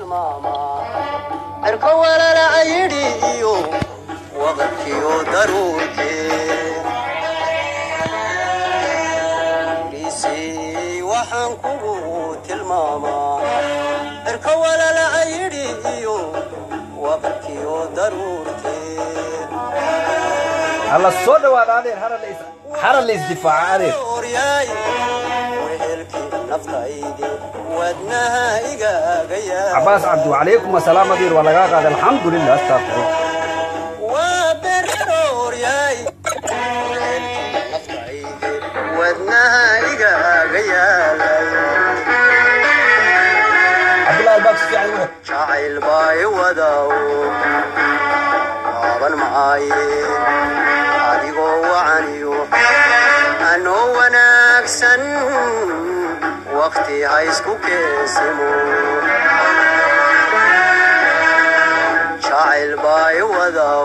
tilmaamaa cirka walalaca yidhi iyo waqadkiyo daruurkee dhiisii waxaan kugu tilmaamaa cirka walalaca yidhi iyo waqadkiyo daruurkee hala soo dhawaada adeer hara la is hara la isdifaaca adeer Oryay, wehelkii naftaydi wadnaha igaaga yaa cabaas cabdi wacalaykum asalaam adeer waa lagaa qaaday alxamdulilah astaqfirullah waa beroryaay wehelkii naftaydi wadnaha igaaga yaalay cabdullaahi baaks fiican wuxuu jacayl bay wadaw laaban maaye adigoo wacaniyo anoo wanaagsan waqti ha isku keensimo jacayl bay wadaw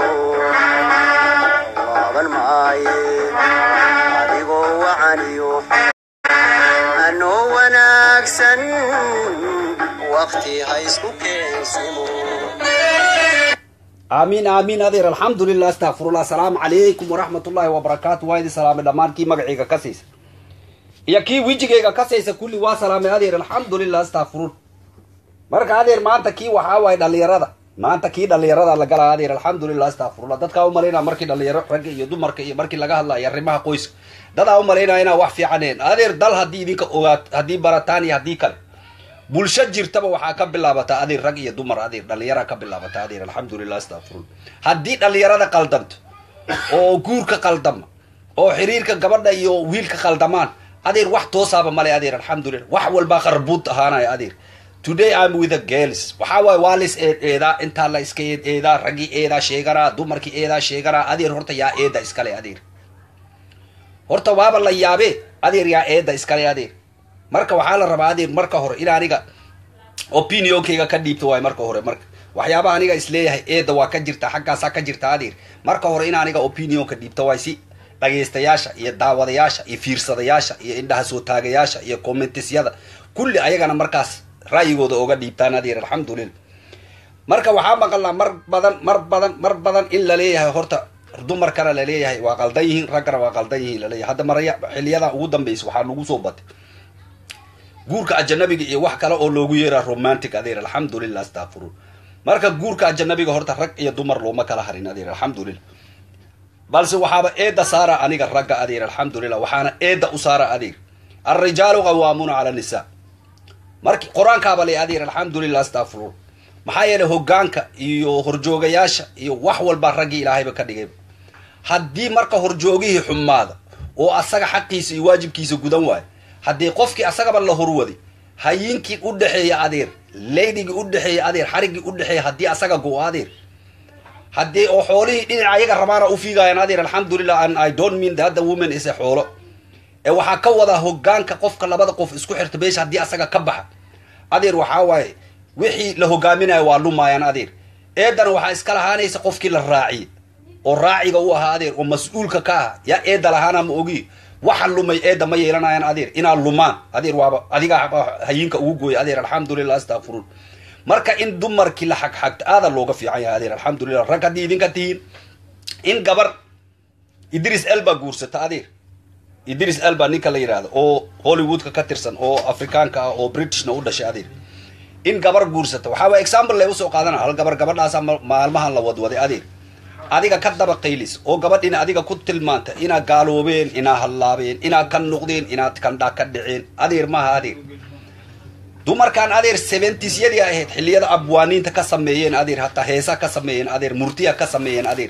laaban maaye adigoo wacaniyo anoo wanaagsan waqti ha isku keensimo aamiin aamiin adeer alxamdulilah astaqfirullah asalaamu calaykum waraxmatullaahi wabarakaatu waa idin salaamay dhammaan kii magacayga ka saysa iyo kii wijigayga ka saysa kulli waa salaamay adeer alxamdulilah astaqfirullah marka adeer maanta kii waxaa waaye dhallinyarada maanta kii dhallinyarada la galaa adeer alxamdulilah astaqfirullah dadkaa umalaynaa markii dhallinyaro ragga iyo dumarka iyo markii laga hadlayo arrimaha qoyska dadaa umalaynaa inaa wax fiicaneen adeer dal haddii idinka ogaat haddii barataan iyo haddii kale bulsho jirtaba waxaa ka bilaabataa adeer rag iyo dumar adeer dhallinyara ka bilaabataa adeer alxamdulilah astaqfirullah haddii dhallinyarada qaldanto oo guurka qaldama oo xiriirka gabadha iyo wiilka qaldamaan adeer wax toosaaba male adeer alxamdulilah wax walbaa qarbuud ahaanaya adeer today I'm with the girls waxaa waaye waa lis eed eedaa intaa la iska eed eedaa raggii eedaa sheeganaa dumarkii eedaa sheeganaa adeer horta yaa eeda iskale adeer horta waaba la yaabe adeer yaa eeda iskale adeer marka waxaa la rabaa adeer marka hore in aniga opinionkayga ka dhiibto waay marka hore marka waxyaabaha aniga isleeyahay eeda waa ka jirta xaggaasaa ka jirta adeer marka hore in aniga opinionka dhiibto waay si dhagaystayaasha iyo daawadayaasha iyo fiirsadayaasha iyo indhaha soo taagayaasha iyo commentisyada kulli ayagana markaas ra'yigooda oga dhiibtaan adeer alxamdulilah marka waxaa maqalnaa mar badan mar badan mar badan in la leeyahay horta dumarkana la leeyahay waa qaldan yihiin raggana waa qaldan yihiin laleeyahay hadda maraya xiliyadan ugu dambaysa waxaa nagu soo batay guurka ajanabiga iyo wax kale oo loogu yeeraa romantic adeer alxamdulilah astaqfirun marka guurka ajanabiga horta rag iyo dumar looma kala harin adeer alxamdulilah balse waxaaba eeda saara aniga ragga adeer alxamdulilah waxaana eeda u saara adeer alrijaalu qawaamuuna cala nisaa marki qur-aankaaba le adeer alxamdulilah astaqfirun maxaa yeelay hogaanka iyo horjoogayaasha iyo wax walbaa raggii ilaahayba ka dhigay haddii marka horjoogihii xumaada oo asaga xaqiisa iyo waajibkiisa gudan waayo haddii qofkii asagaba la horwaday hayinkii u dhexeeya adeer laydhigii u dhexeeya adeer xariggii u dhexeeya haddii asaga go adeer haddii oo xoolihii dhinaca ayaga rabaana u fiigayaan adeer alxamdulilah and i don't mean that the woman is a xoolo ee waxaa ka wadaa hogaanka qofka labada qof isku xirta beesha haddii asaga ka baxa adeer waxaa waaye wixii la hogaaminayo waa lumaayaan adeer eedana waxaa iska lahaanaysa qofkii la raaciye oo raaciga u ahaa adeer oo mas-uulka ka ah yaa eeda lahaana ma ogi waxa lumay eeda ma yeelanayaan adeer inaa lumaan adeer waaba adigaa hayinka ugu gooya adeer alxamdulilah astaqfirun marka in dumarkii la xagxagto aada looga fiican yahay adeer alxamdulilah rag haddii idinka tihiin in gabar idris elba guursata adeer idris elba ninka la yidhaahdo oo hollywoodka ka tirsan oo afrikaanka ah oo britishna u dhashay adeer in gabar guursata waxaa waa example lay usoo qaadana hal gabar gabadhaasa maalmahan la wadwaday adeer adiga ka daba qaylis oo gabadhina adiga ku tilmaanta inaad gaaloobeen inaad hallaabeen inaad ka noqdeen inaad kandhaa ka dhiceen adeer maaha adeer dumarkan adeer seventisyadii ahayd xilliyada abwaaniinta ka sameeyeen adeer hataa heesa ka sameeyeen adeer murtiya ka sameeyeen adeer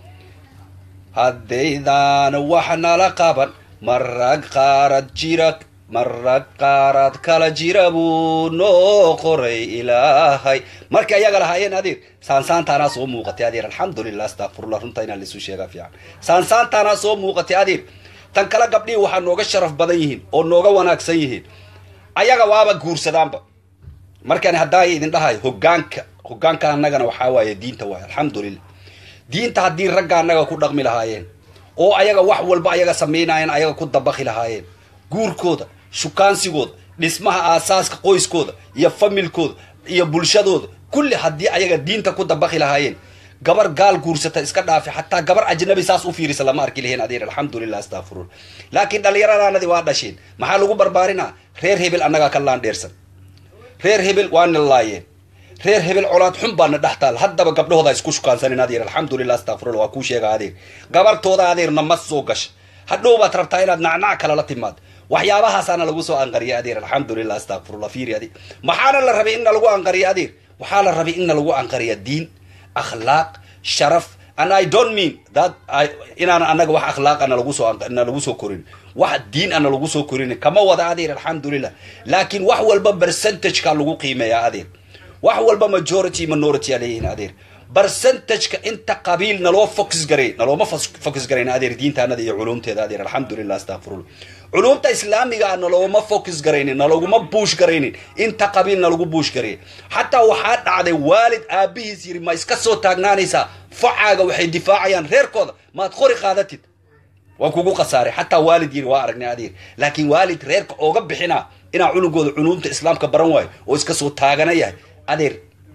haddaydaan wax nala qaban marag qaarad jira marag qaarad kala jira buu noo qoray ilaahay markii ayaga lahaayeen adeer saansaantaanaa soo muuqatay adeer alxamdulilah astaqfirullah runta inaan laisu sheegaa fiican saansaantaanaa soo muuqatay adeer tan kale gabdhihii waxaa nooga sharaf badan yihiin oo nooga wanaagsan yihiin ayaga waaba guursadaanba markaan haddaa idin dhahayo hogaanka hogaanka annagana waxaa waaye diinta waaye alxamdulilah diinta haddii ragga annaga ku dhaqmi lahaayeen oo ayaga wax walba ayaga samaynaayeen ayaga ku dabaqi lahaayeen guurkooda shukaansigooda dhismaha aasaaska qoyskooda iyo familkooda iyo bulshadooda kulli haddii ayaga diinta ku dabaqi lahaayeen gabar gaal guursata iska dhaafi xataa gabar ajnabi saas u fiirisa lama arki lahayn adeer alxamdulilah astafirun laakiin dhallinyaradaanadi waa dhasheen maxaa lagu barbaarinaa reer hebel annagaa ka laandheersan reer hebel waana laayeen reer hebel colaad xun baana dhex taal haddaba gabdhahooda isku shukaansanin adeer alxamdulilah astafirullah waa kuu sheega adeer gabartooda adeerna ma soo gasha hadhow baad rabtaa inaad nacnac kale la timaad waxyaabahaasana lagu soo anqariya adeer alxamdulilah astafirullah fiiri adi maxaana la rabay inna lagu anqariya adeer waxaa la rabay inna lagu anqariya diin akhlaaq sharaf and i don't mean that I, inaan anaga wax akhlaaq ana lagu soo na lagu soo korin wax diin ana lagu soo korin kama wada adeer alxamdulilah laakiin wax walba percentageka lagu qiimeeya adeer wax walba majority minority a leeyihin adeer percentageka inta qabiil naloo focus garay nalooma focus garayn adeer diintaanada iyo culumteeda adeer alxamdulilah astafirullah culumta islaamiga a nalooma focus garaynin nalaguma buush garaynin inta qabiil nalagu buush garay xataa waxaa dhacday waalid aabihiis yiri ma iska soo taagnaanaysaa facaaga waxay difaacayaan reerkooda maad qori qaadatid waa kugu khasaaray xataa waalid yiri waa aragnay adeer laakiin waalid reerka ooga bixinaa inaa cunugooda culumta islaamka baran waayo oo iska soo taagana yahay adeer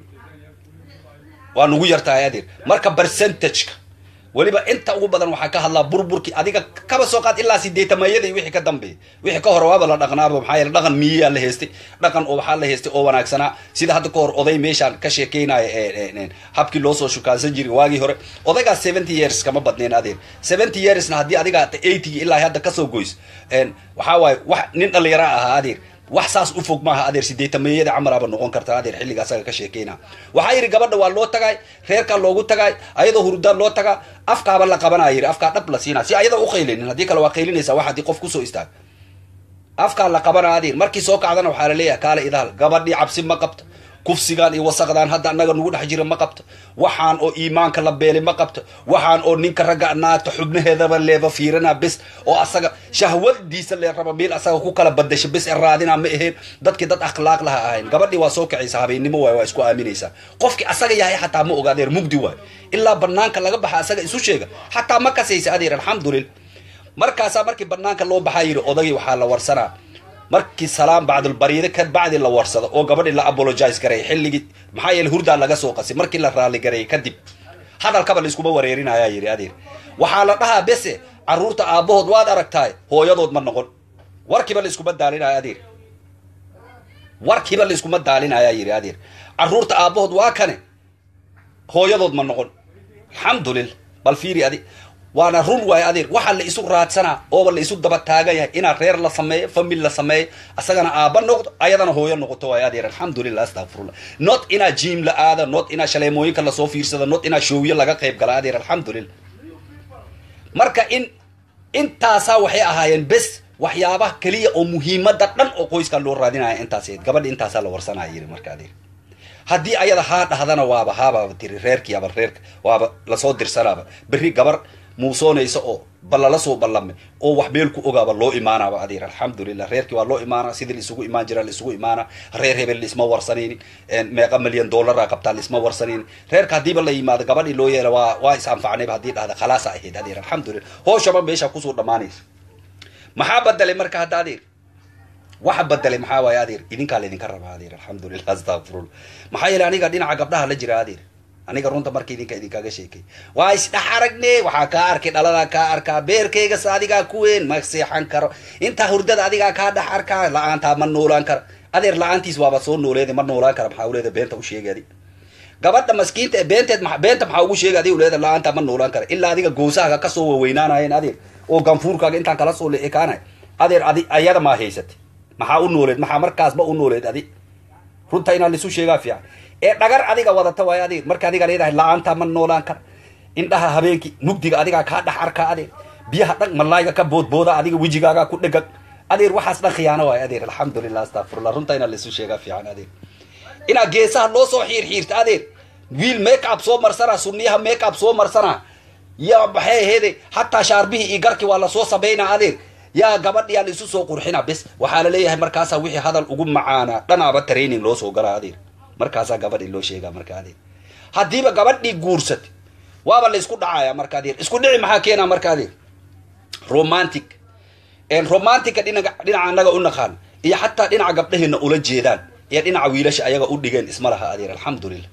waa nugu yartahay adeer marka percentageka weliba inta ugu badan waxaa ka hadlaa burburkii adiga kaba soo qaad ilaa sideetamayada iyo wixii ka dambeeya wixii ka hore waaba la dhaqnaaba maxaa yeele dhaqan miyiyaa la heystay dhaqan oo waxaa la heystay oo wanaagsanaa sida hadda ka hor oday meeshaan ka sheekeynaya habkii loo soo shukaansan jiray waagii hore odaygaas seventy years kama badneen adeer seventy yearsna haddii adiga eighty ilaa hadda kasoo goys waxaa waaye wax nin dhalinyara ahaa adeer wax saas u fog maaha adeer sideetameeyada camaraaba noqon karta adeer xilliga asaga ka sheekeyna waxaa yidhi gabadha waa loo tagay reerkaa loogu tagay ayadoo hurdaan loo tagaa afkaaba la qabanaya yidhi afkaa dhab la siinaa si ayada u qaylinin haddii kale waa qaylinaysaa wax haddii qof kusoo istaag afkaa la qabanaa adeer markii soo kacdana waxaa la leeyahay kaale idaal gabadhii cabsi ma qabto kufsigaan iyo wasaqdaan hadda annaga nugu dhex jira ma qabto waxaan oo iimaanka la beelay ma qabto waxaan oo ninka ragga naagta xubnaheedaba leeba fiirana bes oo asaga shahwadiisa lee raba meel asaga ku kala badasha bes e raadina ma aheen dadkii dad akhlaaq laha ahayn gabadhii waa soo kacaysa habeennimo waay waa isku aaminaysaa qofkii asaga yahay xataa ma oga adeer mugdi waay ilaa banaanka laga baxa asaga isu sheega xataa ma kasaysa adeer alxamdulillah markaasaa markii banaanka loo baxaa yidhi odagii waxaa la warsanaa markii salaam bacdulbariide ka bacdi la warsado oo gabadhii la apologize garay xilligii maxaa yeele hurdaa laga soo qasay markii la raali garay kadib hadalkaba laiskuma wareerinaya yidhi adeer waxaa la dhahaa bese carruurta aabbahood waad aragtaay hooyadood ma noqon warkiiba laiskuma daalinaya adeer warkiiba laiskuma daalinaya yidhi adeer carruurta aabbahood waa kane hooyadood ma noqon alxamdulillah bal fiiri adi waana run waayo adeer waxaa la isu raadsanaa ooba la isu daba taagan yahay inaa reer la sameeyo famil la sameeyo asagana aaba noqdo ayadana hooyo noqoto waayo adeer alxamdulillah astafirullah not inaa jiim la aada not inaa shaleemooyinka lasoo fiirsado not inaa showyo laga qayb gala adeer alxamdulillah marka in intaasaa waxay ahaayeen bes waxyaabaha keliya oo muhiimada dhan oo qoyskaa loo raadinaya intaas gabadha intaasaa la warsanaya yiri marka adeer haddii ayada haa dhahdana waaba haaba tiri reerkii aba reerka waaba lasoo dirsanaaba berri gabar muusoonaysa oo balala soo ballamay oo wax meel ku ogaaba loo imaanaaba adeer alxamdulillah reerkii waa loo imaana sidii laisugu imaan jira laisugu imaana reer hebel laisma warsanaynin meeqa milyan dollaraa qabtaa laisma warsanaynin reerka haddiiba la yimaado gabadhii loo yeela waa waa is anfacnayba haddii dhahda khalaasa ahayd adeer alxamdulillah hooshaba meesha kusoo dhammaanaysa maxaa badelay marka hadda adeer waxa badelay maxaa waaye adeer idinkaa laydinka rabaa adeer alxamdulillah astafirullah maxaa yeele aniga dhinaca gabdhaha la jira adeer aniga runta marka idinka idinkaga sheekay waa isdhex aragne waxaa kaa arkay dhaladaa kaa arkaa beerkaygas adigaa ku weyn ma seexan karo intaa hurdada adigaa kaa dhex arkaa la-aantaa ma noolaan kara adeer la-aantiis waaba soo nooleeda ma noolaan kara maxaa uleeda beenta u sheegay adi gabadha maskiinta ee beenteed beenta maxaa ugu sheegay adi uleeda la-aantaa ma noolaan kara ilaa adiga goosahaga kasoo waweynaanayeen adeer oo ganfuurkaaga intaan kala soo leekaanay adeer adi ayada maa haysatay maxaa u nooleed maxaa markaasba u nooleed adi runta inaa laisu sheegaa fiican ee dhagar adiga wadata waay adeer marka adiga leedahay la-aantaa ma noolaan kara indhaha habeenkii mugdiga adigaa kaa dhex arkaa adeer biyaha dhan malaayga ka boodbooda adiga wejigaagaa ku dhegag adeer waxaas dhan khiyaano waay adeer alxamdulillah astafirullah runta inaa laisu sheegaa fiican adeer inaa geesaha loo soo xiir xiirta adeer wiil make up soo marsanaa sunniyaha make up soo marsanaa ya maxay aheede hataa shaarbihii iyo garkii waa lasoo samaynaa adeer yaa gabadhiyaa la isu soo qurxina bes waxaa la leeyahay markaasaa wixii hadal ugu macaanaa dhanaaba training loo soo galaa adeer markaasaa gabadhii loo sheegaa marka adeer haddiiba gabadhii guursatay waaba la isku dhacaya marka adeer isku dhici maxaa keenaa marka adeer romantic romantica dhinaca dhinaca annaga u naqaan iyo xataa dhinaca gabdhaheena ula jeedaan iyo dhinaca wiilasha ayaga u dhigeen isma laha adeer alxamdulilah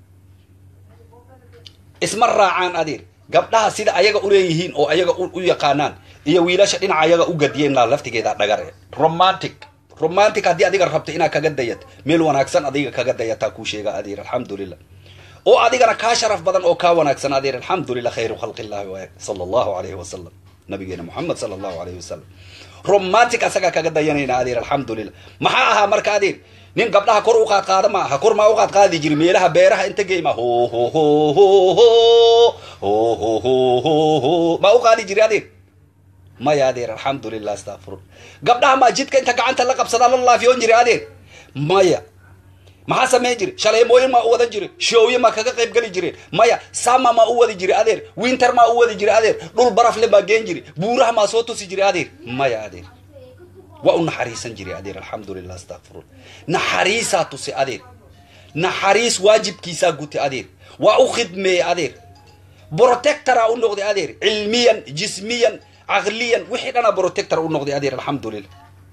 isma raacaan adeer gabdhaha sida ayaga uleeyihiin oo ayaga u yaqaanaan iyo wiilasha dhinaca ayaga u gadiyeen laa laftigeeda dhagar e romantic romantic haddii adiga rabto inaad kaga dayat meel wanaagsan adiga kaga dayataa kuu sheega adeer alxamdulilah oo adigana kaa sharaf badan oo kaa wanaagsan adeer alxamdulilah khayru khalqi illahi waay sala allahu alayhi wasalam nabigeena moxamed sala allahu alayhi wasalam romantic asagaa kaga dayanayna adeer alxamdulilah maxaa ahaa marka adeer nin gabdhaha kor u qaad qaada ma aha kor maa u qaad qaadi jiri meelaha beeraha inta geyma ho ho ho ho ho ho ho ho ho ho maa u qaadi jiri adeer maya adeer alxamdulilah astafirun gabdhaha maa jidka inta gacanta la qabsadaa la laafiyoon jiri adeer maya maxaa samayn jiri shaleemooyin maa u wadan jiri shooye maa kaga qayb geli jireen maya sama maa u wadi jiri adeer winter maa u wadi jiri adeer dhul barafle maa geen jiri buuraha maa soo tusi jiri adeer maya adeer waa u naxariisan jiri adeer alxamdulilah astafirun naxariisaa tusi adeer naxariis waajibkiisaa gutay adeer waa u khidmeeyey adeer protectoraa u noqday adeer cilmiyan jismiyan caqliyan wixii dhana protector u noqday adeer alxamdulilah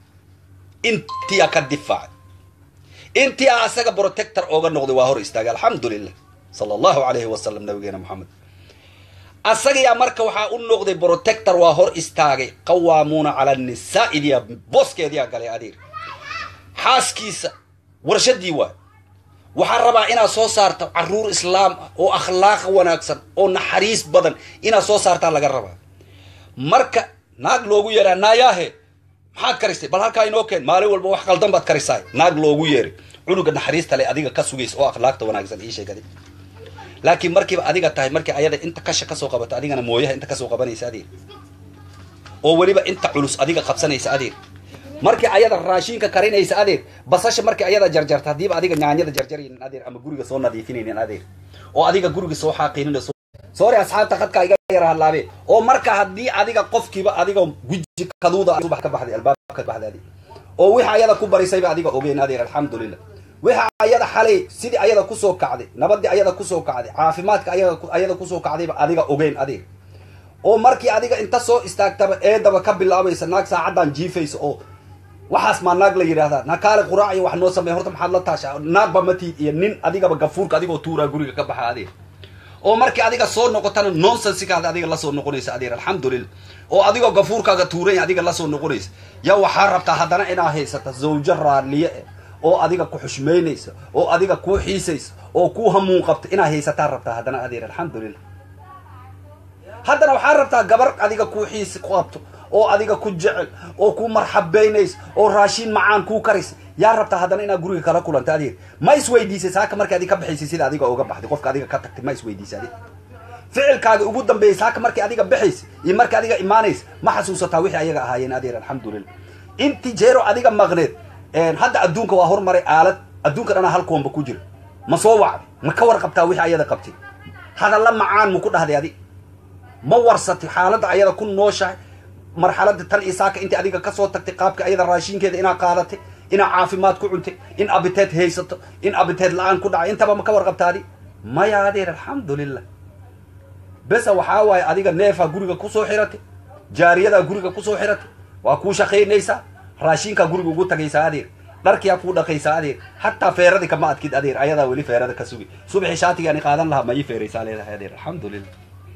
intiyaa ka difaacay intii a asaga protector ooga noqday waa hor istaagay alxamdulilah sala allahu alayhi wasalam nabigeena moxamed asagayaa marka waxaa u noqday protector waa hor istaagay qawaamuuna cala nisaa idiya booskeediyaa galay adeer xaaskiisa warshadii waay waxaa rabaa inaad soo saarto caruur islaam ah oo akhlaaq wanaagsan oo naxariis badan inaad soo saartaa laga rabaa marka naag loogu yeeraa naayaahe maxaad karisay bal halkaa inoo keen maalin walba wax qaldan baad karisaay naag loogu yeeray cunuga naxariista le adiga ka sugaysa oo akhlaaqta wanaagsan ii sheegada laakiin markiiba adiga tahay markii ayada inta kasha kasoo qabato adigana mooyaha inta kasoo qabanaysa adeer oo weliba inta culus adiga qabsanaysa adeer markii ayada raashinka karinaysa adeer basasha markii ayada jarjarta haddiiba adiga nyaanyada jarjaraynin adeer ama guriga soo nadiifinaynin adeer oo adiga guriga soo xaaqinin sorry asxaabta khadka iga yara hadlaabe oo marka haddii adiga qofkiiba adiga guji kaduuda subax ka baxday albaabka ka baxday adeer oo wixii ayada ku barisayba adiga ogeyn adeer alxamdulilah wixii ayada xalay sidii ayada kusoo kacday nabadii ayada kusoo kacday caafimaadka ayaga ayada kusoo kacdayba adiga ogeyn adeer oo markii adiga inta soo istaagtaba eedaba ka bilaabaysa naag saacaddan jiifaysa oo waxaas maa naag la yidhaahdaa nakaale quraac iyo wax noo sameey horta maxaad la taasha naagba matiid iyo nin adigaba gafuurka adigoo tuuraa guriga ka baxa adeer oo markii adiga soo noqotana nonsensikaada adiga lasoo noqonaysa adeer alxamdulilah oo adigoo gafuurkaaga tuuranya adiga lasoo noqonaysa yaa waxaa rabtaa haddana inaa haysata zawjo raaliye eh oo adiga ku xushmaynaysa oo adiga kuu xiisaysa oo kuu hamuun qabta inaa haysataa rabtaa haddana adeer alxamdulilah haddana waxaa rabtaa gabar adiga kuu xiisi ku qabto oo adiga ku jecel oo ku marxabaynaysa oo raashiin macaan kuu karaysa yaa rabtaa haddana inaad guriga kala kulanta adeer ma isweydiisay saaka markii adi ka baxaysay sida adiga uga baxday qofka adiga ka tagtay ma isweydiisay adeer ficilkaaga ugu dambeeyay saaka markii adiga baxaysa iyo markii adiga imaanaysa ma xasuusataa wixii ayaga ahaayeen adeer alxamdulilah inti jeero adiga maqneed hadda adduunka waa hormaray aalad adduunka dhanaa halkoonba ku jira ma soo wacday ma ka warqabtaa wixii ayada qabtay hadalla macaan ma ku dhahday adi ma warsatay xaaladda ayada ku nooshahay marxalada tan iyo saaka intii adiga kasoo tagtay qaabka ayada raashinkeeda inaa qaadatay inaa caafimaad ku cuntay in abiteed haysato in abiteed la-aan ku dhacay intaba ma ka warqabtaadi maya adeer alxamdulilah besa waxaa waaye adiga neefaa guriga kusoo xiratay jaariyadaa guriga kusoo xiratay waa kuu shaqaynaysaa raashinkaa guriga ugu tagaysaa adeer dharkiyaa kuu dhaqaysaa adeer hataa feeradi kama adkid adeer ayadaa weli feerada ka sugi subaxii shaatigaani qaadan lahaa ma ii feeraysaa leedahay adeer alxamdulilah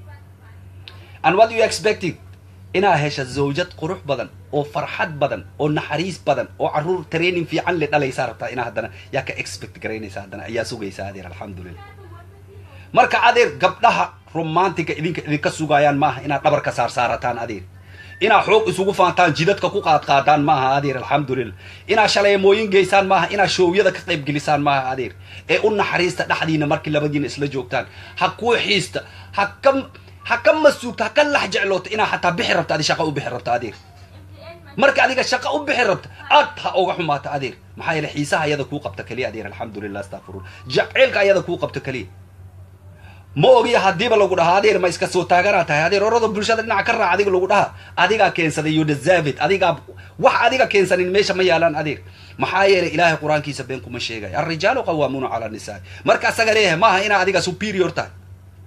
and what you expecting inaa hesha zawjad qurux badan oo farxad badan oo naxariis badan oo caruur training fiican le dhalaysaa rabtaa inaa haddana yaa ka expect garaynaysa haddana ayaa sugaysaa adeer alxamdulilah marka adeer gabdhaha romantiga idinka idinka sugaayaan maaha inaad dhabar ka saar saarataan adeer inaad xoog isugu faantaan jidadka ku qaadqaadaan maaha adeer alxamdulilah inaad shaleemooyin geysaan maaha inaad shoowyada ka qayb gelisaan maaha adeer ee u naxariista dhexdiina markii labadiina isla joogtaan ha kuu xiista ha ka ha ka masuugta ha ka lax jecloota inaa xataa bixi rabta adi shaqa u bixi rabta adeer marka adiga shaqa u bixi rabta aad ha oga xumaata adeer maxaa yeele xiisaha ayada kuu qabta keliya adeer alxamdulilah astafirun jaceylka ayada kuu qabta keliya ma ogiya haddiiba lagu dhahaa adeer ma iska soo taaganaa tahay adeer orada bulshada dhinaca ka raac adiga lagu dhaha adigaa keensaday you deserve it adigaa wax adiga keensanin meesha ma yaalaan adeer maxaa yeelay ilaahay qur-aankiisa been kuma sheegayo alrijaalu qawaamuuna cala nisaa marka asaga leeyahay maaha inaa adiga superior tahay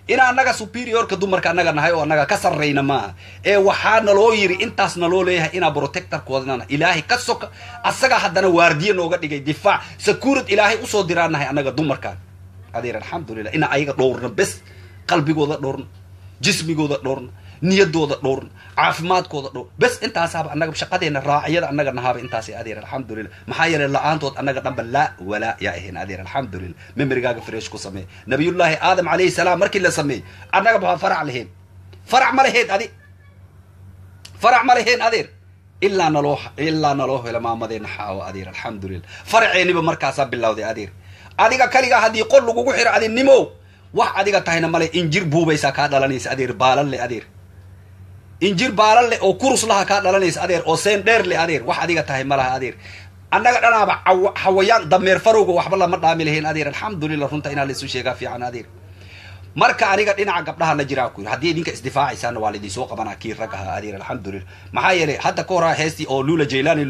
ina annaga superiorka dumarka annaga nahay oo annaga ka sarrayna maaha ee waxaa naloo yiri intaas naloo leeyahay inaa protectorkoodana ilaahay ka soka asaga haddana waardiye nooga dhigay difaac sakuurad ilaahay usoo diraan nahay annaga dumarkaan adeer alxamdulilah ina ayaga dhowrna bes qalbigooda dhowrna jismigooda dhowrna niyadooda dhowrna caafimaadkooda dhowr bes intaasaaba annaga shaqadeena raaciyada annaga nahaaba intaasi adeer alxamdulilah maxaa yeelay la-aantood annaga dhanba laa walaa yaa ahayn adeer alxamdulilah memorigaaga fresh ku samee nabiyullaahi aadam calayhi salaam markii la sameeyey annaga baa farac lahayn farac ma lahayd adi farac ma lahayn adeer ilaa naloo ilaa naloo helo maamadeena xaawo adeer alxamdulilah faraceeniba markaasaa bilowday adeer adiga kaligaa haddii qol lagugu xiro adinimo wax adiga tahayna male injir buubaysaa kaa dhalanaysa adeer baalan le adeer injir baalan leh oo kurus laha kaa dhalanaysa adeer oo seen dheer le adeer wax adiga tahay malaha adeer annaga dhanaaba xawayaan dameer farowga waxba lama dhaami lahayn adeer alxamdulilah runta inaa laisu sheegaa fiican adeer marka aniga dhinaca gabdhaha la jiraa ku yiri haddii idinka isdifaacaysaana waa laidinsoo qabanaa kii rag ahaa adeer alxamdulilah maxaa yeelay hadda ka horaa heestii oo lula jailani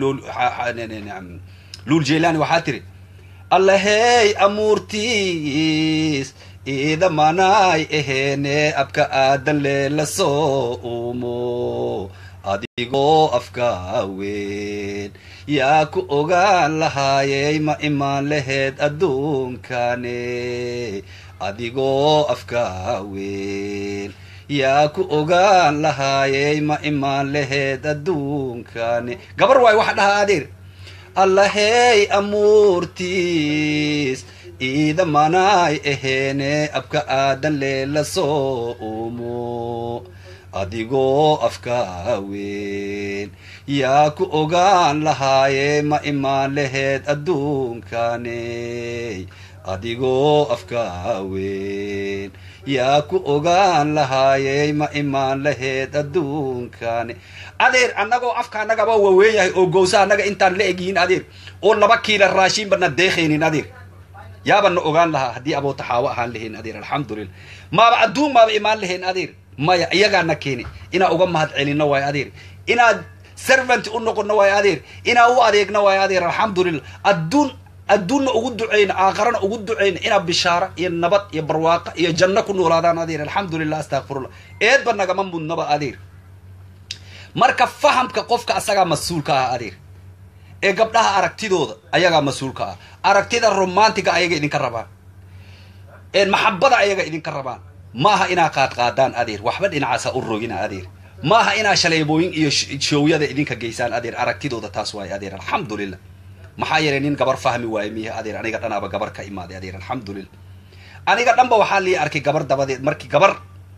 lul jailani waxaa tiri allahey amuurtiis iidamanaay aheene abka aadan leela soo uumo adigoo afka weyn yaa ku ogaan lahaayey ma imaan laheed adduunkane adigoo afka weyn yaa ku ogaan lahaayey ma imaan laheed adduunkane gabar waay waxa dhahaa adeer allahey amuurtiis iidamanaay aheene abka aadan leela soo uumo adigoo afka weyn yaa ku ogaan lahaaye ma imaan laheed adduunkane adigoo afka weyn yaa ku ogaan lahaayey ma imaan laheed adduunkane adeer annagoo afka annagaba waaweyn yahay oo gowsa annaga intaan la egyihiin adeer oo laba kiila raashiinba na deekhaynin adeer yaaba na ogaan lahaa haddii abootaxaawo ahaan lahayn adeer alxamdulilah maaba adduun maaba imaan lahayn adeer maya iyagaana keeni inaa uga mahad celino waayo adeer inaad servant u noqono waayo adeer inaa u adeegno waayo adeer alxamdulilah adduun adduunna ugu duceyna aakharana ugu duceyna inaa bishaara iyo nabad iyo barwaaqa iyo janno ku noolaadaan adeer alxamdulilah astakfirullah eedba nagama mudnaba adeer marka fahamka qofka asagaa mas-uulka ah adeer ee gabdhaha aragtidooda ayagaa mas-uulka ah aragtida romantiga ayaga idinka rabaan maxabada ayaga idinka rabaan maaha inaa qaadqaadaan adeer waxba dhinacaasa u rogina adeer maaha inaa shaleebooyin iyo shoowyada idinka geysaan adeer aragtidooda taas waaye adeer alxamdulilah maxaa yeelay nin gabar fahmi waaye miya adeer aniga dhanaaba gabar ka imaaday adeer alxamdulilah aniga dhanba waxaa lii arkay gabar dabadeed markii gabar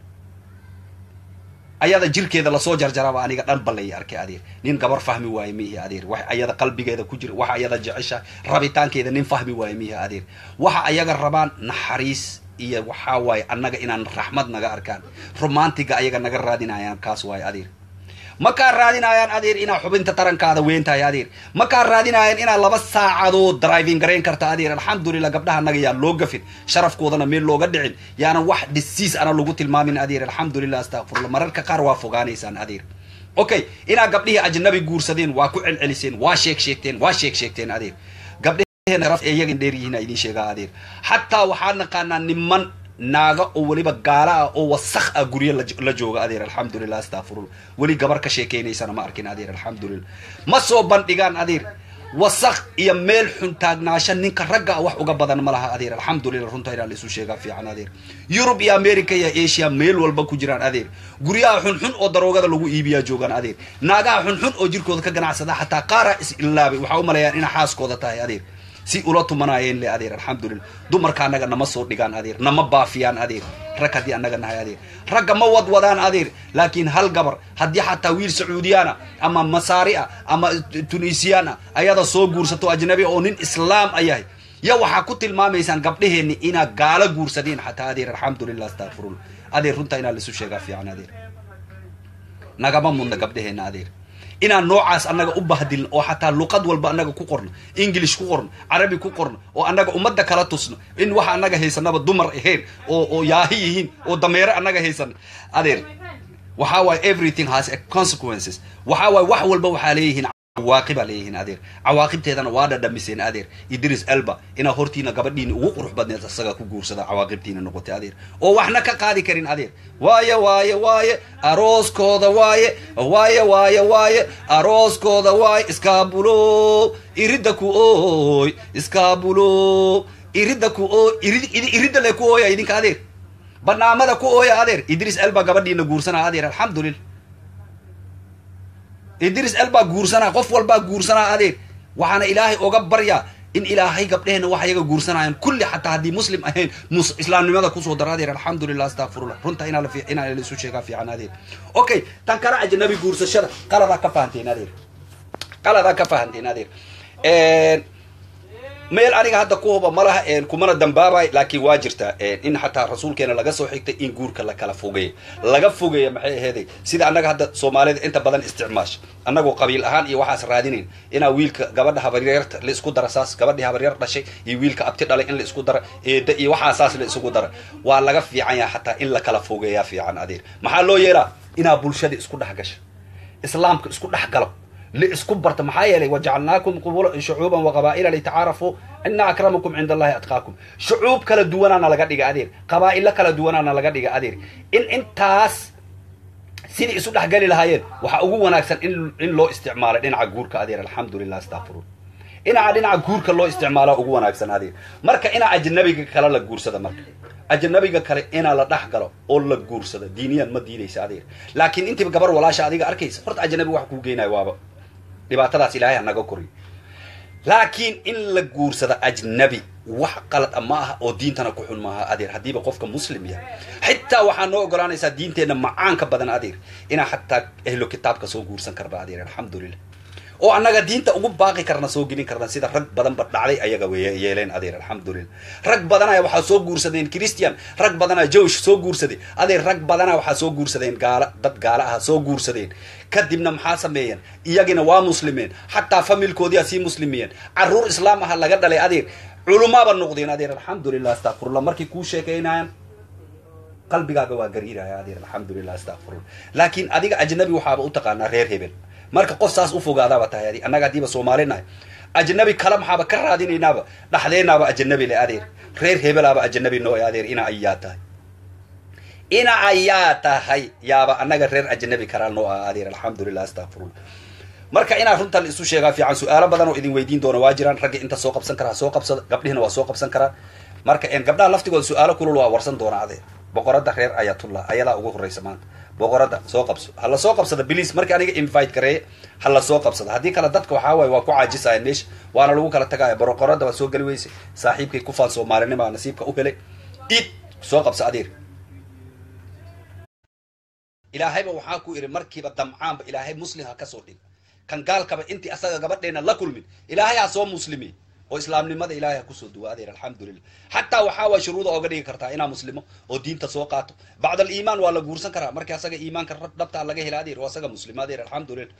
ayada jirkeeda lasoo jarjaraba aniga dhan ba lay arkay adeer nin gabar fahmi waaye mihi adeer wax ayada qalbigeeda ku jira waxa ayada jecesha rabitaankeeda nin fahmi waaye mihi adeer waxa ayaga rabaan naxariis iyo waxaa waaye annaga inaan raxmad naga arkaan romantiga ayaga naga raadinayaan kaas waaye adeer makaa raadinayaan adeer inaa xubinta tarankaada weyn tahay adeer makaa raadinayaan inaa laba saacadood driving garayn karta adeer alxamdulilah gabdhaha naga yaa loo gafin sharafkoodana meel looga dhicin yaanan wax dhisiis ana lagu tilmaamin adeer alxamdulilah astakfirullah mararka qaar waa fogaanaysaan adeer okay inaa gabdhihii ajnabi guursadeen waa ku celceliseen waa sheeg sheegteen waa sheeg sheegteen adeer gabdhaheen sharaf ee iyagan dheer yihiin idin sheegaa adeer xataa waxaa naqaanaa niman naaga oo weliba gaala ah oo wasakh ah guryo la jooga adeer alxamdulilah astakfirullah weli gabar ka sheekeynaysana ma arkin adeer alxamdulilah ma soo bandhigaan adeer wasakh iyo meel xun taagnaasha ninka ragga ah wax uga badan ma laha adeer alxamdulilah runta inaa laisu sheegaa fiican adeer yurub iyo america iyo asia meel walba ku jiraan adeer guryaha xunxun oo daroogada lagu iibiyaa joogaan adeer naagaha xunxun oo jirkooda ka ganacsada xataa qaara is ilaabay waxaa u malayaan inaa xaaskooda tahay adeer si ula tumanaayeen le adeer alxamdulilah dumarka annaga nama soo dhigaan adeer nama baafiyaan adeer rag haddii annaga nahay adeer ragga ma wadwadaan adeer laakiin hal gabar haddii xataa wiil sacuudiyaana ama masaari ah ama tunisiyan ah ayada soo guursato ajnabi oo nin islaam a yahay ya waxaa ku tilmaamaysaan gabdhaheenni inaa gaalo guursadeen xataa adeer alxamdulilah astakfirullah adeer runtaa inaa laisu sheegaa fiican adeer nagama mudna gabdhaheenna adeer inaan noocaas annaga u bahdilno oo xataa luqad walba annaga ku qorno english ku qorno carabi ku qorno oo annaga ummadda kala tusno in waxa annaga haysanaba dumar ahayn oo oo yaahi yihiin oo dameere annaga haysano adeer waxaa waaye everything has a consequences waxaa waaye wax walba waxaa leeyihiin cawaaqibaa leeyihiin adeer cawaaqibteedana waa dhadhamiseen adeer idris elba inaa hortiina gabadhiina ugu qurux badneed isaga ku guursada cawaaqibtiina noqotay adeer oo waxna ka qaadi karin adeer waaye waaye waaye arooskooda waaye waaye waaye waaye arooskooda waaye iskaabulo iridda ku ooy iskaabulo iridda ku ooy irid iridda le ku ooya idinka adeer banaamada ku ooya adeer idris elba gabadhiina guursanaa adeer alxamdulillah idris elbaa guursanaa qof walbaa guursanaa adeer waxaana ilaahay oga baryaa in ilaahay gabdhehena wax yaga guursanayaan kulli xataa haddii muslim ahayn mus islaamnimada kusoo dara adeer alxamdulilah astaqfirullah runta inaa la inaa la isu sheegaa fiican adeer okay tan kale ajnabi guursashada qaladaa ka fahanteen adeer qaladaa ka fahanteen adeer meel aniga hadda ku huba malaha kumana dambaabay laakiin waa jirtaa in xataa rasuulkeena laga soo xigtay in guurka la kala fogeeyo laga fogeeya maxay aheeday sida annaga hadda soomaalida inta badan isticmaasha annagoo qabiil ahaan iyo waxaas raadinayn inaa wiilka gabadha habaryarta la isku dara saas gabadhii habaryar dhashay iyo wiilka abti dhalay in la isku dara eeda iyo waxaa saas la isugu dara waa laga fiican yaha xataa in la kala fogeeyaa fiican adeer maxaa loo yeelaa inaa bulshada isku dhex gasha islaamka isku dhex galo laisku barta maxaa yeelay wajacalnaakum qubula shucuuban waqabaa'ila litacaarafuu ina akramakum cinda allahi atqaakum shucuub kala duwanaana laga dhiga adeer qabaa'ilo kala duwanaana laga dhiga adeer in intaas sidii isu dhexgali lahaayeen waxaa ugu wanaagsan in in loo isticmaalo dhinaca guurka adeer alxamdulilah astaqfiruun dhinaca dhinaca guurka loo isticmaala ugu wanaagsan adeer marka inaa ajnabiga kale la guursada marka ajnabiga kale inaa la dhex galo oo la guursada diiniyan ma diidaysa adeer laakiin intiiba gabar walaasha adiga arkaysa horta ajnabi wax kuu geynayo waaba dhibaatadaas ilaahay hanaga koriyo laakiin in la guursado ajnabi wax qalad a ma aha oo diintana ku xun maaha adeer haddiiba qofka muslim yahay xitaa waxaa noo ogolaanaysaa diinteenna macaanka badan adeer inaa xataa ehlo kitaabka soo guursan karna adeer alxamdulilah oo annaga diinta ugu baaqi karna soo gelin karna sida rag badanba dhacday ayaga way yeeleen adeer alxamdulilah rag badanaya waxaa soo guursadeen christian rag badanaa jowish soo guursaday adeer rag badanaa waxaa soo guursadeen gaala dad gaala ah soo guursadeen kadibna maxaa sameeyeen iyagina waa muslimeen xataa familkoodiyaa sii muslimiyeen caruur islaam aha laga dhalay adeer culumaaba noqdeen adeer alxamdulilah astaqfirullah markay kuu sheekaynayaan qalbigaaga waa gariiraya adeer alxamdulilah astaqfirullah laakiin adiga ajnabi waxaaba u taqaanaa reer hebel marka qof saas u fogaadaaba tahay adi annaga haddiiba soomaali nahay ajnabi kale maxaaba ka raadinaynaaba dhaxdeenaaba ajnabi le adeer reer hebelaaba ajnabi noo e adeer ina ayaa tahay ina ayaa tahay yaaba annaga reer ajnabi karaa noo ah adeer alxamdulilah astaqfirullah marka inaa runtan isu sheegaa fiican su-aalo badan oo idin weydiin doona waa jiraan ragga inta soo qabsan karaa soo qabsada gabdhihina waa soo qabsan karaa marka gabdhaha laftigooda su-aalo kulul waa warsan doona adeer boqorada reer ayatullah ayadaa ugu horreysa maanta boqorada soo qabso hala soo qabsada bliis markii aniga invite gareeye hala soo qabsada haddii kale dadka waxaa waaye waa ku caajisaya meesha waana lagu kala tagaya boqorada waa soo geli weyse saaxiibkay kufaan soomaalinima nasiibka u helay id soo qabsa adeer ilaahayba waxaa ku idhi markiiba damcaanba ilaahay muslim ha kasoo dhig kan gaalkaba intii asaga gabadheena la kulmin ilaahay ha soo muslimi oo islaamnimada ilahay ha kusoo duwa adeer alxamdulilah xataa waxaa waa shuruuda ooga dhigi kartaa inaa muslimo oo diinta soo qaato bacd aliimaan waa la guursan karaa markii asaga iimaanka dhabtaa laga hela adeer oo asaga muslimo adeer alxamdulilah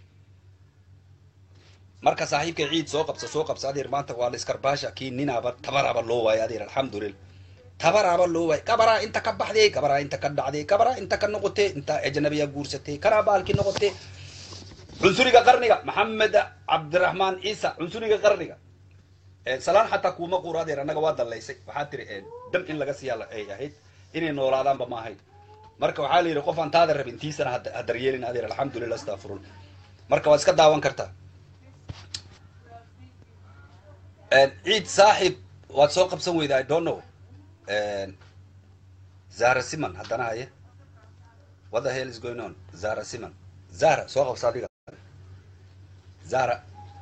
marka saaxiibka ciid soo qabsa soo qabsa adeer maanta waa la iskarbaasha kii ninaaba tabaraaba loo waayo adeer alxamdulilah tabaraaba loo waayo kabaraa inta ka baxday kabaraa inta ka dhacday kabaraa inta ka noqotay inta ajnabiya guursatay kanaa baalkii noqotay cunsuriga qarniga maxamed cabdiraxmaan ciisa cunsuriga qarniga salaan xataa kuuma quuro adeer annaga waa dallaysay waxaa tiri dam in laga siiyaa ay ahayd inay noolaadaanba ma ahayd marka waxaa la yidhi qof aan taada rabin tiisana ha daryeelin adeer alxamdulilah astafirullah marka waad iska daawan kartaa ciid saaxib waad soo qabsan weyda i don't know zahra siman haddana haye what the hell is going on zahra siman zahra soo qabsa adiga zahra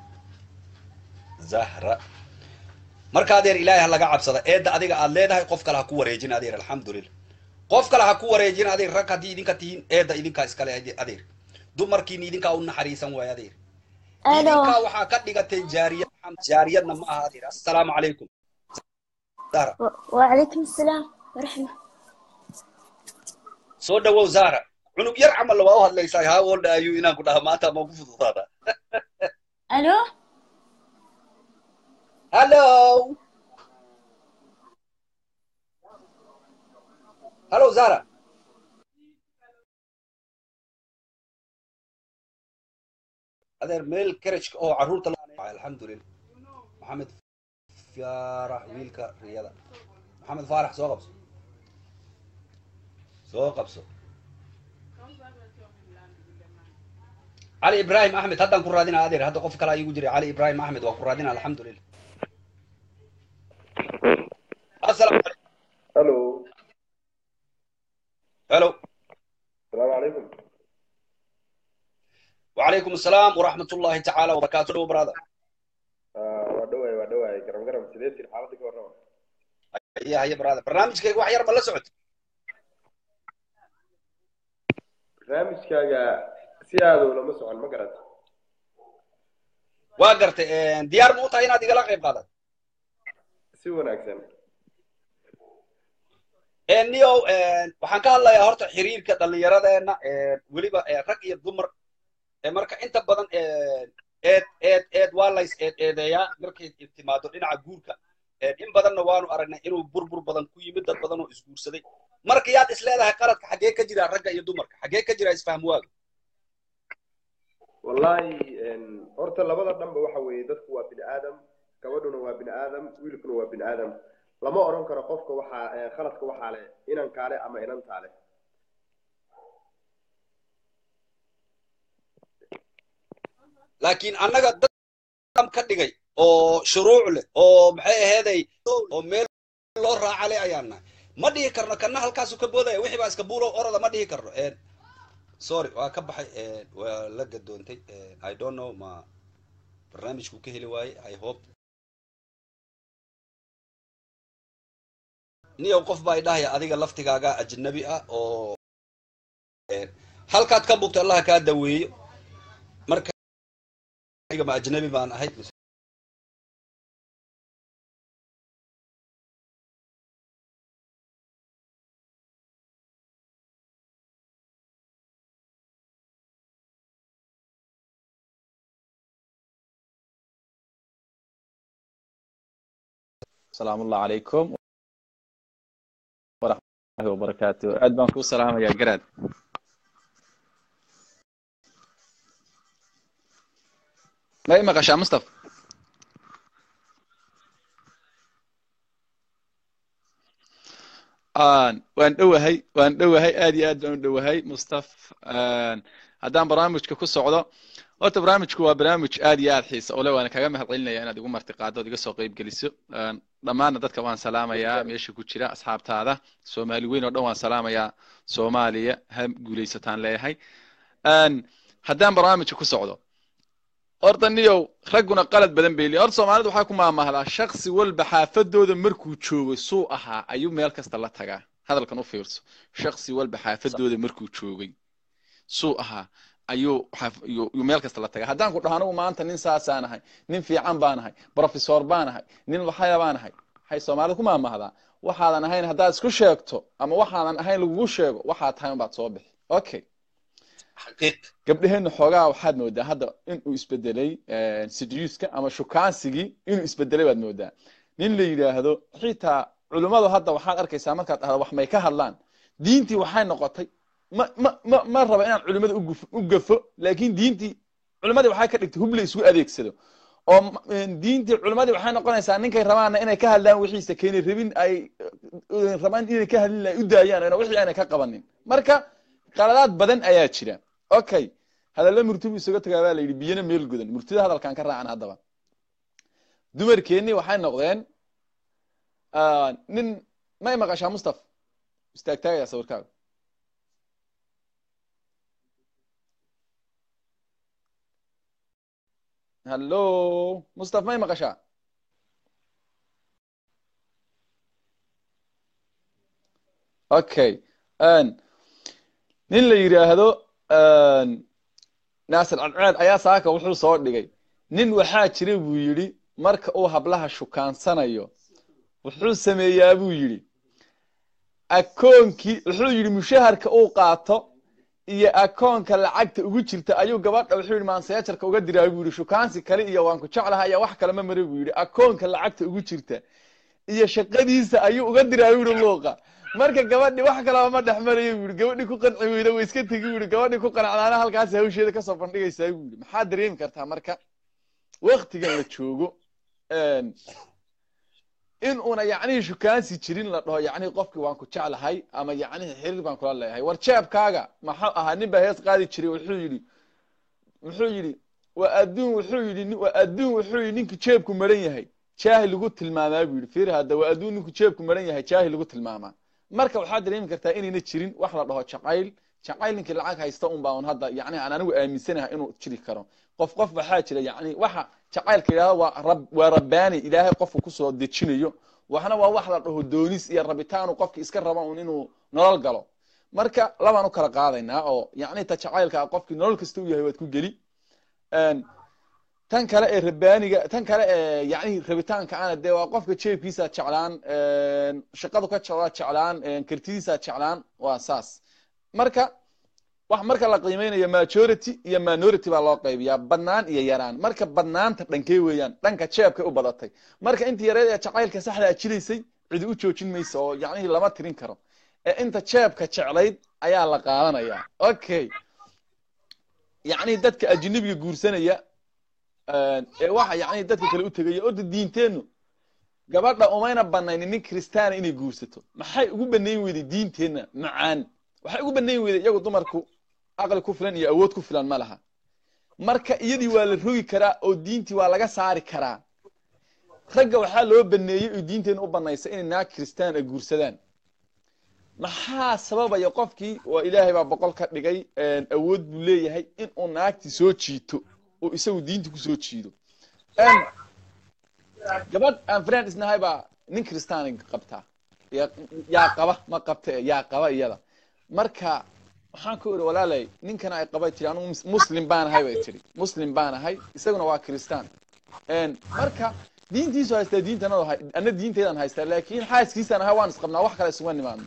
zahra marka adeer ilaahay ha laga cabsada eedda adiga aad leedahay qof kale ha ku wareejin adeer alxamdulilah qof kale ha ku wareejin adeer rag haddii idinka tihiin eedda idinkaa iskale adeer dumarkiina idinkaa u naxariisan waayo adeer idinkaa waxaa ka dhigatay jaariyad jaariyadna ma aha adeer assalaamu calaykum zahra وعليكم السلام ورحمة soo dhawow zahra cunug yar camal waa u hadlaysaa how old are you inaan ku dhaha maanta ma ku fududaada ألو hello hello zahra adeer meel karajka oo carruurta la alxamdulilah maxamed faarax wiilka riyada maxamed faarax soo qabso soo qabso cali ibrahim axmed haddaan ku raadina adeer hadda qof kale igu jiray cali ibrahim axmed waa ku raadina alxamdulilah asalamu calaykum الو hello السلام عليكم وعليكم السلام ورحمة الله تعالى وبركاته brother آه ودواي ودواي قرب قرب سيدتي حالتك ورا هيا هيا brother barnaamijkayga wax yar ma la socod barnaamijkaaga si aad ulama socon ma garat waa gartay diyaar ma u tahay inaad igala qayb qaadato si wanaagsan nio waxaan ka hadlayaa horta xiriirka dhallinyaradeena weliba rag iyo dumar marka inta badan eed eed eed waa lays eed eedeeyaa markay timaado dhinaca guurka in badanna waanu aragnay inuu burbur badan ku yimid dad badan oo isguursaday marka yaad is leedahay qaladka xaggee ka jira ragga iyo dumarka xaggee ka jira isfahm waaga wallahi horta labada dhanba waxa weeye dadku waa bini aadam gabadhuna waa bini aadam wiilkuna waa bini aadam lama odhan karo qofka waxaa khaladka waxaa leh inankaale ama inantaale laakiin annaga dad ka dhigay oo shuruuc leh oo maxay aheeday oo meel loo raaca leh ayaan nahay ma dhihi karno kana halkaasu ka boodaya wixii baa iska buulow orada ma dhihi karno sorry waa ka baxay waa la gadoontay i don't know ma barnaamijku ka heli waaye i hope niyow qof baa idhahaya adiga laftigaaga ajnabi ah oo halkaad ka bugto allaha kaa daweeyo marka ma ajnabi baan ahay السلام الله عليكم ورحمة الله وبركاته عد بانكو سلام يا قراد ما يمغش يا مصطفى آن وان دوهي وان دوهي آدي آد وان دوهي مصطفى آن هدان برامجك كو سعودو horta barnaamijku waa barnaamij aad iyo aad xiisa ole waana kaga mahad celinaya inaad igu martiqaado od iga soo qayb geliso dhammaanna dadka waan salaamayaa meesha ku jira asxaabtaada soomaali weyn oo dhan waan salaamayaa soomaaliya ha guulaysataan leeyahay haddaan barnaamijka ku socdo horta niyow ragguna qalad badan bay leeyihin horta soomaalidu waxaa ku maamahdaa shaksi walba xaafadooda markuu joogo suu ahaa ayuu meel kasta la tagaa hadalkan u fiirso shaksi walba xaafadooda markuu joogay suu ahaa ayuu yuu meel kasta la tagaa haddaan ku dhaho anigu maanta nin saasaan ahay nin fiican baan ahay professor baan ahay nin waxaya baan ahay waxay soomaalida ku maamahdaa waxaadan ahayn haddaad isku sheegto ama waxaadan ahayn lagugu sheego waxaad tahay unbaad soo bixi okay gabdhaheenna xoogaa waxaad moodaa hadda inuu isbedelay seduuska ama shukaansigii inuu isbedelay baad moodaa nin la yidhaahdo xitaa culimmadu hadda waxaad arkaysaa markaad dhahdo wax may ka hadlaan diintii waxay noqotay ma ma ma ma raba inaan culimada u gafo laakiin diintii culimadii waxay ka dhigtay hub la isgu adeegsado oo diintii culimadii waxay noqonaysaa ninkay rabaanna inay ka hadlaan wixiisa keenay rabin ay rabaan inay ka hadlin ay u daayaan wixii aanay ka qabanin marka qaladaad badan ayaa jira okay hadalla murtibu isaga tagaa baa la yidhi biyana meel gudan murtida hadalkan ka raacan haddaba dumarkeennii waxay noqdeen nin may maqashaa mustaf istaagtaagaya sawirkaaga hallo mustaf may maqashaa okay nin la yidhaahdo naasir cadceed ayaa saaka wuxuu soo dhigay nin waxaa jira buu yidhi marka uu hablaha shukaansanayo wuxuu sameeyaa buu yidhi akoonkii wuxuu yidhi mushaharka uu qaato iyo akoonka lacagta ugu jirta ayuu gabadha wuxuu yidhi maanseejarka uga diraa buu yidhi shukaansi kale iyo waan ku jeclaha ayaa wax kale ma mara buu yidhi akoonka lacagta ugu jirta iyo shaqadiisa ayuu uga diraa buu yidhi luuqa marka gabadhi wax kalaba ma dhex marayo buu yidhi gabadhi ku qanci weyda way iska tegi buu yidhi gabadhi ku qanacdaana halkaas hawsheeda kasoo bandhigaysaa buu yidhi maxaa dareemi kartaa marka waktigan la joogo een, in una yacnihii shukaansi jirin la dhaho yacnihii qofkii waan ku jeclahay ama yacnihii xiriir baan kula leeyahay war jeebkaaga maxuu ahaa nin baa hees qaadi jiray wuxuu yidhi wuxuu yidhi waa adduun wuxuu yidhi nin- waa adduun wuxuu yidhi ninku jeebku maran yahay jaahi lagu tilmaamaa buu yidhi fiir hadda waa adduun ninku jeebku maran yahay jaahi lagu tilmaamaa marka waxaad dareemi kartaa inayna jirin wax la dhaho jacayl jacayl ninkii lacag haysta un baa un hadda yacni aan anigu aaminsanahay inuu jiri karo qof qof waxaa jira yacni waxa jacaylka yidhahda waa rab waa rabbaani ilaahay qofku kusoo dejinayo waxna waa wax la dhaho doonis iyo rabitaanu qofki iska raba un inuu nolol galo marka labaan u kala qaadaynaa oo yacni ta jacaylka ah qofkii nolol kasta u yahay waad ku geli Een, tan kale ee rabbaaniga tan kale ee yacni rabitaanka ana dee waa qofka jeebkiisa jeclaan een, shaqadu ka jeclaa jeclaan een, kartidiisa jeclaan waa saas marka wax marka la qiimeynayo majority iyo minority baa loo qaybiyaa badnaan iyo yaraan marka badnaanta dhankee weeyaan dhanka jeebkay u badatay marka inta yareed ee jacaylka saxda a jilaysay cidi u joojin mayso oo yacnihii lama tirin karo ee inta jeebka jeclayd ayaa la qaadanayaa okay yacni dadka ajnabiga guursanaya een, ee waxa yacni dadka kale u tegaya orda diinteennu gabadha umayna banaynin nin kristaana inay guursato maxay ugu banayn weyday diinteenna macaan waxay ugu banayn weyday iyagu dumarku aqli ku filan iyo awood ku filan ma laha marka iyadii waa la rogi karaa oo diintii waa laga saari karaa ragga waxaa loo baneeyey oo diinteenna u banaysa inay naag kristaan ay guursadaan maxaa sababaya qofkii waa ilaahay baa boqol ka dhigay een, awood buu leeyahay in uu naagti soo jiito oo isagu diinta kusoo jiido Een, gabadh aan friend isnahay baa nin kristaan qabtaa yaa yaa qaba ma qabta eh, yaa qaba iyada marka waxaan ku iri walaalay ninkana ay qaba tiri anugu mus- muslim baan ahay bay tiri muslim baan ahay isaguna waa kristaan Een, marka diintiisu haystaa diintanadu hay ana diinteedan haystaa laakiin xaaskiisaan ahay waan isqabnaa wax kale isuma nimaadno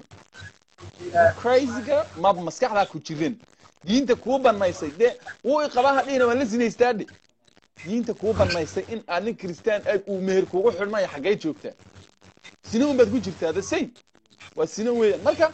crazyga ma maskaxdaa ku jirin diinta kuu banaysay dee wuu iqabaa hadhihina waan la sinaystaa dhe diinta kuu banaysay in aad nin kristaan aad uu meher kugu xidhmaya xaggay joogtaa sina un baad ku jirtaa the same waa sina weeyaan marka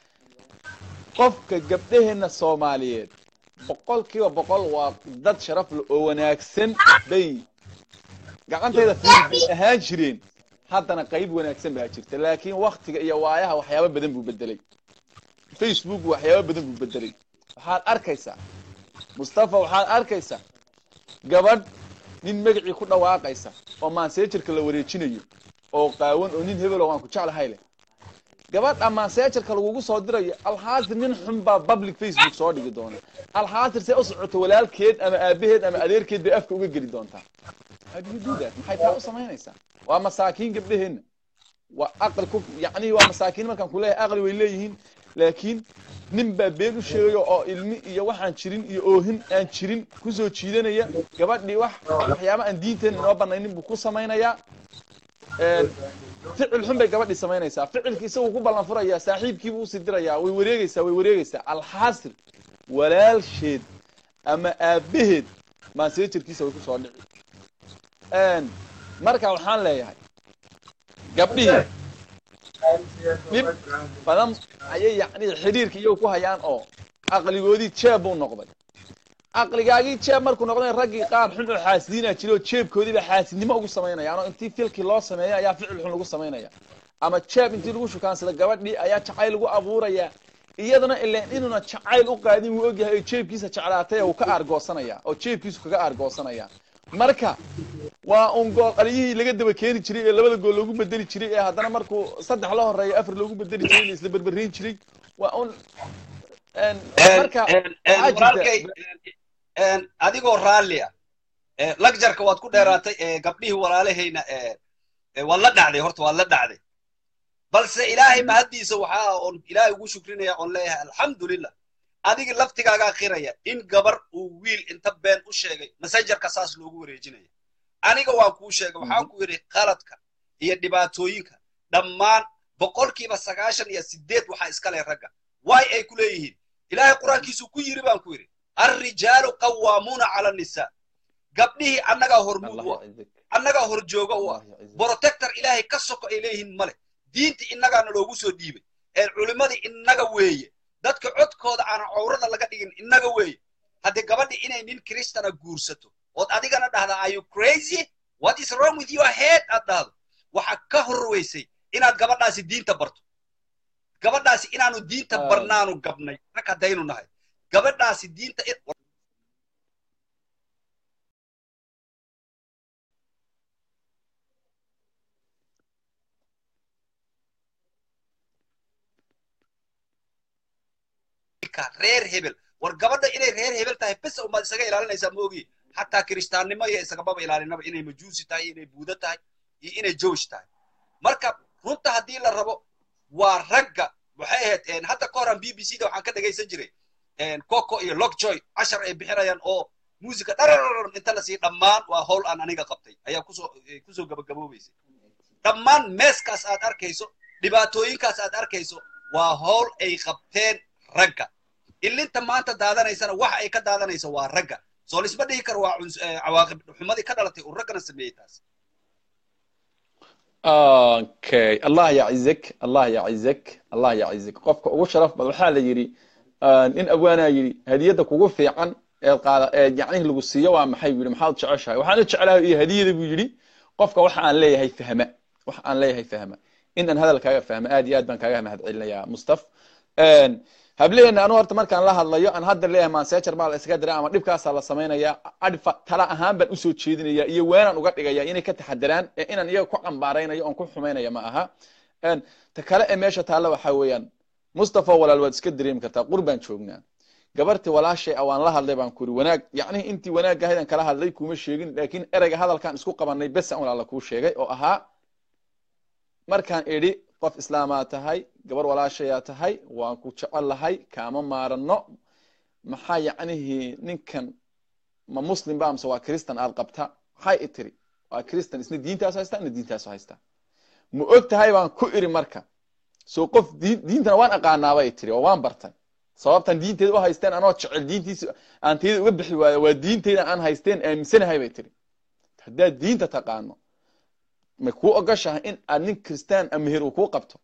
qofka gabdhaheenna soomaaliyeed boqolkiiba boqol waa dad sharaf leh oo wanaagsan bay gacantayda fiil bay ahaan jireen haddana qayb wanaagsan baa jirta laakiin waktiga iyo waayaha waxyaabo badan buu bedelay facebook waxyaabo badan buu bedelay waxaad arkaysaa mustafa waxaad arkaysaa gabadh nin magacii ku dhawaaqaysa oo maanseejarka la wareejinayo oo qaawan oo nin hebelo waan ku jeclahay leh gabadha maanseejarka lagugu soo dirayo alxaasir nin xun baa public facebook soo dhigi doona alxaasir see u socoto walaalkeed ama aabaheed ama adeerkeed bay afka uga geli doontaa how do you do that maxay taa u samaynaysaa waa masaakiin gabdhaheenna waa aqli ku yacni waa masaakiin markaan ku leeyahay aqli way leeyihiin laakiin nin baa been u sheegayo oo ilmi iyo waxaan jirin iyo oohin aan jirin kusoo jiidanaya gabadhii wax waxyaaba aan diinteena inoo banaynin buu ku samaynayaa Een, ficil xun bay gabadhii samaynaysaa ficilki isagu ku ballan furayaa saaxiibkiibu usii dirayaa way wareegaysaa way wareegaysaa alxaasil walaalsheed ama aabaheed maaseejarkiisa way kusoo dhici Een, marka waxaan leeyahay gabdhihii dhib badan ayay yacni xidhiirka iyagu ku hayaan oo aqligoodii jeeb buu noqday aqligaagii jeeb markuu noqday raggii qaar xun oo xaasidiinaa jira oo jeebkoodiiba xaasidnimo ugu samaynayaan oo intii filkii loo sameeya ayaa ficil xun lagu samaynaya ama jeeb intii lagu shukaansada gabadhii ayaa jacayl lagu abuuraya iyadana ileen inuuna jacayl u qaadin wuu ogyahay oo jeebkiisa jeclaatay uu ka aargoosanaya oo jeebkiisu kaga aargoosanaya marka waa un gool aliyihii laga daba keeni jiray ee labada gool loogu bedeli jiray ee haddana markuu saddex la horeeya afar loogu bedeli jiray la isla berbereyn jiray waa un een, marka waxaa jirta- walaalkay een, adigoo raalli ah ee, lagjarka waad ku dheeraatay ee, gabdhihii walaalahayna ee, ee, waad la dhacday horta waad la dhacday balse ilaahay mahaddiisa waxaa oon ilaahay ugu shukrinaya oon leeyahay alxamdulilah adiga laftigaagaa qiraya in gabar uu wiil inta been u sheegay messengerka saas loogu wareejinaya aniga waan kuu sheegay waxaan ku yidhi qaladka iyo dhibaatooyinka dhammaan boqolkiiba sagaashan iyo sideed waxaa iska leh ragga waay ay ku leeyihiin ilaahay qur-aankiisu ku yiri baan ku yidhi alrijaalu qawaamuuna cala annisaa gabdhihii annagaa hormuud u ah annagaa horjooga u ah protector ilaahay ka soko ay leeyihiin male diinta innagaana loogu soo dhiibay culimmadii innaga weeye dadka codkooda aan cawrada laga dhigin innaga weeye haddii gabadhi inay nin kristana guursato ood adigana dhahda are you crazy what is wrong with your head aad dhahdo waxa ka horweysay inaad gabadhaasi diinta barto gabadhaasi inaanu diinta barnaanu gabnay rag haddaynu nahay gabadhaasi diinta reer hebel war gabadha inay reer hebel tahay bes umaad isaga ilaalinaysaa moogi xataa kiristaannimo iyo isagababa ilaalinaba inay majuusi tahay inay buuda tahay iyo inay jowish tahay marka runta haddii la rabo waa ragga waxay ahayd hadda ka horan b b c da waxaan ka dhagaysan jiray coco iyo lockjoy cashar ay bixinayaan oo muusica dhararar inta lasii dhammaan waa howl aan aniga qabtay ayaa kusoo kusoo gabagaboobaysay dhammaan meeskaas aad arkayso dhibaatooyinkaas aad arkayso waa howl ay qabteen ragga ilinta maanta daadanaysana waxa ay ka daadanayso waa ragga soo lisma dhihi karo waa cawaaqib xumadii ka dhalatay uu raggana sameeyey taas okay allah yacizak allah yacizak allah yacizak qofka ugu sharaf badan waxaa la yidhi nin abwaanaa yidhi hadiyadda kugu fiican ee qaada ee yacnihii lagu siiyo waa maxay buu yidhi maxaad jeceshahay waxaan u jeclahay iyo hadiyada buu yidhi qofka waxa aan leeyahay fahma waxa aan leeyahay fahma in aan hadalkaaga fahma aad iyo aad baan kaaga mahadcelinayaa mustaf hableena anu horta markaan la hadlayo aan hadda leeyahay mansejar baa la iskaga diray ama dhibkaasaa la samaynayaa adfa tala ahaan baan usoo jeedinaya iyo weenaan uga dhigaya inay ka taxadaraan ee inaan iyaga ku cambaaraynayo oon ku xumaynaya ma aha ta kale ee meesha taalla waxaa weeyaan mustafa walaal waad iska dareemi kartaa qur baan joognaa gabartii walaashay ah waan la hadlay baan kuri wanaag yacnihi intii wanaag ahaydaan kala hadlay kuma sheegin laakiin ereyga hadalkaan isku qabanay besa walaala kuu sheegay oo ahaa markaan idhi qof islaamaa tahay gabar walaashayaa tahay waan ku jecel lahay kaama maaranno maxaa yacnihii ninkan ma muslim ba amse waa kristan aad qabta maxay i tiri waa kristan isna diintaasu haystaa ina diintaasu haystaa ma og tahay baan ku iri marka soo qof diintana waan aqaanaabay tiri oo waan bartay sababtan diinteeda u haysteen anoo jecel diintiisa aan tayada uga bixi waayo waa diinteyda aan haysteen aaminsanahay bay tiri haddaad diinta taqaano ma kuu ogoshahay in aad nin kristaan a meher uu kuu qabto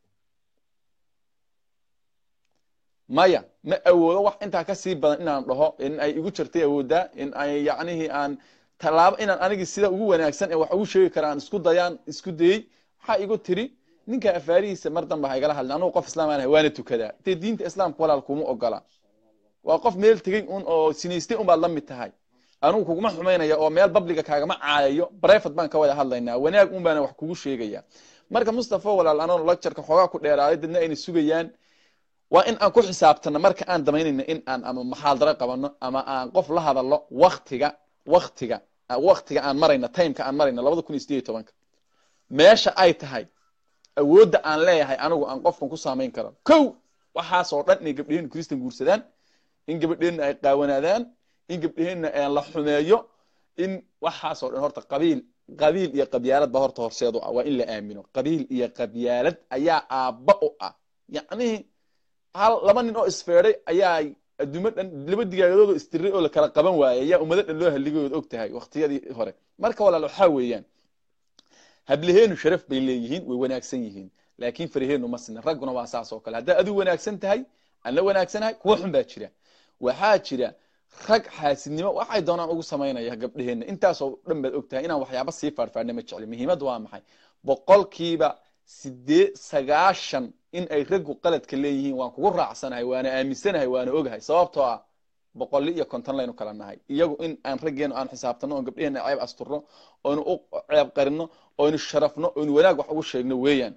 maya ma awoodo wax intaa kasii badan inaan dhaho in ay igu jirtay awooddaa in ay yacnihii aan tallaabo inaan anigii sida ugu wanaagsan ee wax ugu sheegi kara aan isku dayaan isku dayey waxaa igu tiri ninka afaarihiisa mar danba ha igala hadlin anugu qof islaam aan ahay waana tukadaa dee diinta islaamka walaal kuma ogola waa qof meel tegey un oo sinaystay un baad la mid tahay anugu kuguma xumaynaya oo meel babliga kaagama caayayo brefat baan ka wada hadlaynaa wanaag un baana wax kugu sheegaya marka mustafa walaal anoo lectureka xoogaa ku dheeraaday dadna ayna sugayaan waa in aan ku xisaabtano marka aan damaynayno in aan ama maxaadaro qabano ama aan qof la hadallo waktiga waktiga waktiga aan marayno timeka aan marayno labada kun iyo sideed iyo tobanka meesha ay tahay awoodda aan leeyahay anigu aan qofkan ku saamayn karo kow waxaasoo dhan inay gabdhaheenna kristan guursadaan in gabadheenna ay qaawanaadaan in gabdhaheenna la xumeeyo in waxaasoo dhan horta qabiil qabiil iyo qabyaalad ba horta horseed u ah waa in la aamino qabiil iyo qabyaalad ayaa aabba u ah yacnihi hal laba nin oo isfeeday ayaa adduumo dhan laba digaagadoodo istiray oo la kala qaban waayay ayaa ummado dhan loo halligayood og tahay waqtiyadii hore marka walaal waxaa weeyaan hablaheenu sharaf bay leeyihiin way wanaagsan yihiin laakiin faraheenu ma sina ragguna waa saas oo kale haddaa adigu wanaagsan tahay aan la wanaagsanahay kuwa xun baa jira waxaa jira rag xaasidnimo waxay doonaan ugu samaynaya gabdhaheenna intaasoo dhan baad og tahay inaan waxyaaba sii faarfaarna ma jecli muhiimaddu waa maxay boqolkiiba sideed sagaashan in ay raggu qaladka leeyihiin waan kugu raacsanahay waana aaminsanahay waana ogahay sababtoo ah boqolli iyo konton laynu kala nahay iyagu in aan raggeenu aan xisaabtano oon gabdheheena ceeb asturno oynu u ceeb qarino oynu sharafno oynu wanaag wax ugu sheegno weeyaan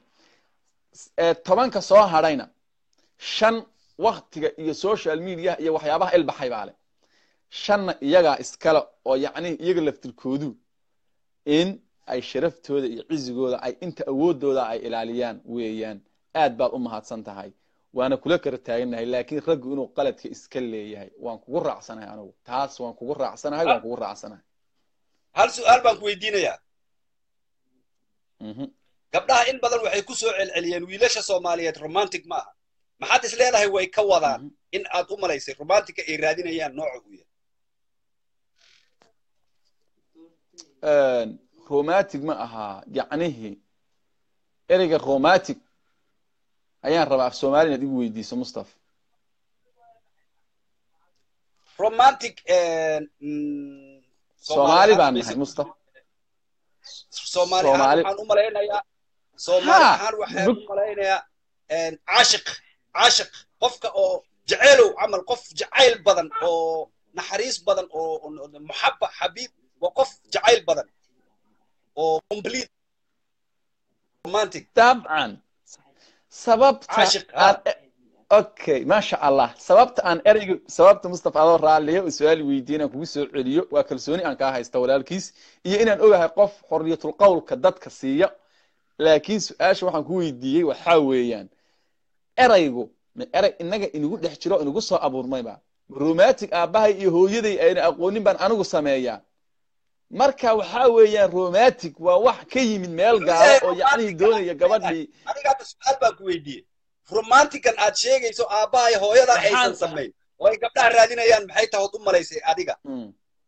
tobanka soo hadhayna shan waktiga iyo social media iyo waxyaabaha ilbaxay baa le shanna iyagaa iskale oo yacni iyaga laftirkoodu in ay sharaftooda iyo cizigooda ay inta awoodooda ay ilaaliyaan weeyaan aad baad u mahadsan tahay waana kula kala taagannahay laakiin raggu inuu qaladka iska leeyahay waan kugu raacsanahay anigu taas waan kugu raacsanahay waan kugu raacsanahay hal su-aal baan ku weydiinayaa gabdhaha in badan waxay ku soo celceliyeen wiilasha soomaaliyeed romantic ma aha maxaad is leedahay way ka wadaan in aad u malaysay romantica ay raadinayaan nooca uu yahay romantic ma ahaa yacnihii ereyga romantic ayaan rabaa af soomaali inaad igu weydiiso mustafa romantic mm, soomaali baan ahaan nahay mustafa soomaali ahaan Soomaali- waxaan u malaynayaa soomaali Ha, ahaan waxaan bug- u malaynayaa een, caashiq caashiq qofka oo jaceylow camal qof jacayl badan oo naxariis badan oo oo- oo muxaba xabiib waa qof jacayl badan oo complete romantic dabcan sababta Caashiq, aan okay maasha allah sababta aan ereyga sababta mustafa adoo raalliya oo su-aal weydiin aan kugu soo celiyo waa kalsooni aan kaa haysta walaalkiis iyo inaan ogahay qof xorriyatul qowlka dadka siiya laakiin su-aasha waxaan ku weydiiyey waxaa weeyaan eraygu ma erey inaga inagu dhex jiro inagu soo abuurmayba romantic aabbahay iyo hooyaday ayna aqoonin baan anigu sameeyaa marka waxaa weeyaan romantic waa wax ka yimid meel gaalo oo yacnihii doonaya gabadhii aniga hadda su-aal baan ku weydiiyey romantican aad sheegayso aabbahay hooyada aysan Maxaan- samayn oo ay gabdhaha raadinayaan maxay tahay ood u malaysay adiga Mm.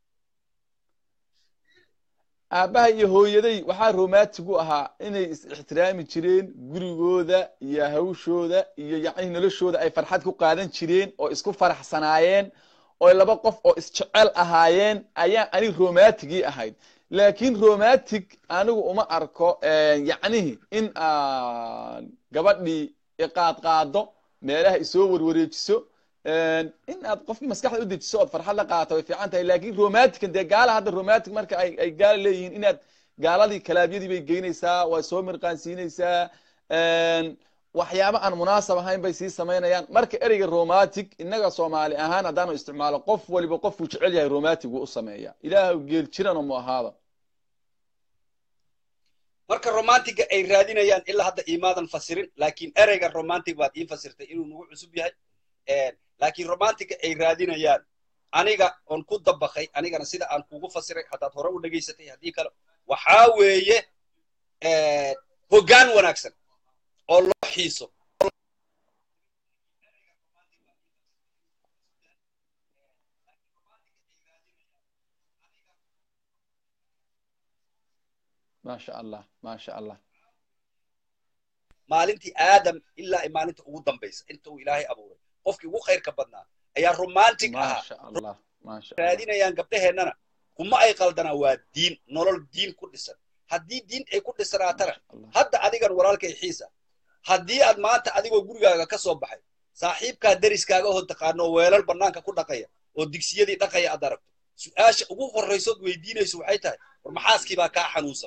aabbaha iyo hooyaday waxaa romantic u ahaa inay is ixtiraami jireen gurigooda iyo hawshooda iyo yacni noloshooda ay farxad ku qaadan jireen oo isku faraxsanaayeen oo laba qof oo isjecel ahaayeen ayaa ani romantigii ahayd laakiin romantic anigu uma arko yacnihi in aan gabadhii iqaadqaado meelaha isoo warwareejiso in aad qofkii maskaxda u dejiso ood farxad la qaadato way fiican tahay laakiin romantican dee gaala hadda romantic marka ay ay gaala leeyihiin inaad gaaladii kalaabyadii bay geynaysaa waa soo mirqaansiinaysaa waxyaabo aan munaasab ahayn bay sii samaynayaan marka ereyga romantic innaga soomaali ahaan haddaanu isticmaalo qof waliba qofkuu jecel yahay romantic wuu u sameeya ilaah geel jirana mu ahaada marka romantiga ay raadinayaan ilaa hadda imaadan fasirin laakiin ereyga romantic baad ii fasirtay inuu nagu cusub yahay laakiin romantiga ay raadinayaan aniga oon ku dabaqay anigana sida aan kugu fasiray haddaad hore u dhegaysatay haddii kale waxaa weeye hoggaan wanaagsan oo loo xiiso maasha allah maasha allah maalintii aadam ilaa maalinta ugu dambaysa inta uu ilaahay abuuray qofkii ugu khayrka badnaa ayaa romantic ahaa maasha allah maasha allah raadinayaan gabdhaheennana kuma ay qaldanaa waa diin nolol diin ku dhisan haddii diin ay ku dhisanaatana hadda adigan walaalkay xiisa haddii aad maanta adigoo gurigaaga ka soo baxay saaxiibkaa deriskaaga oo taqaano weelal bannaanka ku dhaqaya oo digsiyadii dhaqaya aad aragto su-aasha ugu horraysood weydiinayso waxay tahay war maxaaskii baa kaa xanuunsan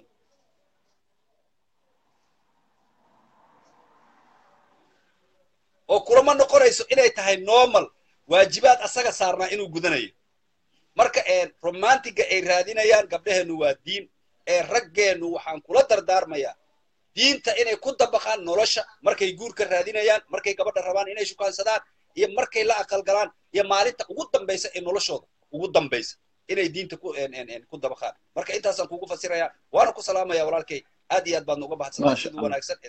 oo kulama noqonayso inay tahay normal waajibaad asaga saarnaa inuu gudanayo marka romantiga ay raadinayaan gabdhaheennu waa diin ee raggeennu waxaan kula dardaarmayaa diinta inay ku dabaqaan nolosha markay guurka raadinayaan markay gabadha rabaan inay shukaansadaan iyo markay la aqalgalaan iyo maalinta ugu dambaysa ee noloshooda ugu dambaysa inay diinta ku dabaqaan marka intaasaan kugu fasirayaa waana ku salaamaya walaalkay aad iyo aad baadna uga baxsantaa sida wanaagsan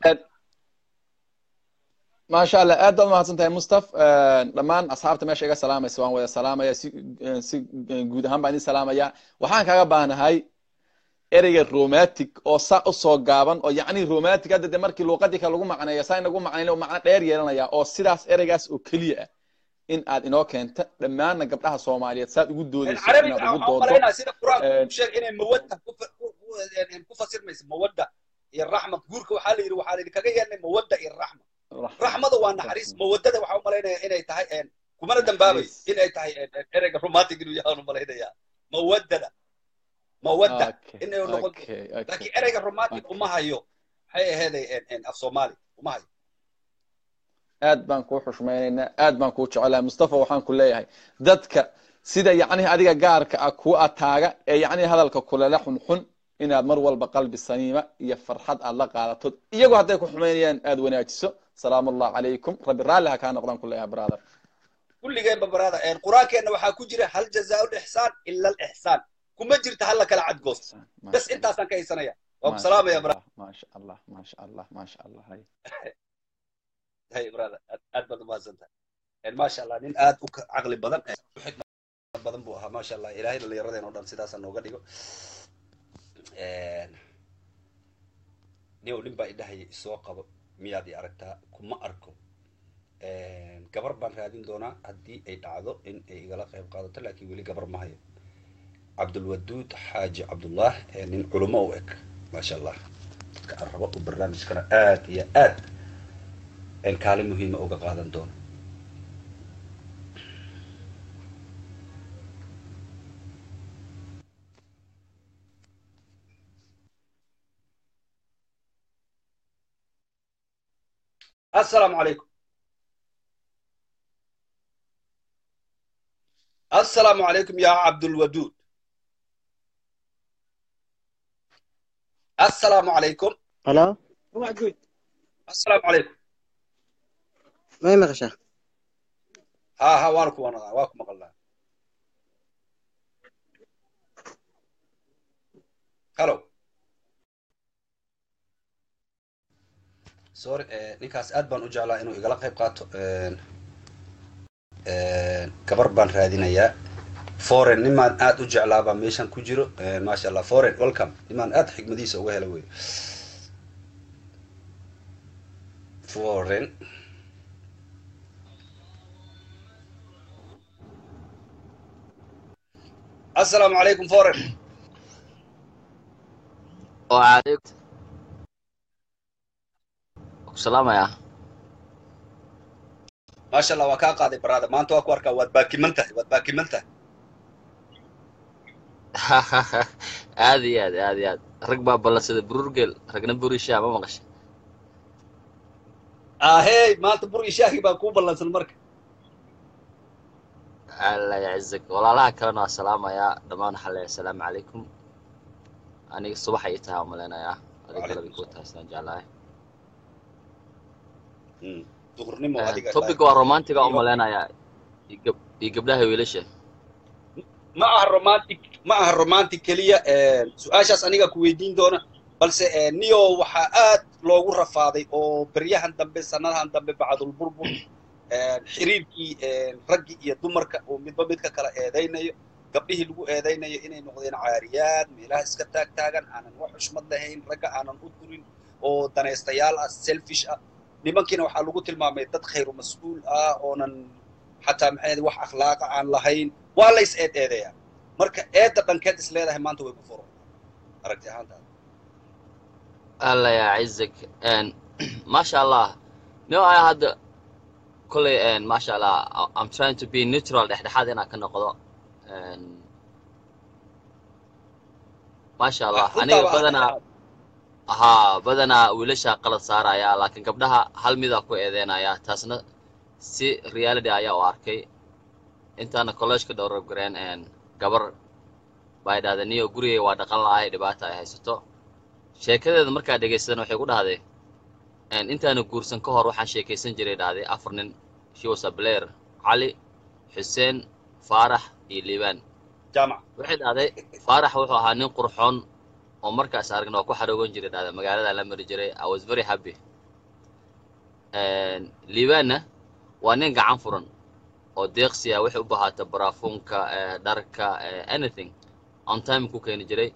maasha allah aad baad umahadsan tahay mustaf dhammaan asxaabta meesha iga salaamaysa waan wada salaamaya si si guud ahaan baan idin salaamaya waxaan kaga baahnahay ereyga romantic oo saa usoo gaaban oo yacni romantic hadda de markii luuqadii kale lagu macneeyo saa inagu macnayna macno dheer yeelanaya oo sidaas ereygaas oo keliya ah in aad inoo keenta dhammaanna gabdhaha soomaaliyeed saad ugu doodayso inaad ugu doodo sida qur-aanku sheeg inay mawadda ku fasirmaysa mawadda iyo raxmad guurka waxaa la yidhi waxaa la yidhi kaga yeelnay mawadda iyo raxma raxmada waa naxariis mawaddada waxaa u malaynaya inay tahay kumana dambaabay inay tahay ereyga romantic inuu yahaan u malaynaya mawaddada mawadda inay noqon laakiin ereyga romantic uma hayo maxay aheeday af soomaali uma hayo aad baan kuu xushmaynaynaa aad baan kuu jecelahay mustafa waxaan ku leeyahay dadka sida yacnihi adiga gaarka ah kuu ataaga ee yacnihi hadalka kulele xunxun inaad mar walba qalbi saniima iyo farxad aad la qaadato iyagoo hadday ku xumaynayaan aad wanaajiso salaamu allah calaykum rabbi raalli ha kaa noqdaan ku leeyahay brother kulligeenba brother qur-aankeenna waxaa ku jira hal jazaa lixsaan ila alixsaan kuma jirta hal la kala cadgoosto bas intaasaan ka haysanaya waa ku salaamaya brother maasha allah maasha allah maasha allah hay hay brother aad baad umahadsan tahay maasha allah nin aad u caqli badan xikmad badan buu ahaa maasha allah ilaahay dhallinyaradeen oo dhan sidaasa nooga dhigo niyow nin baa idhahaya isoo qabo miyaad i aragtaa kuma arko gabar baan raadin doonaa haddii ay dhacdo in ay igala qayb qaadato laakiin weli gabar ma hayo cabdulwaduud xaaji cabdullah ee nin culimo u eg maasha allah dadka aan rabo u barnaamijkana aad iyo aad kaalin muhiima uga qaadan doono السلام عليكم السلام عليكم يا عبد الودود السلام عليكم هلا السلام عليكم ما مغشى ها ها وانكم وانا واكم مقلنا هلو sorry ninkaas aad baan u jeclaa inuu igala qayb qaato gabar baan raadinayaa foreign nimaan aad u jeclaa baa meeshan ku jiro maasha allah foreign welcome nimaan aad xigmadiisa uga hela wey foreign السلام عليكم foreign وعليكم السلام يا maasha allah waa kaa qaaday baraada maanta waa ku arkaa waad baakiman tahay waad baakiman tahay aad iyo aad aad iyo aad rag baa ballansada bururgel ragna burishaa ma maqashay ahey maanta bur iyo shaahi baa kuu ballansan marka alla yacizak walaalaha kalena waa salaamayaa dhammaan waxaa leeyahay asalaamu calaykum aniga subax ay tahay aan malaynayaa adiga galabay kuu tahay sidaan jeclahay duhurnimo adiga topic waa romantiga u malaynayaa iyo gab- iyo gabdhaha wiilasha ma aha romantic ma aha romantic keliya su-aashaas aniga ku weydiin doona balse niyo waxaa aad loogu rafaaday oo beryahan dambe sanadahan dambe bacdulburbur xiriirkii raggii iyo dumarka oo midba midka kala eedaynayo gabdhihii lagu eedaynayo inay noqdeen caariyaad meelaha iska taag taagan aanan wax xushmad lahayn ragga aanan u durin oo danaystayaal ah selfish ah nimankiina waxaa lagu tilmaamay dad khayru mas-uul ah oonan xataa maxay wax akhlaaqa aan lahayn waa la is eed eedeeyaa marka eedda dhankeed is leedahay maanta way ku furo aragti ahaantaada alla yacizak maasha allah no aya hadda kolley maasha allah I- i'm trying to be neutral dhexdhexaad inaan ka noqdo And maasha allah aniga runtaaba badanaa haa badanaa wiilasha qalad saaraya laakiin gabdhaha hal midaa ku eedeynaya taasna si reality ayaa u arkay intaana collegeka dhowrab gareen gabar baa idhahda niyo gurigay waa dhaqan la'ahay dhibaata ay haysato sheekadeeda markaa dhegaysadan waxay ku dhahday intaana guursan ka hor waxaan sheekaysan jiray dhahday afar nin she was a blair cali xuseen faarax iyo liibaan jaamac waxay dhahday faarax wuxuu ahaa nin qurxoon oo markaas aragna waa ku xaroogan jiray dhahday magaalada la mari jiray i was very happy liibaanna waa nin gacan furan oo deeqsi ah waxay u bahaata baraafuunka eh, dharka eh, anything on time ku keeni jiray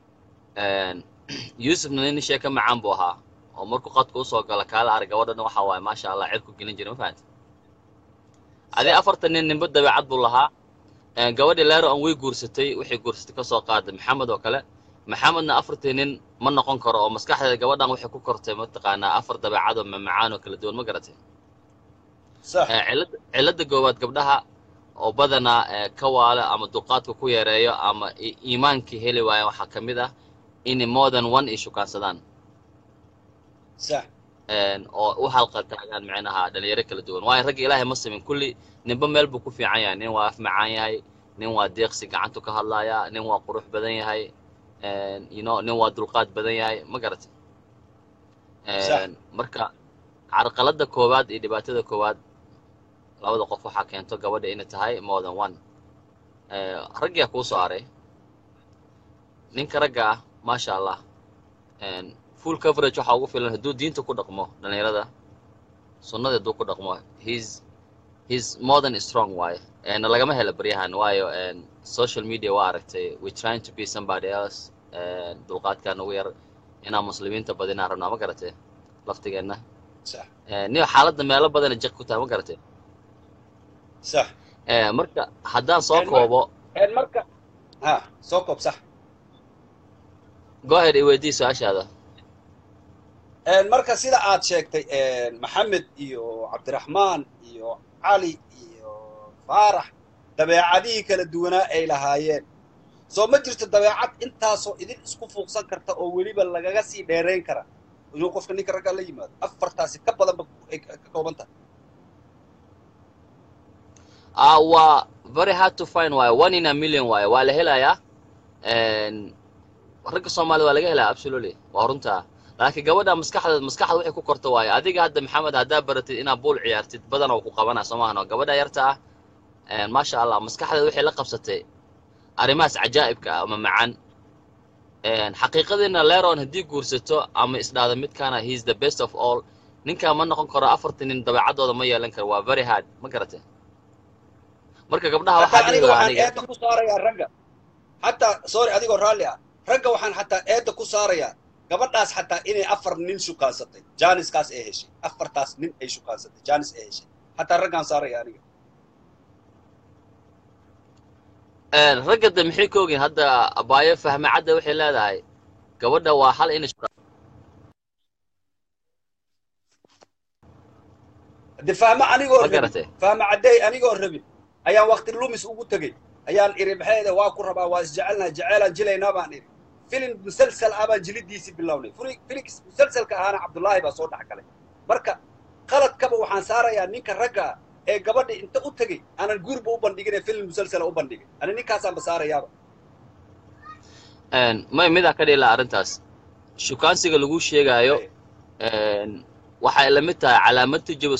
yuusufna nin sheeka macaan buu ahaa oo markuu qadka usoo gala kaala arag gabadhan waxa waaye maasha allah cirku gelin jiray ma fahamti adii afartan nin ninba dabeecad buu lahaa Eh, gabadhii leero aan way guursatay waxay guursatay kasoo qaaday maxamed oo kale maxamedna afartii nin ma noqon karo oo maskaxdeeda gabadhan waxay ku kortay mataqaanaa afar dabeecad oo mamacaan oo kala duwan ma garatay sax Eh, cilada cilada goowaad gabdhaha oo badanaa eh, ka waala ama duqaadka ku yareeyo ama i- iimaankii heli waaya waxaa ka mid ah inay more than one ay shukaansadaan sax een, oo u halqa taagaan micnaha dhalinyaro kala duwan waayo ragga ilaahay ma simin kulli ninba meel buu ku fiican yahay nin waa af macaan yahay nin waa deeqsi gacantu ka hadlaaya nin waa qurux badan yahay een, you know nin waa dulqaad badan yahay ma garatay Sax. Een, marka carqaladda koowaad iyo dhibaatada koowaad labada qof waxaa keento gabadha inay tahay more than one Eh, raggaa kuu soo haray ninka ragga ah maasha allah een, full coverage waxaa ugu filan hadduu diinta ku dhaqmo dhalinyarada sunnada hadduu ku dhaqmo he's he's more than strong waaye een, lagama helo baryahan waayo een, social media waa aragtay we trying to be somebody else een, dulqaadkaan ugu yar inaan muslimiinta badinaan rabnaa ma garatay laftigeenna sax Eh, niyo xaaladda meelo badana jaq ku tahay ma garatay sax Eh, marka haddaan soo Een, mar- koobo een marka ha soo koob sax go ahead i weydii su-aashaada Een, marka sida aad sheegtay een, maxamed iyo cabdiraxmaan iyo cali iyo faarax dabeecadihii kala duwanaa ay lahaayeen soo ma jirto dabeecad intaasoo idin isku fuuqsan karta oo weliba lagaga sii dheerayn kara inuu qofka ninka raggaa la yimaado afartaasi ka badanba ay ka ka kooban tahay ah waa very hard to find waaye one in a million waaye waa la helayaa Een, ragga soomaalida waa laga helaa absolutely waa runtaa laakiin gabadha maskaxda maskaxda waxay ku korta waaye adiga hadda maxamed haddaa baratid inaad buul ciyaartid badan oo ku qabanaa soo maahano gabadha yarta ah een, maasha allah maskaxdeeda waxay la qabsatay arrimahaas cajaa'ibka ah ama macaan Een, xaqiiqadiina leron haddii guursato ama isdhaada midkaana he is the best of all ninkaa ma noqon karo afartan nin dabeecadooda ma yeelan karo waa very hard ma garatay marka gabdhaha hataa waxaa dhihi aniga lahaa waxaan aniga eedda ku saarayaa ragga hataa sorry adigoo raalli ah ragga waxaan xataa eedda ku saarayaa gabadhaas xataa inay afar nin shukaansatay jaaniskaas ay heshay afartaas nin ay shukaansatay jaanis ay heshay xataa raggaan saaraya aniga Een, ragga de maxay ka ogin hadda abaayo fahme cadda waxay leedahay gabadha waa hal in de fahmo anigoo ma rabin garatay fahmo caddeey anigoo rabin ayaan waqti lumis ugu tegey ayaan iri maxayda waa ku rabaa waa isjecelnaha jeceelaan jilaynaa baan iri filim musalsal ah baan jilidiisii bilownay Fili- felix musalsalka ahaana cabdullaahi baa soo dhex galay marka qaladkaba waxaan saarayaa ninka ragga ah ee gabadha inta u tegey aanan guurba u bandhigin ee filim musalsala u bandhigay ani ninkaasaanba saarayaaba Een, may midaa ka dhihi lahaa arrintaas shukaansiga lagu sheegaayo een, waxay la mid tahay calaamad tujiba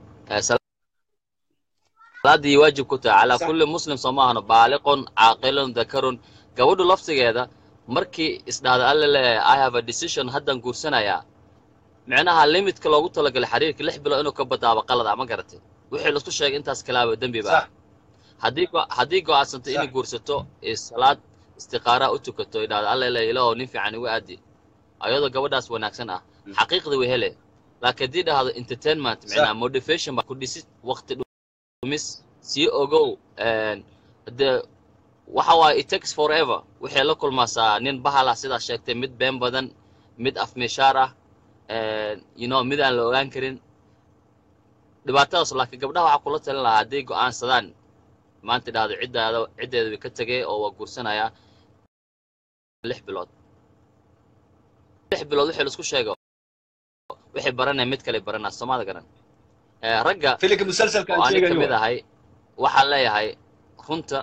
salaadii waajib ku tahay calaa Sax. kulli muslim soo maahano baaliqun caaqilun dakarun gabadhu laftigeeda markii isdhahda alle leeyahay i have a decision haddaan guursanayaa micnaha limitka loogu talagalay xiriirka lix bilood inuu ka badaabo qalad ah ma garatay wixii laisku sheegay intaas kalaaba dembi ba ah sax haddii go- haddii go'aansanto inay Sax. guursato ee salaad istiqaaraa u tukato idhahda alle le ilaahow nin fiican igu aadi ayadoo gabadhaas wanaagsan ah Mm. xaqiiqda way hele laakiin haddii dhahdo entertainment Sax. micnaha motivation baa ku dhisid waqti dhumis sii ogow een, dee waxa waaye it takes forever waxay la kulmaasaa nin bahal ah sidaa sheegtay mid been badan mid afmeeshaar ah een, you know mid aan la ogaan karin dhibaatadaas laakiin gabdhaha waxaa kula talin lahaa hadday go'aansadaan maanta dhahdo ciddaada ciddeeda way ka tegay oo waa guursanayaa lix bilood lix bilood wixii laisku sheego waxay baranaya mid kale baranaa soomaalida garan Eh, ragga filimka musalsalka oo aan ani ka sheegayo mid ahay waxaan leeyahay runta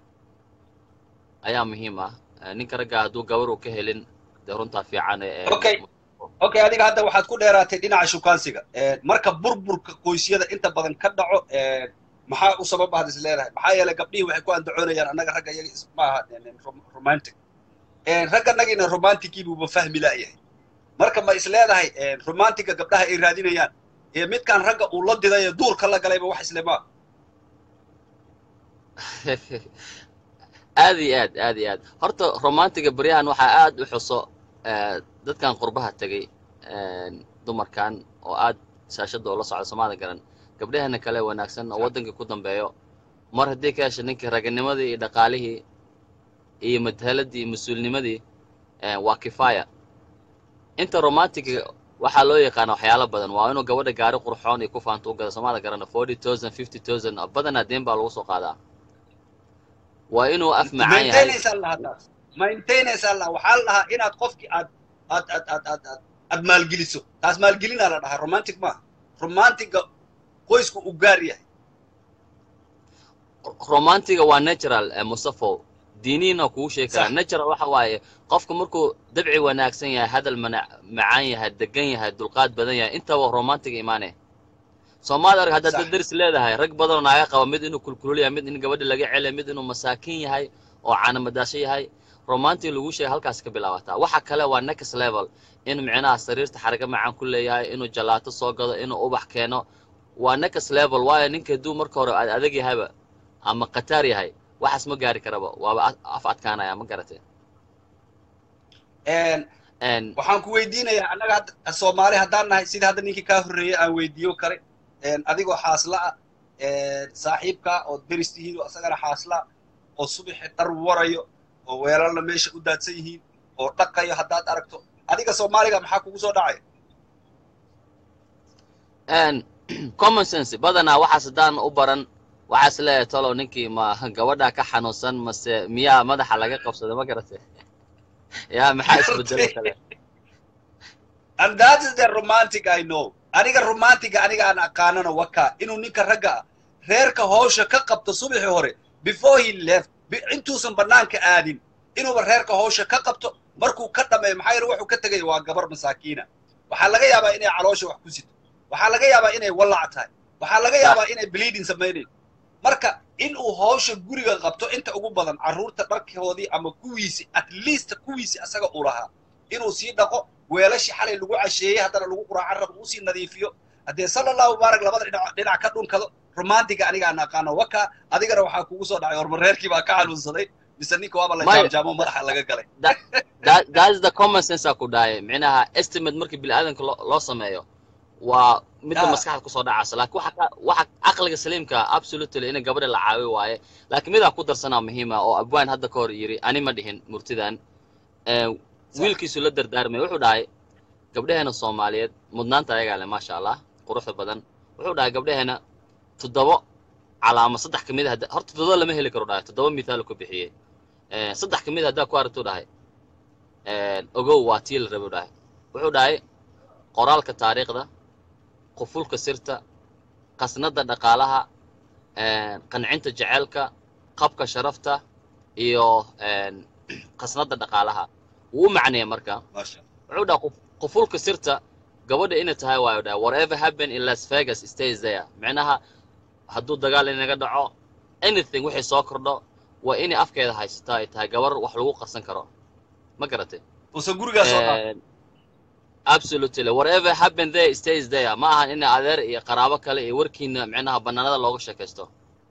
ayaa muhiim ah Eh, ninka ragga hadduu gabar uu ka helin dee runtaa fiican ee Okay. okay adiga hadda waxaad ku dheeraatay dhinaca shukaansiga Ee, marka burburka qoysyada inta badan ka dhaco ee, maxaa u sabab ahad is leedahay maxaa yeelay gabdhihii waxay ku andacoonayaan annaga ragga iyaga is- maaha een, een, rom- romantic Ee, ragga nagiina romantikiibuuba fahmi la'yahay marka ma is leedahay een, romantiga gabdhaha ay raadinayaan ee midkaan ragga uu la diday ee duurka la galayba wax isle maa aad iyo aad aad iyo aad horta romantiga baryahan waxaa aad u xuso eh, dadkan qurbaha tegey een, dumarkan oo aad shaashadda ula socda soomaalida garan gabdhahana kale wanaagsan oo waddankii ku dambeeyo mar haddii ka hesha ninkii raganimadii iyo dhaqaalihii iyo matahaladii iyo mas-uulnimadii eh, waa kifaaya inta romantiga waxaa loo yaqaana waxyaalo badan waa inuu gabadha gaari qurxoon iyo ku faanto u gada soomaalida garana forty thousand fifty thousand badanaa deen baa lagu soo qaadaa waa inuu af macaan yahay maintainaysaa lahaa taas maintainaysaa lahaa waxaa la dhahaa inaad qofkii aad aad aad aad aad aad aad maalgeliso taas maalgelinaa la dhahaa romantic maaha romantiga qoysku u gaar yahay romantiga waa natural eh, mustafo diiniina kugu sheegi karaa Sax. natural waxa waaye qofka markuu dabci wanaagsan yahay hadal mana- macaan yahay degan yahay dulqaad badan yahay intaba romantiga imaane soomaali arag haddaad Sax. dad deris leedahay rag badanoo naaga qaba mid inuu kulkulul yahay mid in gabadha laga celiya mid inuu masaakiin yahay oo caanamadaasho yahay romantic lagu sheegay halkaas ka bilaabataa waxa kale waa next level in micnaha sariirta xaraga macaan ku leeyahay inuu jalaato soo gado inuu ubax keeno waa next level waayo ninka hadduu marka hore ad adag yahayba ama khataar yahay waxaas ma gaari karaba waaba a- af adkaanaya ma garatee Een, een waxaan ku weydiinayaa annaga hadda soomaali haddaan nahay sida hadda ninkii kaa horreeyey aan weydiiyo kale een, adigoo xaasla ah een, saaxiibka oo deris tihiin oo isagana xaasla ah, oo subaxi dhar warayo oo weelalna meesha u daadsan yihiin oo dhaqayo haddaad aragto adiga soomaaliga maxaa kugu soo dhacaya een common sense badanaa waxaas haddaan u baran waxaas leeyahay tolow ninkii ma gabadha ka xanuunsan mase miyaa madaxa laga qabsaday ma garatay yaa maxaa isbedelo kale and that is the romantic I know aniga romantiga aniga aan aqaanana waka inuu ninka ragga ah reerka hawsha ka qabto subaxi hore before he left bi- intuusan banaanka aadin inuuba reerka hawsha ka qabto markuu ka dhameeyo maxaa yeele wuxuu ka tegaya waa gabar masaakiina waxaa laga yaabaa inay caloosha wax ku sito waxaa laga yaabaa inay wallac tahay waxaa laga yaabaa inay bleeding samaynayo marka in uu hawsha guriga qabto inta ugu badan carruurta dharkoodii ama kuwiisi at least kuwiisi asaga uu lahaa inuu sii dhaqo weelashii xalay lagu casheeyey haddana lagu quraacan rabo uu sii nadiifiyo haddee sala allahu mubaarak labada dhinac dhinac ka dhunkado romantiga aniga aan aqaano waka adigana waxaa kugu soo dhacay horma reerkii baa ka xanuunsaday mise ninka waaba la Maya. jaamjaamo madaxa laga galay that, that is the common sense aa ku dhahay micnaha estimate markii bini'aadanka loo loo sameeyo waa midda Ah. maskaxda kusoo dhacaysa laakiin waxa ka waxa caqliga saliimka absolutely in gabadha la caawi waaye laakiin midaa ku darsanaa muhiima oo abwaan hadda ka hor yiri ani ma dhihin murtidan Eh, wiilkiisu la dardaarmay wuxuu dhahay gabdhaheena soomaaliyeed mudnaanta ayagaa leh maasha allah quruxda badan wuxuu dhahay gabdhaheena toddobo calaamo saddex ka mid a hadda- horta toddoba lama heli karo dhahay toddoba mithaal ku bixiyey Eh, saddex ka mid a haddaa ku aragtuu dhahay Eh, ogow waa tii la rabay dhahay wuxuu dhahay qoraalka taariikhda qufulka sirta qasnada dhaqaalaha eh, qancinta jeceelka qabka sharafta iyo eh, qasnada dhaqaalaha wuu u macneeya marka maasha wuxuu dhaha quf- qufulka sirta gabadha inay tahay waayo dhaha whatever happen in las vegas stays there micnaha hadduu dagaal inaga dhaco anything wixii soo kordho waa inay afkeeda haysataa ay tahay gabar wax lagu qarsan karo ma garatay uusan gurigaas oo dhan And absolutely whatever happened there stays there ma ahan in adeer iyo qaraabo kale iyo warkiina micnaha banaanada looga sheekaysto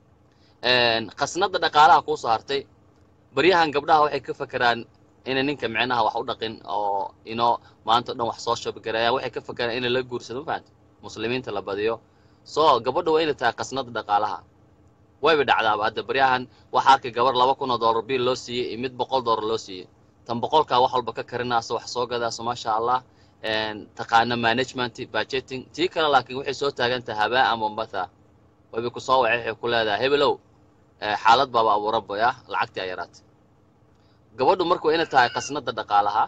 And qasnada dhaqaalaha kuu soo hartay baryahan gabdhaha waxay ka fakeraan inay ninka micnaha wax u dhaqin oo ino maanta o dhan wax soo shobgareeyaan waxay ka fakeraan inay la guursado ma fahamta muslimiinta la badiyo so gabadha waa inay tahay qasnada dhaqaalaha wayba dhacdaaba hadda baryahan waxaa arkay gabar laba kun oo dollar biil loo siiyey iyo mid boqol dollar loo siiyey tan boqolkaa wax walba ka karinayso wax soo gadaaso maasha allah een, taqaana management budgeting tii kale laakiin waxay soo taagan tahay habaa ama mbatha wayba ku soo wacay waxay ku leedahay hebelow eh, xaalad baaba abuuran boy ah lacagtii ay yaraatay gabadhu marka waa inay tahay qasnada dhaqaalaha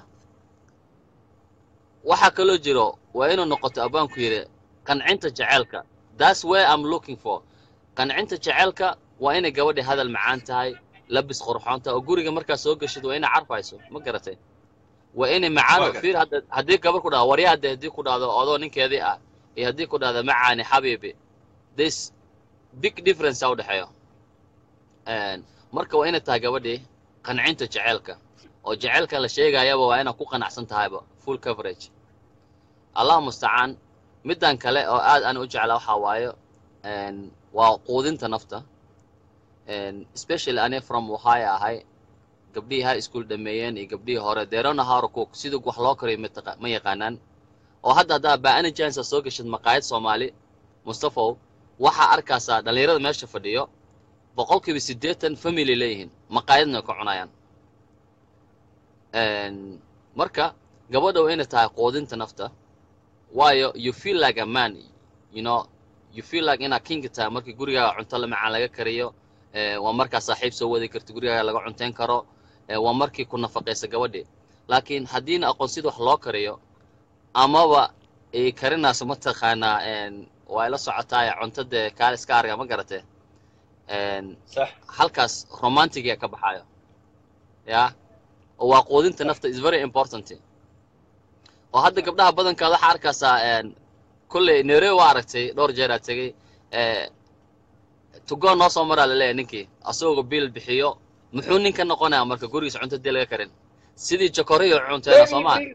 waxaa kaloo jiro waa inuu noqoto abbaanku yidhi qancinta jeceelka that's where I'm looking for qancinta jeceelka waa inay gabadhi hadal macaan tahay labis qurxoon tahay oo guriga markaa soo geshid waa inay carfayso ma garatay waa inay macaan Waa fiir hadda haddii gabar ku dhahdo waryaa hadde haddii ku dhahdo odoo ninkeedii ah iyo haddii ku dhahdo macaani xabiibi this big difference a u dhexeeyo Een, marka waa inay tahay gabadhii qancinta jeceelka oo jeceelka la sheegayaba waa inaad ku qanacsan tahayba full coverage allah mustacaan middan kale oo aad aan u jeclaa waxaa waayo een, waa quudinta nafta Een, especially ani from ohio ahay gabdhihii high school dhameeyeen iyo gabdhihii hore they don't know how to cook sida wax loo kariyo ma taqa- ma yaqaanaan oo hadda haddaa baani jansa soo gashid maqaayad soomaali mustafow waxaa arkaysaa dhallinyarada meesha fadhiyo boqolkiiba siddeetan family leeyihiin maqaayadna way ka cunayaan Een, marka gabadha waa inay tahay quudinta nafta waayo you feel like a man you know you feel like inaad kinga tahay markii gurigaaga cunto la macaan laga kariyo Eh, waa markaa saaxiib soo wadi karta gurigaaga laga cunteyn karo Eh, waa markii ku nafaqaysa gabadhi laakiin haddiina aqoon sida wax loo kariyo amaba ay karinayso mataqaanaa een, waa ila socotaa cuntada kaale iska arga ma garate Een, sax halkaas romantigia ka baxayo ya oo waa quudinta nafta is very important oo hadda gabdhaha badankaad waxaa arkaysaa een, kolley nairobi waa aragtay dhowr jeer aad tegey eh, tugo noo soo maraa laleeyahay ninkii asagoo biil bixiyo muxuu ninka noqonayaa marka gurigiisa cunto dii laga karin sidii jokoriyo cunteena soo maa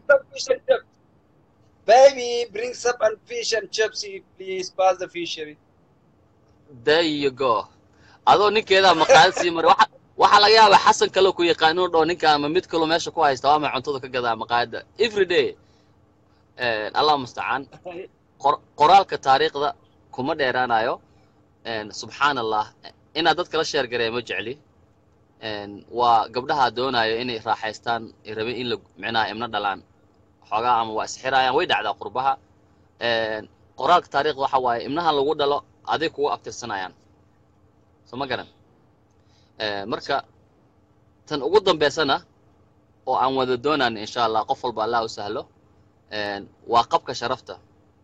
Baby, bring some fish and chips. Baby, bring some and fish and chips, please. Pass the fishery. there you go adoo ninkeedaa maqaayad sii maray waxa waxaa laga yaabaa xasan kaloo ku yaqaan inuu dhaho ninka ama mid kaloo meesha ku haysta waa ma cuntada ka gadaa maqaayadda every day allah mustacaan qor- qoraalka taariikhda kuma dheeraanayo subxaan allah inaad dadka la sheer gareeya ma jecli waa gabdhaha doonayo inay raaxaystaan ay rabeen in la micnaha imna dhalaan xoogaa ama waa isxiraayaan way dhacdaa qurbaha qoraalka taariikhda waxa waaye imnahan lagu dhalo aday kugu abtirsanayaan soo ma garan marka tan ugu dambaysana oo aan wada doonaan insha allah qof walba allah u sahlo waa qabka sharafta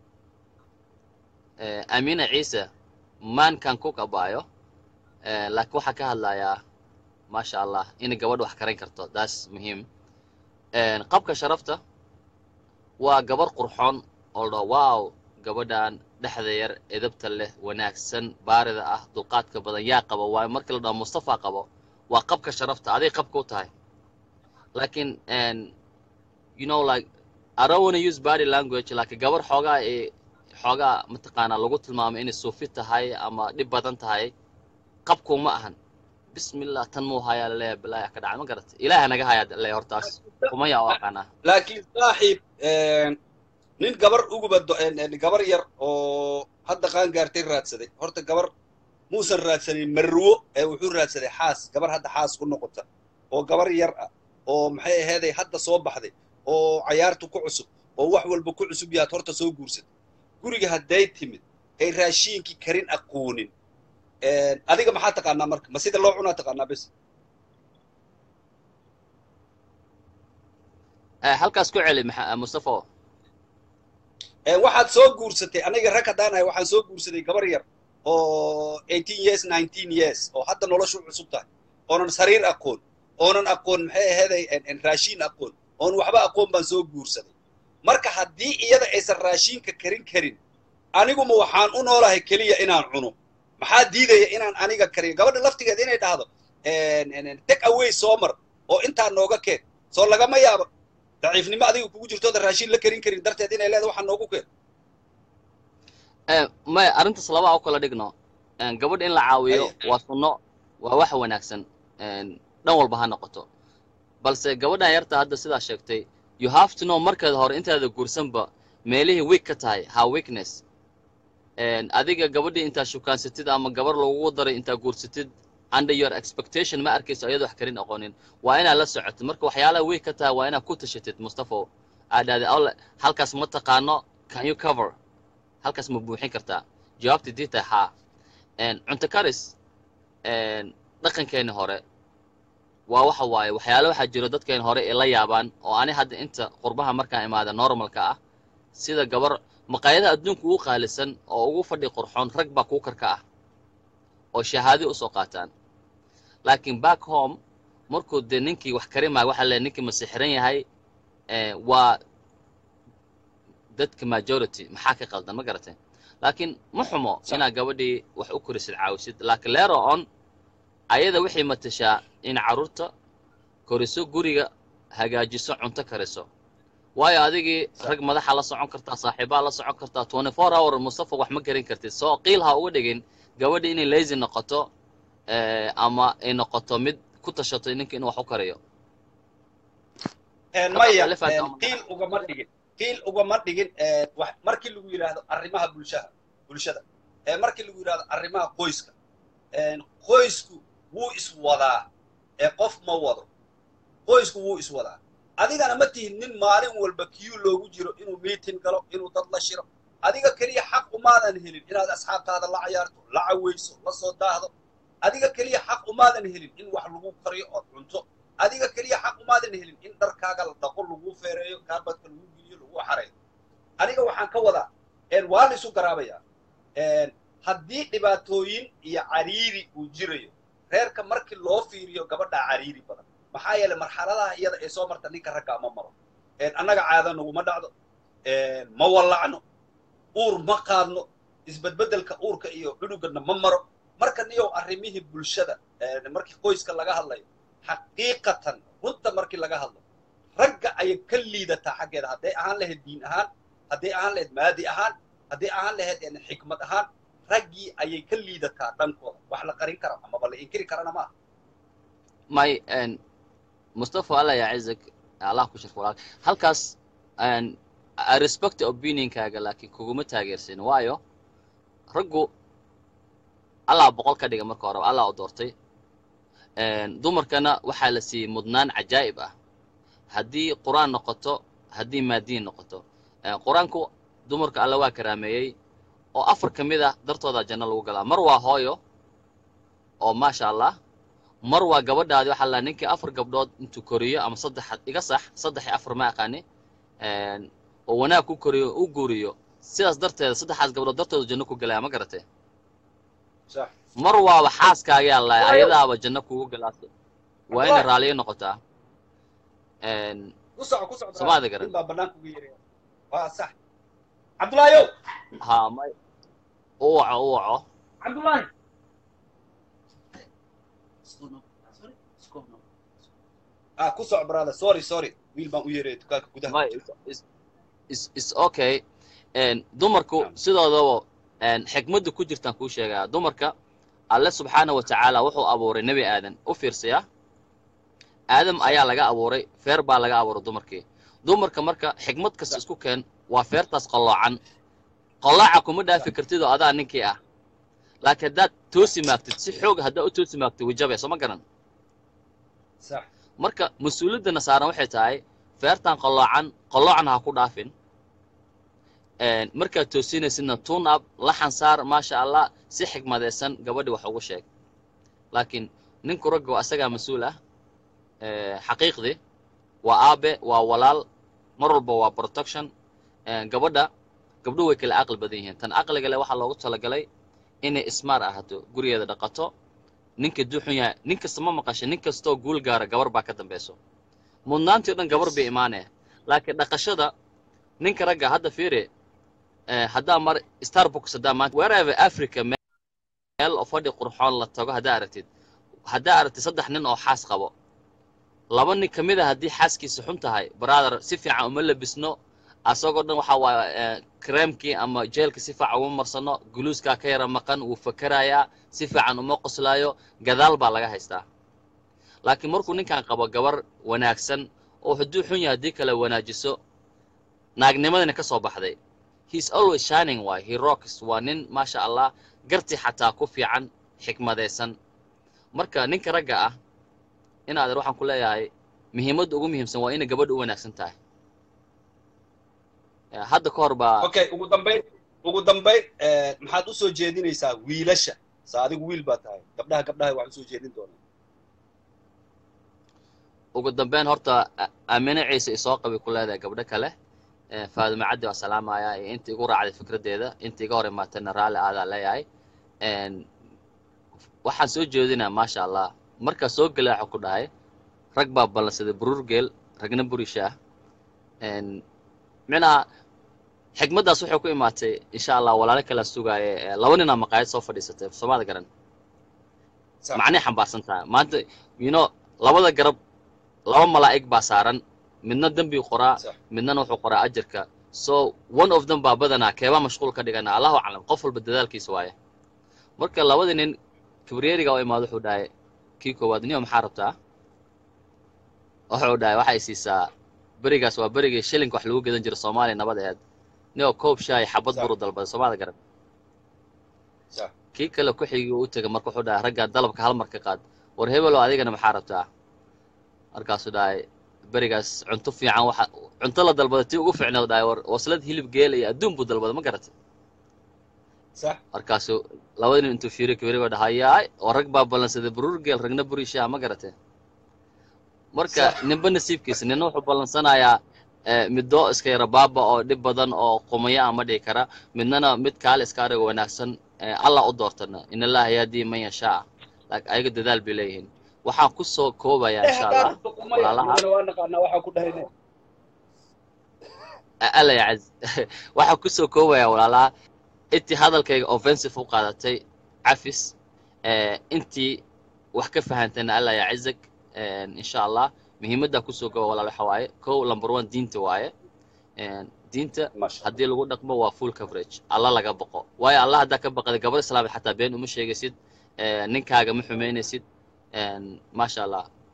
amina ciise maankan ku kabaayo laakiin waxaa ka hadlayaa maasha allah inay gabadh wax karan karto taas muhiim qabka sharafta waa gabar qurxoon oo la dhaho wow gabadhan dhexda yar edabta leh wanaagsan baarida ah dulqaadka badan yaa qabo waa markii la dhaho mustafa qabo waa qabka sharafta aday qabka u tahay laakiin you know like I don't want to use body language laakiin gabar xoogaa ee xoogaa mataqaanaa lagu tilmaamay inay suufi tahay ama dhib badan tahay qabku ma ahan bismillah tan muu hayaa laleeyahay bilaaya ka dhacay ma garat ilaaha naga hayaa leeyahay hortaas kuma yaa u aqaanaa laakiin saaxiib nin gabar uguba do- gabar yar oo hadda qaan gaartay raadsaday horta gabar muusan raadsanin marwo ee wuxuu raadsaday xaas gabar hadda xaas ku noqota oo gabar yar ah oo maxay aheeday hadda soo baxday oo cayaartu ku cusub oo wax walba ku cusub yaad horta soo guursatay guriga hadday timid ay raashiinkii karin aqoonin adiga maxaa taqaanaa marka ma sida loo cunaa taqaanaa bes halkaas ku celi maxa- mustafa waxaad soo guursatay aniga rag haddaan ahay waxaan soo guursaday gabar yar oo eighteen years nineteen years oo hadda noloshu cusub tahay oonan sariir aqoon oonan aqoon maxay aheeday raashiin aqoon oon waxba aqoon baan soo guursaday marka haddii iyada aysan raashiinka karin karin aniguma waxaan u noolahay keliya inaan cuno maxaa diidaya inaan aniga kariyo gabadha laftigeeda inay dhahdo take away soo mar oo intaa nooga keen soo lagama yaabo daciifnimo adiga kugu jirtooda raashiin la karin karin darteed inay leedahay waxaa noogu keen maya arrintaas labaa u kala dhigno gabadha in la caawiyo Haya. waa sunno waa wax wanaagsan dhan walba ha noqoto balse gabadhan yarta hadda sidaa sheegtay you have to know markeeda hore intaada guursanba meelihii weak ka tahay ha weakness adiga gabadhii intaa shukaansatid ama gabar lagugu daray intaa guursatid under your expectation ma arkayso ayadoo wax karin aqoonin waa inaad la socotid marka waxyaalaha weak ka tahay waa inaad ku tashatid mustafo aad dhahday "Alle, halkaas ma taqaano can you cover halkaas ma buuxin kartaa jawaabta dii tahay haa cunto karis dhaqankeeni hore waa waxa waaye waxyaale waxaa jiro dadkeen hore ay la yaabaan oo ani hadda inta qurbaha markaan imaada normalka ah sida gabar maqaayadaha adduunka ugu qaalisan oo ugu fadhi qurxoon rag baa kuu karka ah oo shahaadi usoo qaataan laakiin back home markuu dee ninkii wax karimaayo waxaa leeyahay ninkii masixiran yahay eh, waa dadka majority maxaa ka qaldan ma garatay laakiin ma xumo inaad gabadhii wax u korisid caawisid laakiin leero on ayada waxay matashaa in carruurta koriso guriga hagaajiso cunto kariso waayo adigii rag madaxa la socon kartaa saaxiibaa la socon kartaa twenty four hour mustafa wax ma karin kartid soo qiil ha uga dhigin gabadhi inay lazy noqoto eh, ama ay noqoto mid ku tashato ninka inuu wax u kariyo maya Alif aad ama- qiil ugama dhigin qiil ugama dhigin wax markii lagu yidhaahdo arrimaha bulshaha bulshada ee markii lagu yidhaahdo arrimaha qoyska qoysku wuu iswadaa ee qof ma wado qoysku wuu iswadaa adigana ma tihin nin maalin walba kiyu loogu jiro inuu meeting galo inuu dad la shiro adiga keliya xaq umaadan helin inaad asxaabtaada la cayaarto la caweyso la soo daahdo adiga keliya xaq umaadan helin in wax lagu kariyo ood cunto adiga keliya xaq umaadan helin in dharkaaga la dhaqo lagu feereeyo kaarbadka lagu geliyo lagu xareeyo aniga waxaan ka wadaa waa la isu garaabayaa haddii dhibaatooyin iyo cariiri uu jirayo reerka markii loo fiiriyo gabadhaa cariiri badan maxaa yeelay marxaladaha iyada ee soo marta ninka ragga ma maro annaga caada naguma dhacdo ma wallacno uur ma qaadno isbedbedelka uurka iyo dhudhugana ma maro marka niyow arrimihii bulshada markii qoyska laga hadlayo xaqiiqatan runta markii laga hadlo ragga ayay ka liidataa xaggeeda hadday ahaan lahayd diin ahaan hadday ahaan lahayd maadi ahaan hadday ahaan lahayd xikmad ahaan raggii ayay ka liidataa dhankooda wax la qarin kara amaba la inkiri karana maaha may mustafa allah yacizak allah ku sharfo walaal halkaas i respect opinionkaaga laakiin kuguma taageersin waayo raggu allah boqol ka dhiga marka horeba allah u doortay dumarkana waxaa la siiyey mudnaan cajaa'ib ah haddii qur-aan noqoto haddii maadiin noqoto qur-aanku dumarka alla waa karaameeyey oo afar ka mid ah dartooda janno lagu galaa mar waa hooyo oo maasha allah mar waa gabadhaadi waxaa la ninkii afar gabdhood intuu koriyo ama saddex iga sax saddex iyo afar ma aqaani oo wanaag ku koriyo u guuriyo sidaas darteeda saddexaas gabdhood dartooda janno ku galaya ma garatee sax mar waaba xaaskaaga alla ayadaaba janno kugu galaaso waa inay raaliyo noqotaa ku soco ku soco Somaada garan. nin baa banaanka uga yeeraya waa sax cabdulaayow ha may u waco u waco cabdulaahi ah ku soco brother sorry sorry wiil baan u yeeraya dukaanka gudaha may is is is okay n dumarku sidoodaba n xikmadda ku jirtaan kuu sheegaa dumarka alle subxaana wa tacaala wuxuu abuuray nebi aadan u fiirsaya aadam ayaa laga abuuray feer baa laga abuuray dumarkii dumarka marka xikmad kasta isku keen waa feertaas qalloocan qallooca kuma dhaafi kartid oo adaa ninkii ah laakiin haddaad toosi maagtid si xoog haddaad u toosi maagtid wajabe soo ma garan sax marka mas-uuliyaddana saaran waxay tahay feertan qalloocan qalloocna ha ku dhaafin markaad toosinaysidna tune up laxan saar maasha allah si xigmadaysan gabadhi wax ugu sheeg laakiin ninku ragga waa asagaa mas-uul ah xaqiiqdii waa aabe waa walaal mar walba waa protection gabadha gabdhuhu way kala aqli badan yihiin tan aqliga leh waxaa loogu talagalay inay ismaar ahaato gurigeeda dhaqato ninka duuxun yahay nin kasta ma maqasha nin kastoo guul gaara gabar baa ka dambayso mudnaantii o dhan gabar bay imaanaya laakiin dhaqashada ninka ragga hadda fiiri haddaa mar starbucks haddaa maanta wherever africa meel oo fadhi qurxoon la tago haddaa aragtid haddaa aragtid saddex nin oo xaas qabo laba nin ka mid a haddii xaaskiisa xun tahay brother si fiican uma labisno asagoo dhan waxa waaye kreemkii ama jeelka si fiican uma marsano guluuskaa ka yara maqan wuu fakerayaa si fiican uma qoslaayo gadaal baa laga haystaa laakiin markuu ninkan qabo gabar wanaagsan oo hadduu xun yahay haddii kale wanaajiso naagnimadana ka soo baxday he's always shining waay he rocks waa nin maasha allah garti xataa ku fiican xikmadaysan marka ninka ragga ah inaad waxaan ku leeyahay muhiimadda ugu muhiimsan waa inay gabadha u wanaagsan tahay hadda ka hor baa okay ugu dambayn ugu dambayn maxaad u soo jeedinaysaa wiilasha sa adigu wiil baa tahay gabdhaha gabdhaha waxaan usoo jeedin doonaa ugu dambeyn horta aamine ciise isoo qabi ku leedahay gabdho kale faadime caddi waa salaamaya iyo inta igu raacday fikraddeeda inta iga hor imaatayna raalli aadaa leeyahay waxaan soo jeedinaa maasha allah markaa soo gelay waxaa ku dhahay rag baa ballansaday buruur geel ragna burisha ah micnaha xikmaddaas waxay ku imaatay insha allah walaalo kalaa sugaaye laba ninaa maqaayad soo fadhiisatay soomaada garan macnay xambaarsan tahay maanta you know labada garab laba malaa'ig baa saaran midna dembigu qoraa midnana wuxuu qoraa ajarka so one of them baa badanaa keebaa mashquul ka dhigana allahu aclam qof walba dadaalkiisa waaye marka labadii nin kibriyeriga oo imaado wuxuu dhahay kii koowaad niyo maxaa rabtaa wuxuu dhahay waxay siisaa berigaas waa berigii shilinka wax lagu gedan jiro soomaaliya nabad aheed niyo koob shaay xabad buru dalbaday soomaalida garan kii kale ku xigii u tegay marka wuxuu dhahay raggaa dalabka hal mar ka qaad war hebelo adigana maxaa rabtaa markaasuu dhahay berigaas cunto fiican waxa cunto la dalbaday tii ugu fiicneed dhahay war waslad hilib geel iyo adduun buu dalbaday ma garatay markaasuu labada nin intuu fiiriyo kibirigo dhahayaay oo rag baa ballansaday buruur geel ragna buri shaah ma garatay marka ninba nasiibkiisa nina wuxuu ballansanayaa middo iska yara baaba oo dhib badan oo qumaya ama dhihi kara midnana mid kaale iska ariga wanaagsan allah u doortana in allaha yahdii man yashaa laakiin ayaga dadaal bay leeyihiin waxaan ku soo koobayaa insha allah walaalaha alla yacaz waxaan ku soo koobayaa walaalaha intii hadalkayga offensive u qaadatay cafis intii wax ka fahantayna alla yacazak insha allah muhiimaddaa kusoo kooba walaal waxa waaye kow number one diinta waaye diinta haddii lagu dhaqmo waa full coverage alla laga baqo waayo allah haddaa ka baqday gabar islaamid xataa been uma sheegaysid ninkaaga ma xumaynaysid maasha allah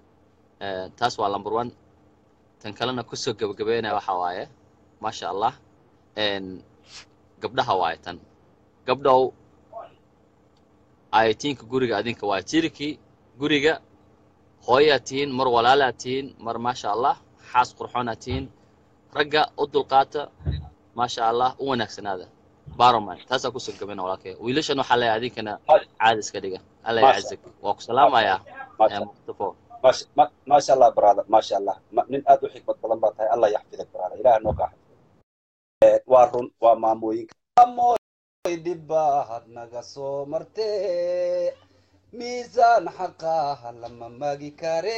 Eh, taas waa number one tan kalena kusoo gebagabeynaya waxa waaye maasha allah En, gabdhaha waaye tan gabdhow ayatiinka guriga adinka waa jirkii guriga hooyaa tihiin mar walaalaa tihiin mar maasha allah xaas qurxoonaa tihiin ragga u dulqaata maasha allah u wanaagsanaada baroman taasaa kusoo gabana walaalkay wiilashan waxaa leeyahay adinkana caadi iska dhiga alla Maasha- yacazig waa ku salaamayaa maasha eh, mustafa maasha ma- maasha allah brother maasha allah Ma- nin aad u xikmad badan baa tahay allah yaxfidak brother ilaah noo kaa xafido Eh, waa run waa maamooyinka maamoy dhibbaad naga soo martee miisaan xaqaha lama magi kare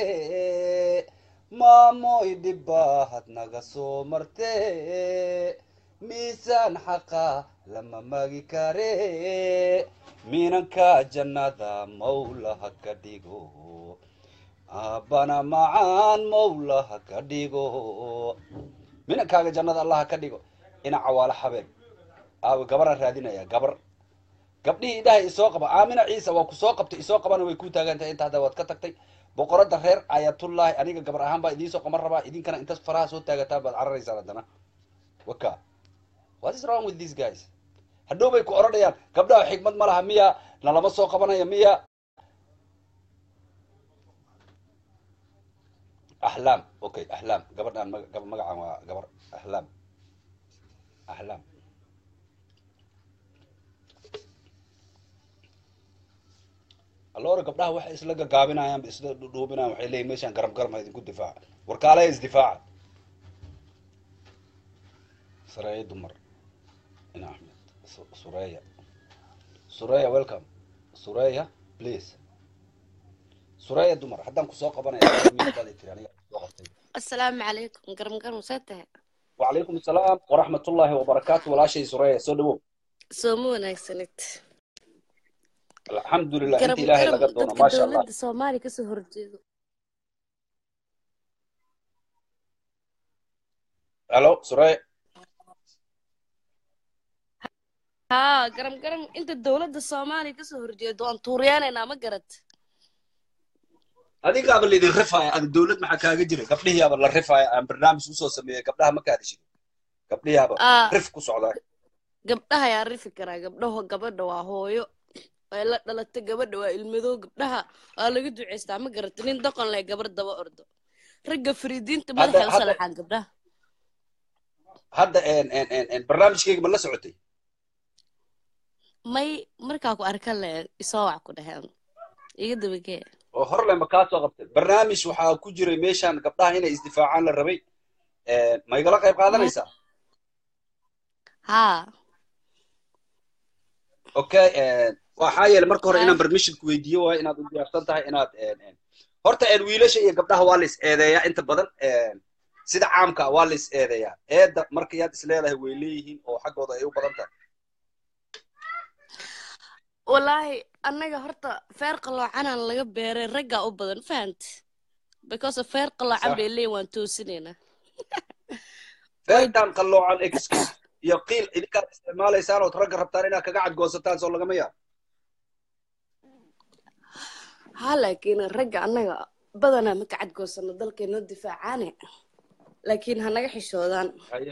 maamoy dhibbaad naga soo martee miisaan xaqa lama magi kare minanka jannada mawlaha ka dhigo aabbana macaan mawlaha ka dhigo minankaaga jannada allaha ka dhigo ina cawaalo habeen aawe gabaraan raadinaya gabar gabdhihii idhaha isoo qaba aamina ciisa waa ku soo qabtay isoo qabana way ku taagan tahay inta hadda waad ka tagtay boqorada reer ayatullahi aniga gabar ahaan baa idiin soo qaban rabaa idinkana intas faraha soo taagataa baad cararaysaan haddana waka what is wrong with these guys hadhow bay ku odhanayaan gabdhaha xikmad ma laha miya nalama soo qabanaya miya أحلام أوكي أحلام قبل أن قبل مقع قبل أحلام أحلام اللورا قبلها واحد إسلا قابنا يام إسلا دوبنا وحيلي ميشان قرب قرب هذه كل دفاع وركالة إز دفاع سرايا دمر هنا أحمد س- سوريا سوريا ويلكم سوريا بليز سوريا دمر حتى كسوق قبنا يا السلام عليكم قرم قرم ساتها وعليكم السلام ورحمة الله وبركاته ولا شيء سوريا سودو سومو wanaagsanid الحمد لله قرم انت إلهي قرم لقدونا dadka ما شاء الله dowladda Soomaaliya ka soo horjeedo الو سوريا ها قرم قرم inta dowladda Soomaaliya ka soo horjeedo aan tuuriyaaneynaa ma garad هذيك قبل اللي الرفاية الدولة ما حكاها جري قبلها قبل الرفاية أنا برنامج وصل سميه قبلها ما كان شيء قبلها قبل aa رفق وصعداء gabdhaha yaa rifi karaa gabdhaho gabadha waa hooyo way la dhalatay gabadha waa ilmadow gabdhaha waa laga duceystaa ma garata nin doqon leh gabar daba ordo ragga fariidiinta هذا madaxay u هذا salaxaan gabdhaha هذا إن إن إن إن برنامج كيك من سعودي may markaa ku arka le isoo wac ku dhaheen iga dabagee وهر لما كاسو قبت برنامج وحا كجري ميشان قبلها هنا ازدفاعان للربي إيه، ما يقول قيب قادنا يسا haa اوكي إيه، waxaa yeelay marka hore haa inaan permission ku weydiiyo waayo inaad u diyaarsan tahay inaad een, een, horta een, wiilasha iyo gabdhaha waa la is eedeeyaa inta badan een, sida caamka ah waa la is eedeeyaa eedda marka yaad is leedahay way leeyihiin oo xaggooda ay u badan tahay wallaahi annaga horta feer qaloocanaan laga beeray raggaa u badan fahant because of feer qaloocan sax bay leeyihin waan toosinaynaa way feertaan qalloocan excuse iyo qiil idinkaad isticmaalaysaan ood ragga rabtaan inaad kaga cadgoosataan soo lagama yaabo haa laakiin ragga annaga badanaa ma ka cadgoosano dalkeennoo difaacaane laakiin ha naga xishoodaan Haye.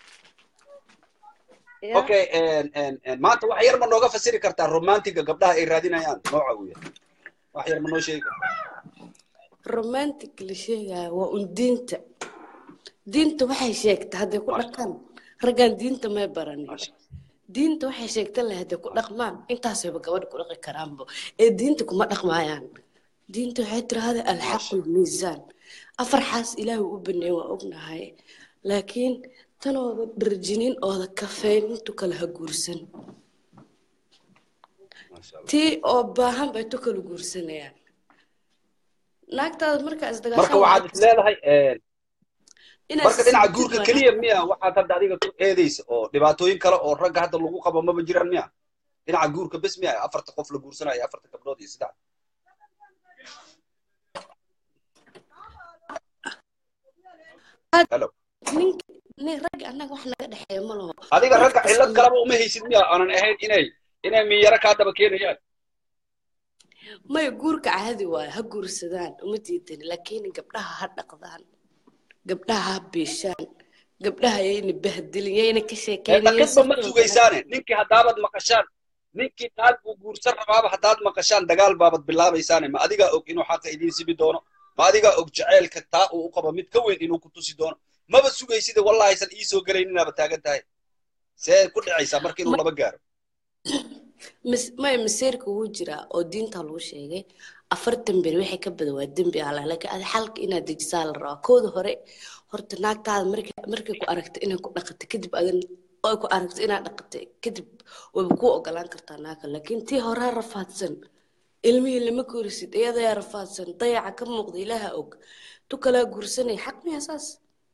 ya okay een, een, een, maanta wax yar ma nooga fasiri kartaa romantiga gabdhaha ay raadinayaan nooca uu yahay wax yar ma noo sheegi kartaa romantic la sheegaya waa un diinta diinta waxay sheegtay hadday ku maasha dhaqaan raggaan diinta may baranin maasha diinta waxay sheegtay leh hadday ku dhaqmaan intaasayba gabadha ku dhaqi karaanbo ee diinta kuma dhaqmaayaan diinta waxay tirahda alxaqu maasha lmiisaan afar xaas ilaahu u baneey waa ognahay laakiin tanooda dharjinin ooda kafeyn intu kale ha guursan maasha allah tii oo baahan bay tu kala guursanayaan naagtaada markaa marka isdagaashaan waxaad waxaad is leedahay een, inaad marka dhinaca sisibtid guurka waa keliya miya waxaad hadda adiga ku eedaysa oo dhibaatooyin kale oo ragga hadda lagu qabo maba jiraan miya dhinaca guurka bes miya afarta qof la guursanayo afarta gabdhood iyo saddex hello nink nin ragga annaga wax naga dhexeeya ma laho adiga qof ragga cillad kasta kaleba uma haysid miya aanan ahayn inay inay miyaro kaa daba keenayaan maya guurka caadi waayo ha guursadaan uma diidani laakiin gabdhaha ha dhaqdaan gabdhaha ha biishaan gabdhaha yayna bahdilin yayna ka sheekeynayen dhaqidba ma sugaysaane ninkii haddaabad maqashaan ninkii naag buu guursan rabaaba haddaad maqashaan dagaal baabad bilaabaysaane ma adigaa og inuu xaqa idiin sibi doono ma adigaa og jaceylka taa uu u qabo mid ka weyn inuu ku tusi doono maba sugaysida wallahaysan ii soo gelayninaaba taagan tahay see ku dhacaysaa marka inuu laba gaaro Mis- maya masiirka wuu jiraa oo diinta lagu sheegay afartan beri waxay ka badan waa dembi alla laakiin adi xalka inaad dejisaa la rabaa kooda hore horta naagtaada markay markay ku aragto inay ku dhaqato kadib adan ay ku aragto inaad dhaqatay kadib wayba kuu ogolaan kartaa naaga laakiin tii horaa rafaadsan ilmihii lama korisid iyadayaa rafaadsan dayaca ka muuqda ilaaha og tu kalaa guursanay xaq miya saas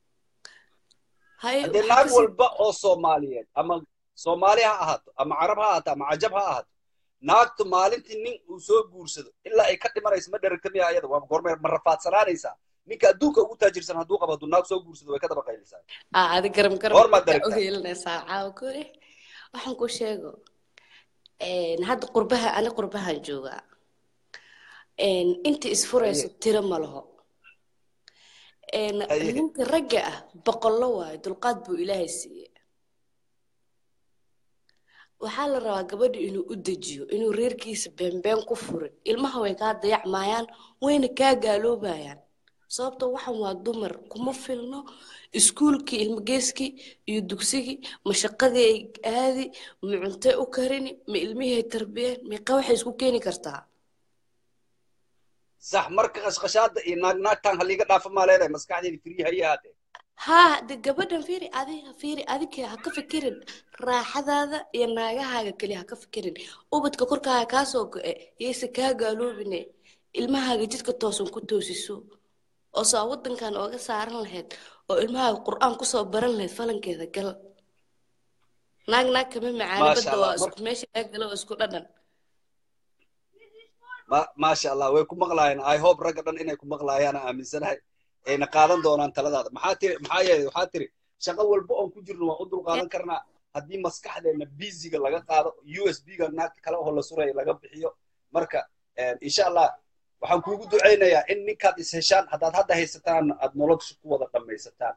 haye haddee waxaa naag kasii walba oo soomaaliyeed ama soomaali ha ahaato ama carab ha ahaato ama cajab ha ahaato naagtu maalintii nin uu soo guursado ilaa ay ka dhimanayso ma dheragta miya ayada waa goormee ma rafaadsanaanaysaa ninka adduunka ugu taajirsan hadduu qabo hadduu naag soo guursado way ka daba qaylisaa aa adi garam garam goormaad kaa dheragtaa uheelinaysaa caawa kore waxaan ku sheego een, hadda qurbaha ani qurbahan joogaa een, inta isfurayso haye tiro ma laho een, haye ninka ragga ah boqollo waayo dulqaad buu ilaahay siiyey waxaa la rabaa gabadha inuu u dejiyo inuu reerkiisa beenbeen ku furin ilmaha way kaa dayacmayaan wayna kaa gaaloobayaan sababto waxan waa dumar kuma filno iskuulkii ilmageeskii iyo dugsigii ma shaqadii ay aadi ma cuntay u karini ma ilmihii ay tarbiyeen meeqa waxay isku keeni kartaa sax marka qashqashaada iyo naag naagtaan haliiga dhaafa maa leedahay maskaxdeedi firiyi haye ahaatee haa de gabadhan fiiri adiga fiiri adiga ha ka fikirin raaxadaada iyo naagahaaga keliya ha ka fikirin ubadka korkaaga kaa soo go-e yayse kaa gaaloobine ilmahaaga jidka toosan ku toosiso oo saa wadankan ooga saaran lahayd oo ilmahaaga qur-aan kusoo baran lahayd falankeeda gal naag naag kama macaani maasha badda allah waa mar isku meesha laga galo waa isku dhadhan ma maasha allah way ku maqlaayeen i hope ragga dhan inay ku maqlaayaan aan aaminsanahay ayna qaadan doonaan taladaada maxaa tiri maxaa yeelay waxaa tiri shaqo walba oon ku jirno waan u dulqaadan karnaa haddii maskaxdeena biisiga laga qaado u s b ga naagta kale oo la suraya laga bixiyo marka insha allah waxaan kuugu ducaynayaa in ninkaad is heshaan haddaad hadda haysataan aad nolosha ku wada dhammaysataan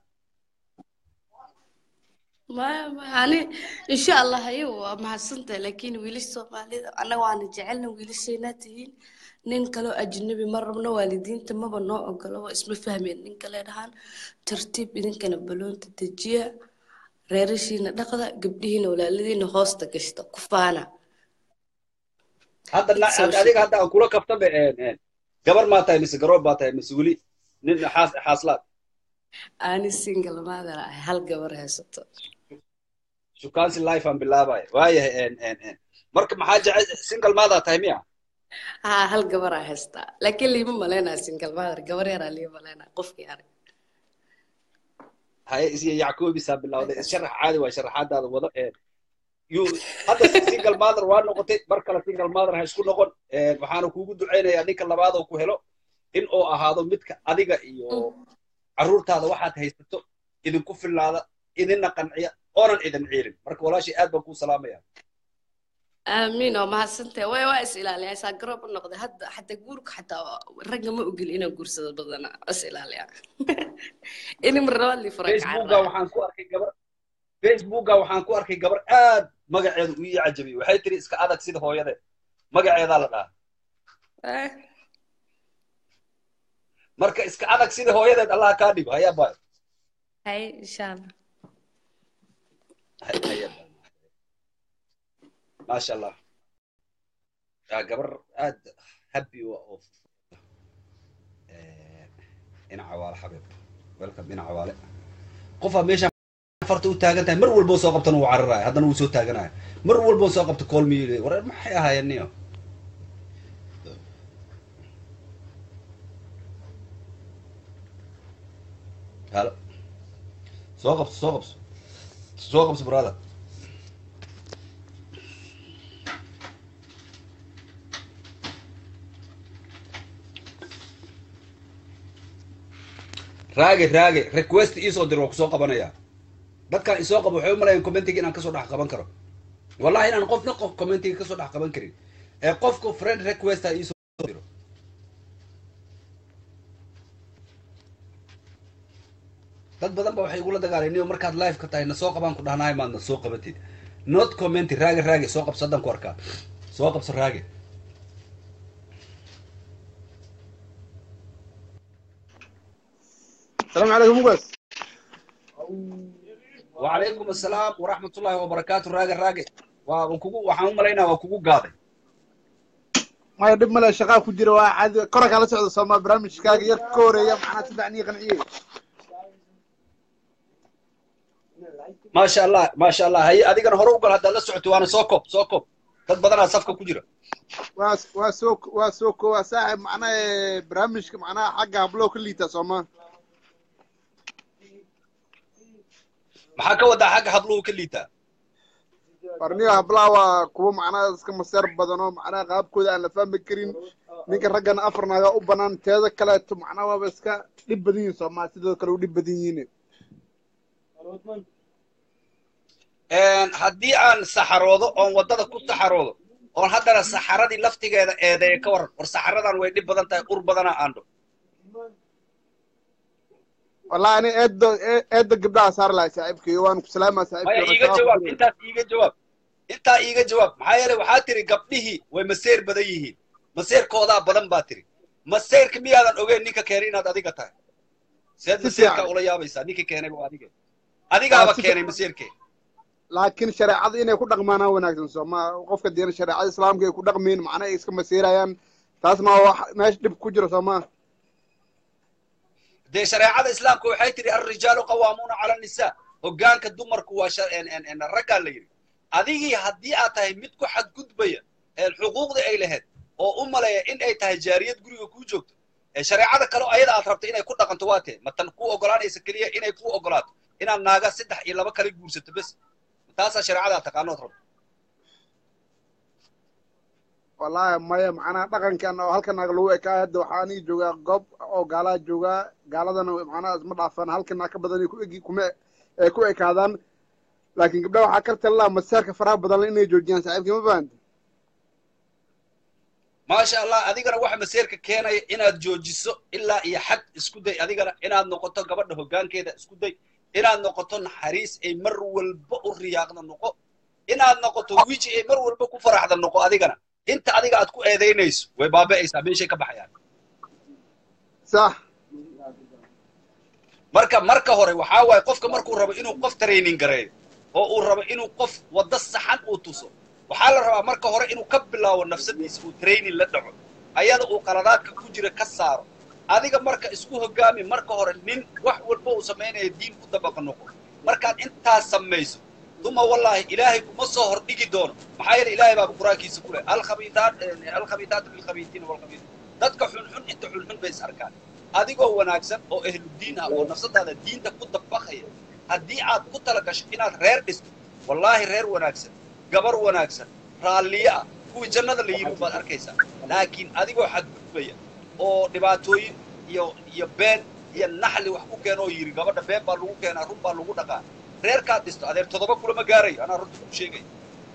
ما يعني إن شاء الله أيوة مع السنة لكن ويلش سومالي أنا وأنا جعلنا ويلش ناتين نين كلو أجنبي مرة من والدين تما بنو أقلوا اسم فهمين نين كلا دهان ترتيب إذن كان بلون تتجيا reerashiina dhaqda gabdhihiina walaaladiina hoosta gashta ku faana hadda na- hadda adiga hadda aan kula kaftaba gabar maa tahay mise garoob baa tahay mise weli nin xaas xaaslaad ani single mother ah hal gabar haysato shukaansi life aan bilaabaya waayahay marka maxaa jecel single maadaa tahay miya haa hal gabar aa haystaa laakiin liima malaynaa single mother gabar yaraa lii malaynaa qofkii arag haye isiyo yacquubisaa bilowday isharax caadi waa sharaxaadaada wado yu hadda single mother waa noqotay mar kale single mother ha isku noqon waxaana kuugu ducaynayaa ninka labaad oo ku helo in uu ahaado midka adiga iyo carruurtaada waxaad haysato idinku fillaada idinna qanciya oonan idin ciirin marka walaashii aad baan kuu salaamaya aamiin oo mahadsantahay way waa is ilaaliyaa isaa garoob u noqday hadda xataa guurka xataa ragga ma ogeli inaan guursado badanaa is ilaaliyaa inim rabadli facebooka waxaan ku arkay gabar facebooka waxaan ku arkay gabar aad magaceedu uu ii cajabiyey waxay tiri iska adag sida hooyadeed magaceedaa la dhahaa marka iska adag sida hooyadeed allah kaa dhigo hayaa baayo hay insha allah maasha allah yaa gabar aad happy u ah oo dhinaca waale xabiib welcome dhinaca waale qofaa meesha farta u taagan tahay mar walboo soo qabtana wuu cararaya haddana wuu soo taaganaya mar walboo soo qabto koolmi war maxay ahaayeen niyo halo soo qabso soo qabso soo qabso brother raage raage request iisoo dir waa kusoo qabanaya dadkan isoo qabo waxay u malayan commentiga inaan kasoo dhex qaban karo wallahi inaan qofna qof commentiga kasoo dhex qaban karin ee qofku friend requesta iisoo diro dad badan ba waxay igula dagaalayniyo markaad live ka tahay na soo qabaan ku dhahnaay maad na soo qabatid not commenty raage raage soo qabso haddaan ku arkaa soo qabso raage السلام عليكم مقاس وعليكم السلام ورحمة الله وبركاته راجع راجع وكوكو وحنا ملينا وكوكو قاضي ما يدب ملا شقا كجرا واحد كرك على سعود سما برامج كاغ ير كوريا معنا تدعني قنعيه ما شاء الله ما شاء الله هي أديك أنا هروب هذا لا سعت وأنا سوكوب سوكوب dad badanaa safka ku jira waa waa soo waa soo ko waa saaxib macnaha barnaamijka macnaha xagga hablo ka liita sooma maxaa ka wadaa xagga habluhu ka liitaa barniyo hablaha waa kuwo macnaha iska maseer badan oo macnaha qaabkooda aan la fahmi karin ninka raggana afar naaga u banaan teeda kaleeto macnaha waaba iska dhib badan yihiin sooma sidoo kale u dhib badan yihiin haddii aan saxaroodo oon waddada ku saxaroodo oon haddana saxaradii laftigeeda eedeeya ka waran war saxaradan way dhib badan tahay ur badana aandho wallahi ani eedda eedda gabdhaha saar lahay saaxiibkay waan ku salaamaa maya iiga jawaab intaas iiga jawaab intaa iiga jawaab maxaa yeelay waxaa tiri gabdhihii way maseer badan yihiin maseerkoodaa badan baa tiri maseerka miyaadan ogeyn ninka keenay inaad adiga tahay seed maseerkaa ula yaabaysaa ninka keenay waa adiga adigaaba keenay maseerkee laakiin shareecada inay ku dhaqmaanaa wanaagsan sooma qofka diina shareecada islaamka ay ku dhaqmayn macna ay iska masiirayaan taasna waa wax meesha dhib ku jiro sooma dee shareecada islaamka waxay tidhi alrijaalu qawaamuuna cala annisaa hoggaanka dumarku waa raggaa la yidhi adigii haddii aad tahay mid ku xadgudbaya xuquuqdii ay lahayd oo u maleeya in ay tahay jaariyad guriga kuu joogto shareecada kale ayada aad rabto inay ku dhaqanto waa tee matan kuu ogolaanaysa keliya inay kuu ogolaato inaad naaga saddex iyo laba kale guursato bes taasaa shareecada taqaanood rabto wallahi maya macnaha dhaqankan oo halka naag lagu ekaa hadda waxaa aniga joogaa goob oo gaalaa joogaa gaaladana macnaha isma dhaafaan halka naag ka badan ku egi kuma ay ku ekaadaan laakiin gabdhaha waxaa ka talilaa masaarka faraha badan inay joojiyaan saaxiibkii ma fahanta maasha allah adigana waxa maseerka keenaya inaad joojiso ilaa iyo xad isku day adigana inaad noqoto gabadha hoggaankeeda isku day inaad noqoto naxariis ay mar walba u riyaaqda noqo inaad noqoto wiji ay mar walba ku faraxda noqo adigana inta adiga aad ku eedaynayso way baaba'aysaa meeshay ka baxayaan sax marka marka hore waxaa waaye qofka markuu rabo inuu qof training gareeyo oo uu rabo inuu qof waddo saxan uu tuso waxaa la rabaa marka hore inuu ka bilaabo nafsadiisa uu training la dhaco ayada uu qaladaadka ku jira ka saaro adiga marka isku hoggaami marka hore nin wax walba uu samaynaya diin ku dabaqa noqo markaad intaas samayso duma wallaahi ilaahay kuma soo hordhigi doono maxaa yeele ilaahay baaba qur-aankiisa ku leh alkhabiitaat alkhabiitaatu lilkhabiitiin walkhabiit dadka xunxun inta xunxun bay is arkaan adigoo wanaagsan oo ahludiin ah oo nafsadaada diinta ku dabaqaya haddii aad ku tala gasho inaad reer dhisto wallaahi reer wanaagsan gabar wanaagsan raalliye ah kuwii jannada la yidhi baad arkaysaa laakiin adigoo xadgudbaya oo dhibaatooyin iyo iyo been iyo naxli wax ku keena oo yidhi gabadha been baa lagu keenaa run baa lagu dhaqaa reerkaad dhisto adeer toddoba kulama gaarayo anaa runta ku sheegaya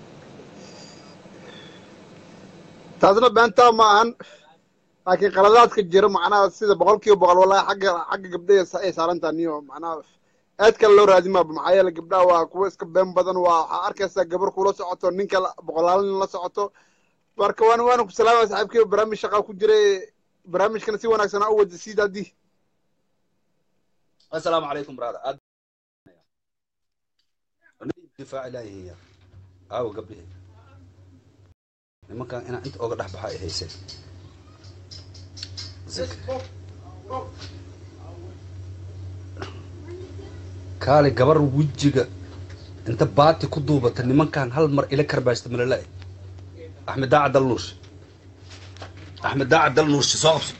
taasna beentaa ma ahan laakiin qaladaadka jira macnaha sida boqol kiiba boqol wallahi xagga xagga gabdhaha ay saarantaa niyo macnaha aad kale loo raadin maaba maxaa yeele gabdhaha waa kuwo iska been badan waa waxaa arkaysaa gabar kula socoto ninka boqolaalin la socoto marka waan waana ku salaamaya saaxiibkii barnaamij shaqaa ku jiray barnaamijkana si wanaagsan aa u wada siid haddii assalaamu calaykum brother aad difaac ilaahi hiya aawo gabdhihi nimankan inaan inta oga dhex baxa ay hayseen kaali gabar wejiga inta baati ku duubata nimankan hal mar ila karbaashta malala axmed daaca dal nuurshe axmed daaca dal nuurshe soo qabso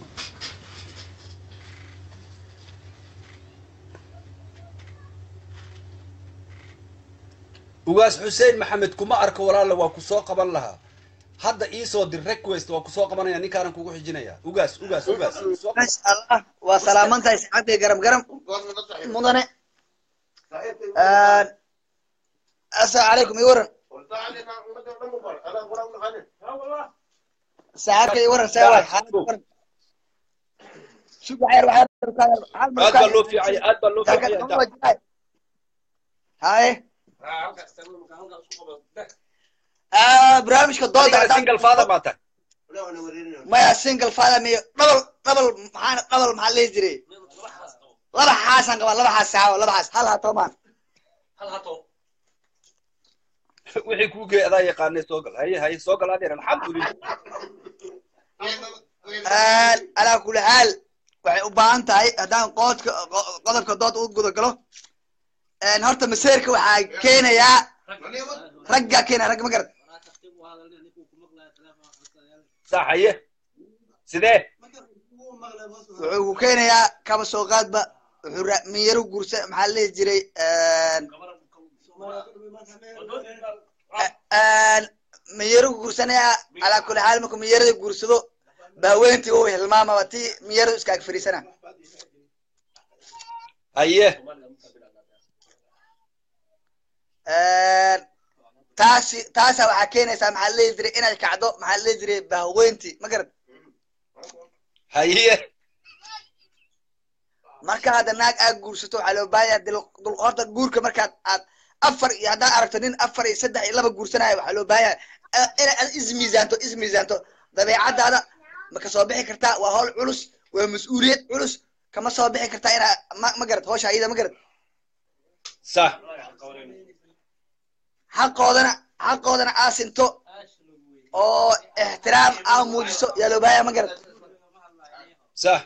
ugaas xuseen maxamed kuma arko walaala waa ku soo qaban lahaa hadda iisoo dir request waa ku soo qabanaya ninkaanan kugu xijinaya ugaas ugaas ugaas masha allah waa salaaman tahay saxaabtay garam garam mudane assalaamu calaykum ii waran saaxiibka iyo waran saa waay xaalad waran sug waxyar waxyar hal mar aad baa loo fiicaya aad baa loo fiicaya daa haye Ah, barnaamijka dooda adigana haddaan- single father baa tahay maya single father miyo double double maxaan double maxaa lihi jiray laba xaasaan qabaa laba xaas saawo laba xaas hal hatoomaan wixii kuu geey adaa yaqaanay soo gal haye haye soo gal adeer alxamdulilah alaa kuli xaal waxay u baahan tahay haddaan qoodka qo- qodobka dood u guda galo Een, horta maseerka waxaa keenayaa raggaa keenaya ragga ma garad sax haye sidee wuxuu ku keenayaa kaba soo qaadba wuxuu ra- miyaro gursa maxaa la dhihi jiray een, een, miyaro gursanayaa alaa kuli xaal markuu miyarada gursado baaweyntii uu hilmaamaba tii miyaradu iska ag fariisana haye Een, taasi taasa waxaa keenaysaa maxaa la dhihi jiray inay kacdo maxaa la dhihi jiray baaweyntii ma garad haye marka hadda naag aad guursato waxaa loo baahan yahay dul- dulqoorta guurka markaad aad afar iyo haddaad aragto nin afar iyo saddex iyo laba guursanaya waxaa loo baahan yahay eh, inaad ismiisaanto ismiisaanto dabeecadaada ma ka soo bixi kartaa waa hawl culus waa mas-uuliyad culus kama soo bixi kartaa inaa ma ma garad hawsha iyada ma garad sax xaqoodana xaqoodana aa sinto oo ixtiraam aa muujiso yaa loo baahan yahay ma garad sax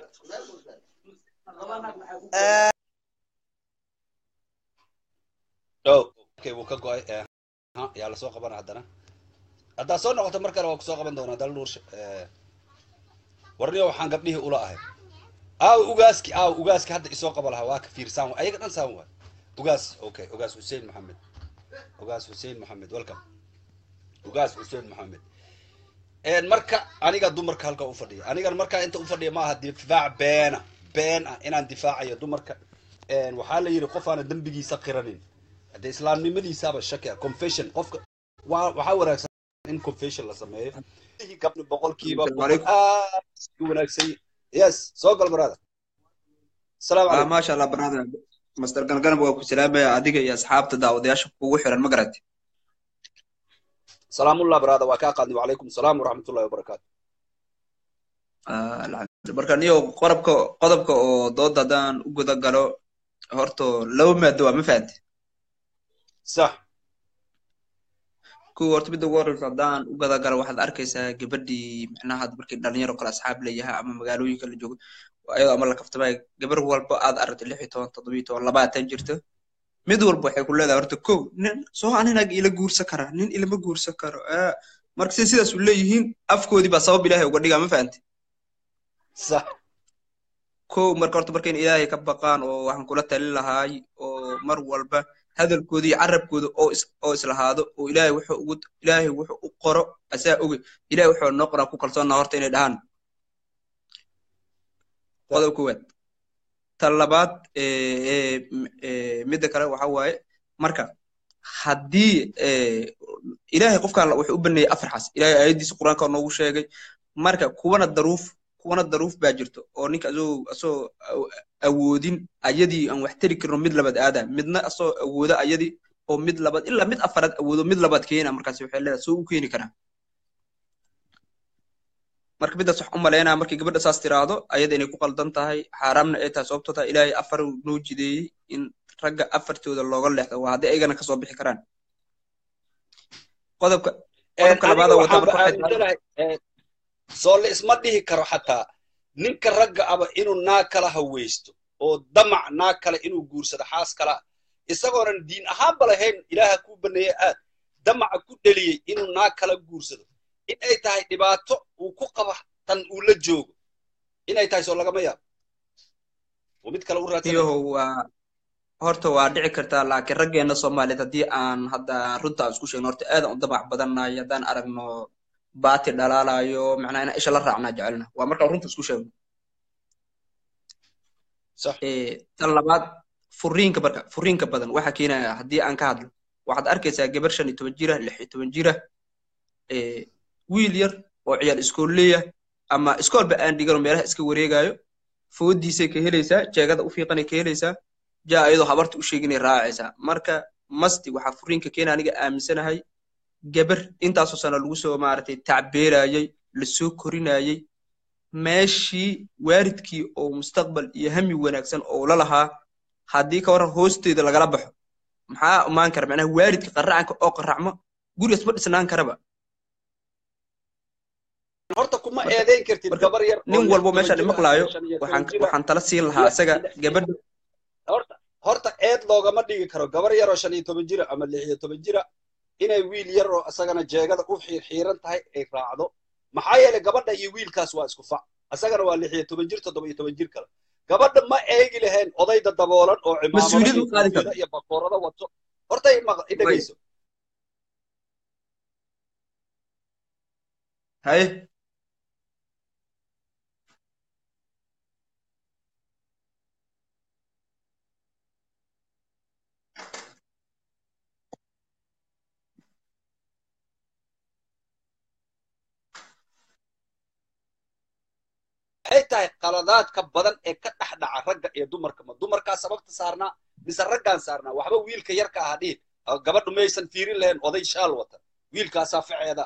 oh okay wuu ka go-ay eh, ha, yaa lasoo qabana haddana haddaad soo noqoto mar kale waa kusoo qaban doonaa dal nuur warniyo waxaan gabdhihii ula ahay aaw ugaaski aaw ugaaski hadda isoo qaba lahaa waa ka fiirsaan waay ayaga dhan saan waay ugaas okay ugaas hussein maxamed ugaas hussein maxamed welcome ugaas hussein maxamed een marka aniga dumarka halka u fadhiya anigan markaa inta u fadhiya maaha difaac beena been ah inaan difaacayo dumarka een waxaa la yidhi qof aana dembigiisa qiranin hadde islaamnimadiisaaba shaki ah confession qofka waa waxaa wanaagsan in confession la sameeyo gabdhi boqolkiiba boqol aad u wanaagsan yes soo gal brother asalaamu Ah, calaykum maasha allah brother master galganab waa ku salaamaya adiga iyo asxaabta daawadayaasha kugu xiran ma garati salaamullah brother waa kaa qaadnay wacalaykum asalaam waraxmatullahi wabarakaatu Ah, alxamdulillah. marka niyo qodobka qodobka oo dooda haddaan u guda galo horto laba maado waa ma fahamte sax kuwa horta midda ugu horeysa haddaan u guda galo waxaad arkaysaa gabadhii macnaha hadda markii dhalinyaro kale asxaab leeyahay ama magaalooyinka la joogo ayadoo ama la kaftamay gabar walba aad aragtay lix iyo toban toddoba iyo toban labaatan jirto mid walba waxay ku leedahay horta kow nin soo aninag ila guursan kara nin ilama guursan karo Ah, marka si sidaas u leeyihiin afkoodii baa sabab ilaahay uga dhigaa ma fahamte sax kow marka horta marka in ilaahay ka baqaan oo waxaan kula talin lahaay oo mar walba hadalkooda iyo carabkooda oo is oo islahaado oo ilaahay wuxuu ugu ilaahay wuxuu u qoro asaa oge ilaahay wuxuu noo qoraa ku kalsoonnaa horta inay dhahaan qodob koowaad tan labaad ee, ee, m- ee, midda kale waxa waaye marka haddii ee, ilaahay qofka alla wuxuu u baneeyey afar xas ilaahay aayaddiisa qur-aanka noogu sheegay marka kuwana daruuf kuwana daruuf baa jirto oo ninka asoo asoo aw- awoodin ayadii aan wax tari karno mid labaad aada midna asoo awooda ayadii oo mid labaad ilaa mid afaraad awoodo mid labaad keena markaasi waxay leedahay soo u keeni karaa marka midaas wax u malaynaya markii gabadha saas tiraahdo ayada inay ku qaldan tahay xaaraamna ay tahay sababtoo tahay ilaahay afar uu noo jideeyey in ragga afartooda looga leexdo waa haddii ayagana kasoo bixi karaan qodobka qodobka aniga labaada wata waxaanba marka waxay tahay aaminsanahay eh, soo la isma dhihi karo xataa ninka ragga aba inuu naag kala hawaysto oo damac naag kale inuu guursado xaas kala isagoonan diin ahaanba lahayn ilaaha kuu baneeye aad damaca ku dheliyey inuu naag kala guursado in ay tahay dhibaato uu ku qaba tan uu la joogo inay tahay soo lagama yaabo oo mid kale u raadsanaya iyaho waa horta waa dhici kartaa laakiin raggeena soomaaliyeed haddii aan hadda runta aan isku sheegno horta aad aan u damac badannahay haddaan aragno baati dhalaalayo macnaha inaan isha la raacnaa jecelna waa markaan runta isku sheegno sax Eh, tan labaad furiinka marka furiinka badan waxa keenaya haddii aan ka hadlo waxaad arkaysaa gabar shan iyo toban jira lix iyo toban jira eh, wiil yar oo ciyaal iskoolleya ama iskoolba aan dhigan oo meelaha iska wareegayo foodiisay ka helaysaa jeegada u fiiqanay ka helaysaa jaa iyadoo habarta u sheeginay raacaysaa marka masti waxaa furiinka keena aniga aaminsanahay gabar intaasoo sana lagu soo maaragtay tacbeerayay lasoo korinayay meeshii waalidkii oo mustaqbal iyo hami wanaagsan oo la lahaa haddii ka waran hoosteeda lagala baxo maxaa imaan kara macnaha waalidka qaracanka oo qaracmo gurigaas ma dhisnaan karaba horta kuma eedeyn kartid gabar yar oo nin lix walbo toban meeshaan jir ah imaqlaayo iyo shan iyo waxaan toban jir ah waxaan tala siin lahaa iyo isaga ila- gabadha horta horta eed loogama dhigi karo gabar yar oo shan iyo toban jira ama lix iyo toban jira inay wiil yar oo isagana jeegada u xiirxiiran tahay ay raacdo maxaa yeelay gabadha iyo wiilkaas waa isku fac isagana waa lix iyo toban jir toddoba iyo toban jir kale gabadha ma eegi lahayn odayda daboolan oo cimaamado mas-uuliyad iyo u qaadi karo koofiyada iyo bakoorada wato horta i maq- i way dhegeyso haye waxay tahay qaladaadka badan ee ka dhex dhaca ragga iyo dumarka ma dumarkaa sababta saarnaa mise raggaan saarnaa waxba wiilka yarka aha dhihin Ah, gabadhu maysan fiirin lahayn oday shaal wata wiilkaasaa ficeeda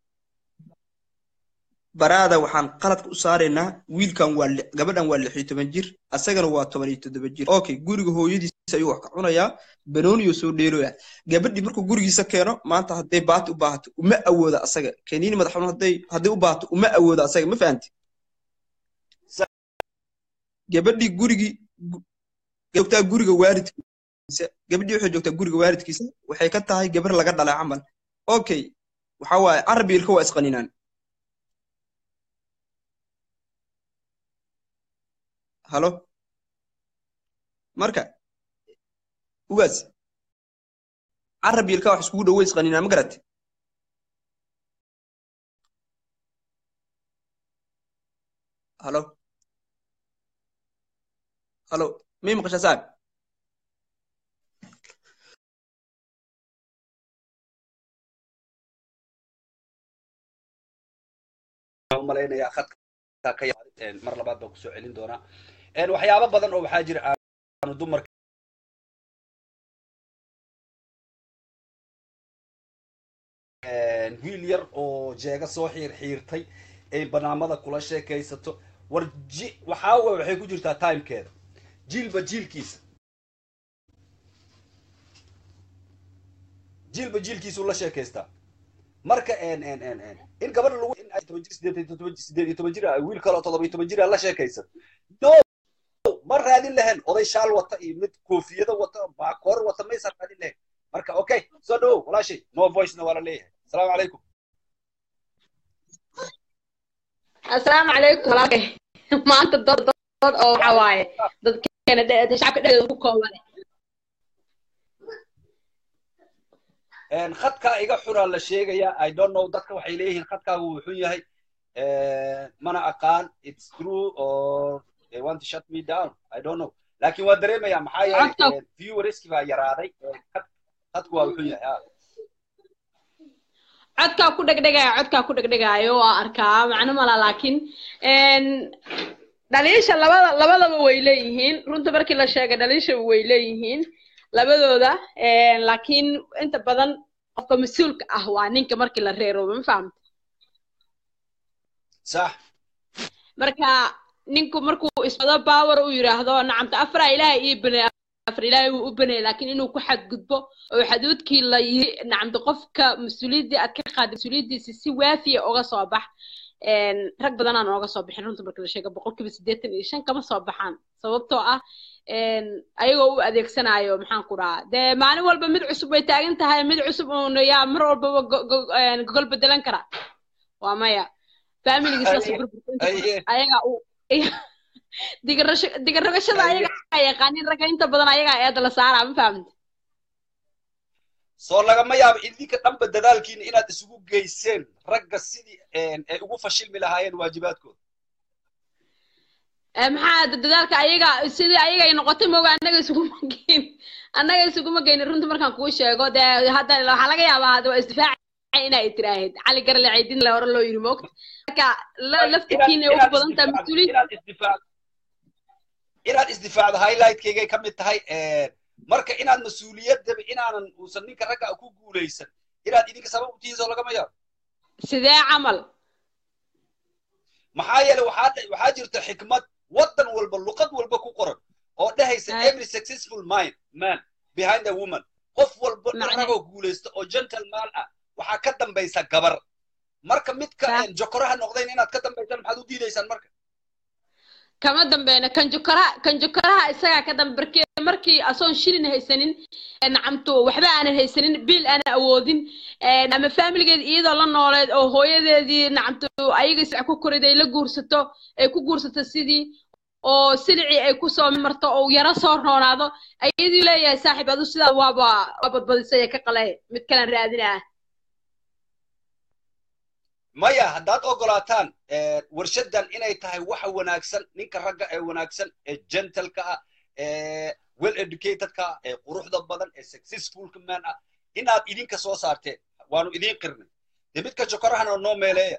baraada waxaan qaladka u saaraynaa wiilkan waa li- gabadhan waa lix iyo toban jir asagana waa toban iyo toddoba jir okay guriga hooyadiisa ayuu wax ka cunayaa banooniyo soo dheeloya gabadhii markuu gurigiisa keeno maanta hadday baati u baahato uma awooda asaga keniini madax xanuun hadday hadday u baahato uma awooda asaga ma fahanti gabadhii gurigii gu- joogtaa guriga waalidkiisa gabadhii waxay joogtaa guriga waalidkiisa waxay ka tahay gabar laga dhalay camal okay waxa waaye carabi ilka waa isqaninaan halo marka ugaas carabi ilka wax iskugu dhoweys qaninaan ma garat halo halo mii maqashaa saaxib waxaan u malaynayaa khadka ka yaad mar labaad baan kusoo celin doonaa Een, waxyaabo badan oo waxaa jira aanu dumarka Een, wiil yar oo jeega soo xiir xiirtay ay banaamada kula sheekaysato war ji waxaa wa- waxay ku jirtaa timekeeda jiilba jiilkiisa jiilba jiilkiisuu la sheekaystaa marka en en en en in gabadha lagu in ay toban jir sideed iyo toban sideed iyo toban jir ah wiil kale oo toddoba iyo toban jir ah la sheekaysan no ma raadin lahayn oday shaal wata iyo mid koofiyada wata baakoor wata maysan raadin lahayn marka okay soo dhowow walaashay no voicena waa la leeyahay asalaamu calaykum asalaamu calaykum walaalkay maanta dad dad oo waxa waaye dadkeena dhe- shacabka dhexdooda ku kooban En, khadkaa iga xunaa la sheegayaa i don't know dadka waxay leeyihiin khadkaagu wuu xun yahay Eh, mana aqaan it's true or they want to shut me down i don't know laakiin waa dareemayaa maxaa yeelay Codka- eh, viewerski baa yaraaday Eh, khad- khadku waa xun yahay ah. codkaa ku dhegdhegaayo codkaa ku dhegdhegaayo waa arkaa macno mala laakiin een, dhaliisha labada labadaba way leeyihiin runta markii la sheegay dhaliisha way leeyihiin labadooda een, laakiin inta badan qofka mas-uulka ah waa ninka markii la reeroobo ma fahamta sax marka ninku markuu isbado power uu yidhaahdo nacamta afra ilaahay ii banay afar ilaahay wuu u banay laakiin inuu ku xadgudbo oo xaduudkii la yiri nacamta qofka mas-uuliyaddii aad ka qaaday mas-uuliyaddiisi si waafiya uga soo bax een, rag badan aan ooga soo bixin runta marka la sheego boqolkiiba siddeetan iyo shan kama soo baxaan sababtoo ah een, ayagoo u adeegsanayo maxaan ku dhahaa dee maalin walba mid cusub way taagan tahay mid cusub uun yaa mar walbaba go- go- een, gogol bedelan kara waa maya familigiisaas Ay- burburta ay- ayaga u digarasho- digarrogashada ay- ayaga yaqaanin ragga inta badan ayaga eeda la saaraa ma fahamta soo lagama yaabo idinka dhanba dadaalkiina inaad isugu geyseen ragga sidii en, ay ugu fashilmi lahaayeen waajibaadkooda Eh, maxaa da- dadaalka ayaga sidii ayaga ay noqotay mooga annaga isuguma geyn annaga isuguma geynin runta markaan kuu sheego dee hadda waxaa laga yaabaa hadda waa isdifaaci inaa tiraahid cali garle caydin la hore loo yiri moogta marka la- inaad laftirkiina ay ugu inaad badan tahay isdifaacdo mas-uuliyiin inaad isdifaacdo inaad isdifaacdo highlightkegay ka mid tahay marka inaad mas-uuliyadaba inaanan uusan ninka ragga ah ku guulaysan inaad idinka sabab u tihiin oo lagama yaabo sidee camal maxaa yeelay waxaa dhe- waxaa jirta xikmad waddan walba luqad walba ku qoran oo dhehaysa Ay. every successful mind man behind a woman qof walba nin Macne- ragoo guulaysta oo gentleman ah waxaa ka dambaysa gabar marka midka Sa- een, jokoraha noqdayn inaad ka dambaysaan maxaad u diidaysaan marka kama dambeyna kan jokaraha kan jokaraha isagaa ka dambe markii markii asoon shilin haysanin ee nacamtu waxba aanan haysanin biil aanan awoodin ee, ama faamiligeed iyadoo la nooleed oo hooyadeedii nacamtu ayaga isac ku korid ay la guursato ay ku guursato sidii oo silicii ay kusoo marto oo yaro soo roonaado ayadii leeyahay saaxiib adu sidaa waaba waa badbadisay ee ka qale mid kalan raadinaa maya haddaad ogolaataan eh, warshadan inay tahay waxa wanaagsan ninka ragga ee wanaagsan ee gentleka ah ee well educatedka ah ee quruxda badan ee successfulka man ah inaad idinka soo saarteen waanu idiin qirnay dee midka jokorahana noo meeleeya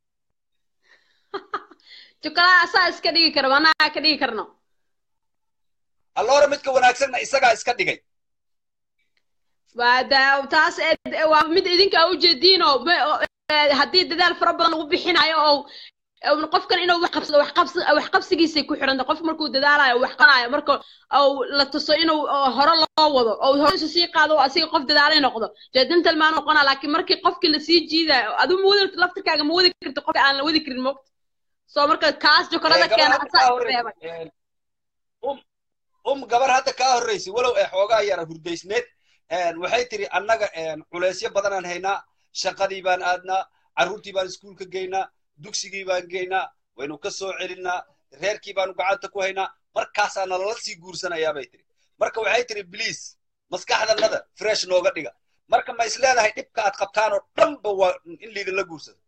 jokaraha asaa iska dhigi kara anaa ka dhigi karno alloora midka wanaagsanna isagaa iska dhigay waa da- taas ee- waa mid idinka aa ujeediin oo ma- oo, ee, haddii dadaal fara badan lagu bixinayo oo oo qofkan inuu wax qabsado wax qabsi wax qabsigiisay ku xidhanta qof markuu dadaalayo wax qanayo marka oo la tuso inuu oo hore loo wado oo hore isu sii qaado oo asiga qof dadaalay noqdo jeedintal maan noqona laakiin markii qofkii lasii jiidayo aduu ma wadi laftirkaaga ma wadi karti qofka aan la wadi karin moogta soo marka kaas jokorada Eh, gabar keena hadda asaa kaa iska horreysay reebay eh, um um gabar hadda kaa horreysay walow ee xoogaa yara hurdaysneed een, waxay tiri annaga een, culeysyo badanaan haynaa shaqadii baan aadnaa carruurtii baan iskuulka geynaa dugsigii baan geynaa waynu ka soo celinaa reerkii baanu gacanta ku haynaa markaasaa nalala sii guursanayaa bay tiri marka waxay tiri bliis maskaxdanada fresh nooga dhiga marka ma is leedahay dhibka aad qabtaan oo dhanba waa in liidinla guursado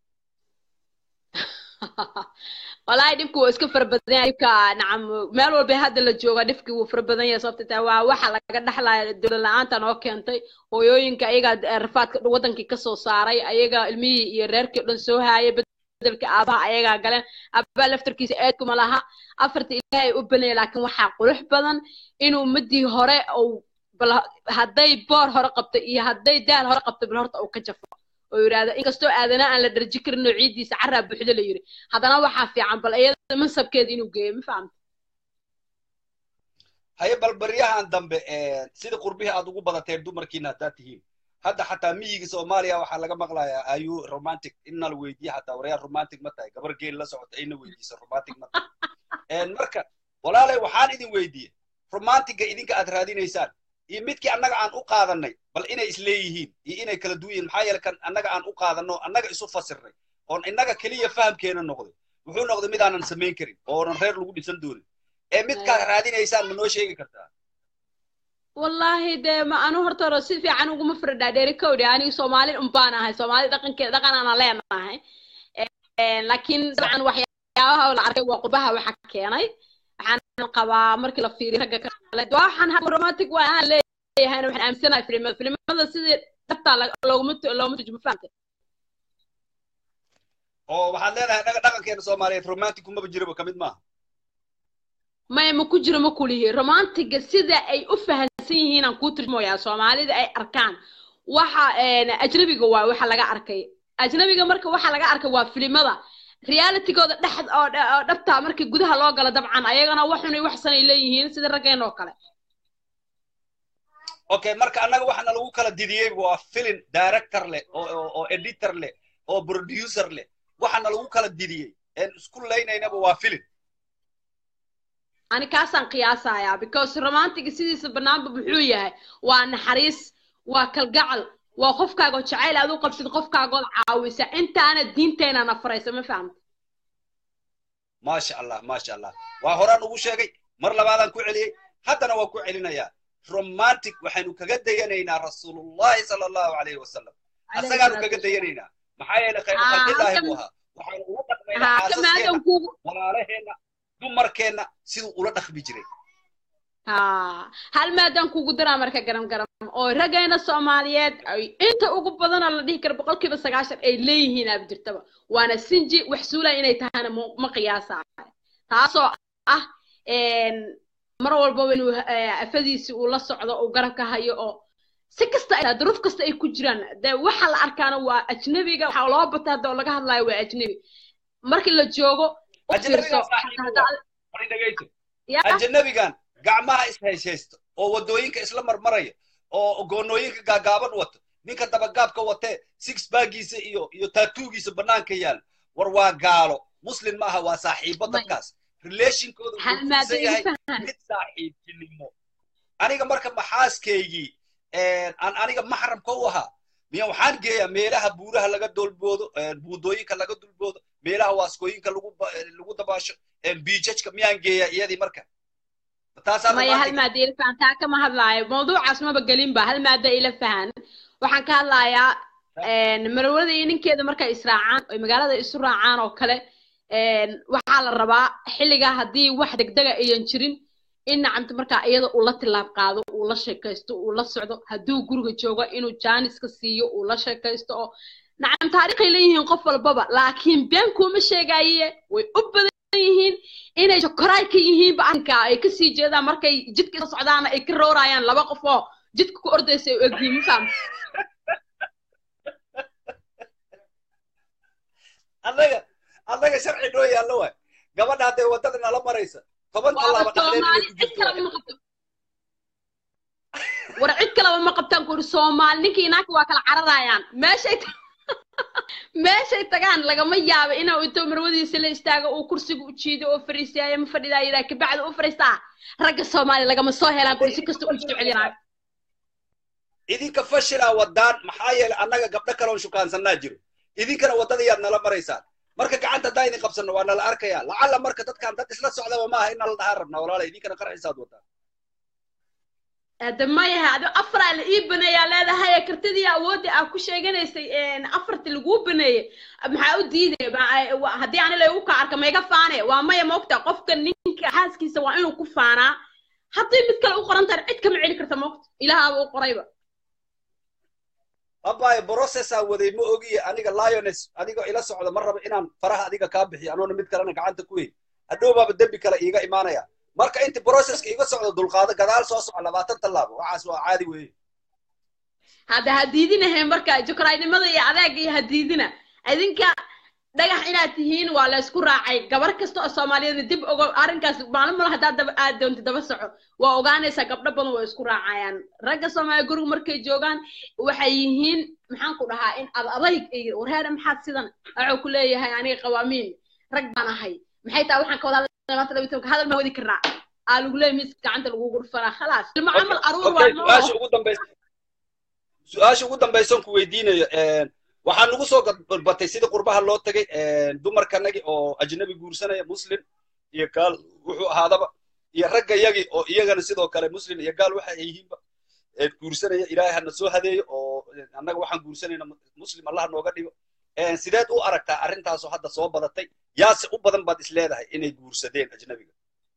walahi dhibku waa iska fara badan yahay dhibka nacam meel walba hadda la jooga dhibki wuu fara badan yahay sababta taa waa waxa laga dhaxlaya dowlad la-aanta noo keentay hooyooyinka ayagaa rafaadka wadankii kasoo saaray ayaga ilmihii iyo reerkii o dhan soo haayay bedelka aabaha ayagaa galeen aabaha laftarkiisa eedkuma laha afarta ilaahay u banaya laakiin waxaa qurux badan inuu ummadii hore ou bal hadday boor hore qabtay iyo hadday daal hore qabtay bal horta uu ka jafo oo yidhaahdo inkastoo aadana aan la dharji karin oo ciiddiisa carraa buuxda la yidhi haddana waxaa fiican bal iyada mansabkeeda inuu geeyo ma fahamta haye bal baryahan dambe eh, sida qurbihii aad ugu badateen dumarkiina haddaad tihiin hadda xataa miyiga soomaaliya waxaa laga maqlayaa ayu romantic inna la weydiiye xataa waryaa romantic ma tahay gabar geel la socota ayna weydiisa romantic ma tahay En marka walaalay waxaan idin weydiiyey romantiga idinka aad raadinaysaan iyo midkii annaga aan u qaadanay bal inay isleeyihiin iyo inay kala duwan yihiin maxaa yeele kan annaga aan u qaadanno annaga isu fasirnay oon innaga keliya fahamkeena noqday wuxuu noqday mid aanan samayn karin oonan reer lagu dhisan doonin ee midkaad raadinaysaan ma noo sheegi kartaa wallaahi dee ma anu horta hore si fiican uguma firdhaa dheeri kowdhi aniga soomaali unbaan ahay soomaali dhaqankeeda dhaqanaana leenahay Eh, laakiin dabcan waxyaabaha la arkay waa qurbaha waxa keenay waxaan qabaa markii la fiiriyo ragga kale waa waxaan hadda romantic waa aan leeyahayna waxaan aaminsanahay filimada filimada sidii dhabtaa looguma looguma turjumo fahamta oo waxaad leedahay dhaga dhaqankeena soomaaliyeed romantic kumaba jiraba ka mid maaha maya ma ku jiro ma kulihi romantiga sida ay u fahansan yihiin aan kuu turjumoyaa soomaalida ay arkaan waxa ajnabiga waa waxa laga arkay ajnabiga marka waxa laga arkay waa filimada realitygooda dhex oo oo dhabtaa markii gudaha loo galo dabcan ayagana waxunay waxsanay leeyihiin sida raggeen oo kale okay marka annaga waxana lagu kala didiyey waa film director leh oo oo- oo editor leh oo producer leh waxana lagu kala didiyey een isku laynaynaba waa film ani kaasaan qiyaasayaa because romantiga sidiisa banaanba muxuu yahay waa naxariis waa kalgacal waa qofkaagoo jacayl aad u qabsid qofkaagood caawisa intaana diinteena nafaraysa ma fahamta maasha allah maasha allah waa horaan ugu sheegay mar labaadaan ku celiyey haddana waa ku celinayaa romantic waxaynu kaga dayanaynaa rasuulullahi sala allahu alayhi wasalam asagaanu kaga dayanaynaa maxaa yeelay khayru Ah, khalqillaahi halkan- buu ahaa waxaynu ula dhaqmaynaa haa ka xaasaskeena maadan kuugu walaalaheenna dumarkeenna siduu ula dhaqmi jiray ha hal maadaan kugu daraa marka garam garam oo raggeena soomaaliyeed ay inta ugu badanoo la dhihi karo boqolkiiba sagaashan ay leeyihiin aaba jirtaba waana sinji wax suula inay tahana ma ma qiyaasaayo taasoo ah een, mar walbaba inuu eh, afadiisi uu la socdo uu garabka hayo oo si kasta ay duruuf kasta ay ku jiraan dee waxa la arkaana waa ajnabiga waxaa loo bataa hadda oo laga hadlayo waa ajnabi markii la joogo u fiirso ajnabigan saaxiibo waa bari dhegayso ya ajnabigan gacmaha ishayshaysto oo wadooyinka isla marmaraya oo goonooyinka gaagaaban wato ninka dabagaabka watee six baagiisa iyo iyo taatuugiisa banaanka yaal war waa gaalo muslim ma aha waa saaxiibo dadkaas relationkooda hal wuxuu maado kuusan igu yahay fahan mid saaxiibtinimo aniga marka maxaaskaygii aan aniga maxramka u ahaa miya waxaan geeyaa meelaha buuraha laga dolboodo buudooyinka laga dulboodo meelaha waaskooyinka lagu ba- lagu dabaasho biijajka miyaan geeyaa iyadii marka taasaa maya hal romantic maado ila fahan taa kama hadlaayo mawduucaas maba gelinba hal maado ila fahan waxaan ka hadlayaa een, marwada iyo ninkeeda markay israacaan oy magaalada isu raacaan oo kale een, waxaa la rabaa xilligaa haddii wax degdega ayan jirin in nacamta markaa iyada uu la tilaab qaado uu la sheekaysto uu la socdo hadduu guriga joogo inuu jaaniska siiyo uu la sheekaysto oo nacam taariikhay leeyihiin qof walbaba laakiin been kuuma sheegaaye way u badan yihiin inay shokoraay ka yihiinba arrinka ay kasii jeedaan markay jidka isla socdaana ay ka roorayaan laba qof oo jidka ku ordaysa ay u egyihiin ma fahamta annaga annaga sharci noo yaallo waay gabadha hadday waddada nala maraysa toban waaba tallaaba dhexdeed inay soomaali ku cid jirto kaleba ma qabto war cid kaleba ma qabtaan ku uri soomaali ninkii naagta waa kala cararayaan meeshay ta- meeshay tagaan lagama yaabo inuu intuu marwadiisa la istaago uu kursiga u jiido oo fariisiyaayo ma fadhidaa yidhaa kabacdi u fariistaa ragga soomaali lagama soo helaan kuri si kasta u jecelyanaa idinka fashilaa wadaan maxaa yeelay annaga gabdho kaloon shukaansanaa jiro idinkana waddada yaad nala maraysaan marka gacanta haddaan idin qabsanno waa nala arkayaa lacalla marka dadkan dad isla socdaba maaha in nala dhahaan rabnaa walaala idinkana qarxisaad wadaan hadda mayaha adi afaraa la ii baneeyaa leedahay kartidii awoodda aa ku sheeganaysay een, afarti laguu baneeyey maxaa u diidaya Ma- wa- haddii ani laygu ka arka maiga faane waa maya moogta qofka ninka xaaskiisa waa inuu ku faanaa haddii mid kale u qoran tahay cid kama celi karta moogta ilaahaaba u qorayba abaaye processaa waday ma ogiye aniga liones adigoo ila socda ma rabo inaan faraha adiga kaa bixiyo anoona mid kalena gacanta ku hey hadhow baaba dembi kale iiga imaanaya marka inti processka iga socdo dulqaado gadaal soo soco labaatan tallaabo waxaas waa caadi weeye hadda ha diidinahe marka jukraynimada iyo adeega iyo ha diidina idinka dhagax inaad tihiin waa la isku raacay gabar kasta oo soomaaliyeedna dib ogo arrinkaas maalin mala haddaad daba aad doonti daba soco waa ogaanaysaa gabdho badan waa isku raacayaan ragga soomaaliya guriga markay joogaan waxay yihiin maxaan ku dhahaa in ad adayg iyo warheeda maxaad sidan waxuu ku leeyahay aniga qawaamiin rag baan ahay maxay tahay waxaan ka wada hadlay maanta laba iyo tobanka hadal ma wadi karnaa aa lagu leeyahay miiska gacanta lagugu dhufanaa khalaas ilmo okay camal aruur okay waa su-aasha noo ugu dambaysa su-aasha ugu dambaysan ku weydiinayo waxaa nagu soo batay sidii qurbaha loo tagay dumarkanagi oo ajnabi guursanaya muslim iyo gaal wuxuu ahaadaba iyo ragga yagi oo iyagana sidoo kale muslim iyo gaal waxa ay yihiinba ee guursanaya ilaahay hana soo hadeeyo oo annaga waxaan guursanayna muslim allah nooga dhigo sideed u aragtaa arrintaasoo hadda soo badatay yaase u badan baad is leedahay inay guursadeen ajnabiga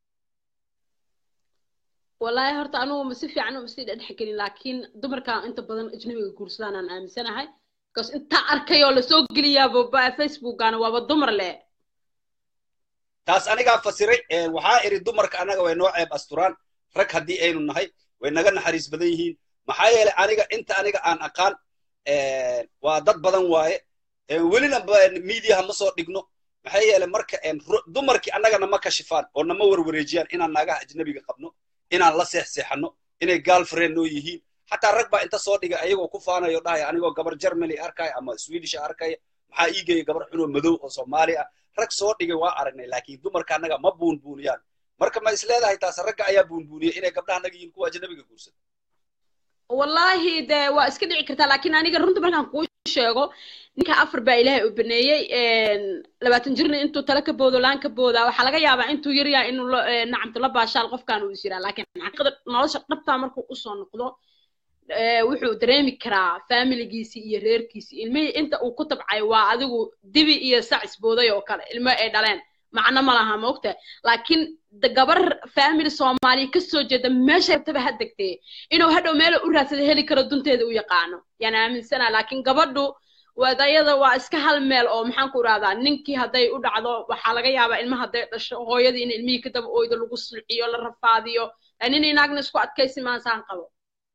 والله horta anugu ma si fiican uma sii dhex gelin laakiin dumarka inta badan ajnabiga guursadaan aan aaminsanahay because intaa arkay oo lasoo geliyaaba ba facebookana waaba dumar leh taas anigaa fasiray waxaa iri dumarka annaga way noo ceeb asturaan rag haddii aynu nahay way naga naxariis badan yihiin maxaa yeelay aniga inta aniga aan aqaan waa dad badan waaye welina miidiyaha ma soo dhigno maxaa yeelay marka dumarkii annagana ma kashifaan oo nama warwareejiyaan inaan naagaha ajnabiga qabno inaan la seexseexanno inay girlfriend noo yihiin xataa rag baa inta soo dhigay ayagoo ku faanayo dhahaya anigoo gabar germany arkaya ama swedish arkaya maxaa ii geeya gabar xunoo madow oo soomaali ah rag soo dhigay waa aragnay laakiin dumarka annaga ma buunbuuniyaan marka ma is leedahay taas ragga ayaa buunbuuniyay inay gabdhaha annaga yihiin kuwa ajnabiga guursada wallahi de waa iska dhici kartaa laakiin aniga runta markaan kuu sheego ninka afar baa ilaahay u baneeyey labaatan jirna intuu tala ka boodo laan ka boodaa waxaa laga yaabaa intuu yar yahay inuu nacamto la baashaal qofkaan uu is yiraa laakiin xaqiiqada nolosha dhabtaa markuu usoo noqdo wuxuu dareemi karaa familigiisii iyo reerkiisii ilmihii inta uu ku tabcay waa adigu dibi iyo sac isbooday oo kale ilmo ay dhaleen macno ma laha ma ogtahay laakiin da- gabar family soomaaliya kasoo jeeda meesha rabtaba ha degtee inuu hadhow meel u raadsada heli karo dunteeda u yaqaano yaan aaminsana laakiin gabadhu wadayada waa iska hal meel oo maxaan ku irahdaa ninkii hadday u dhacdo waxaa laga yaabaa ilma hadday dhasho hooyadii in ilmihii kadaba oydo lagu sulciyo la rafaadiyo nin inaagna isku adkaysi maansaan qabo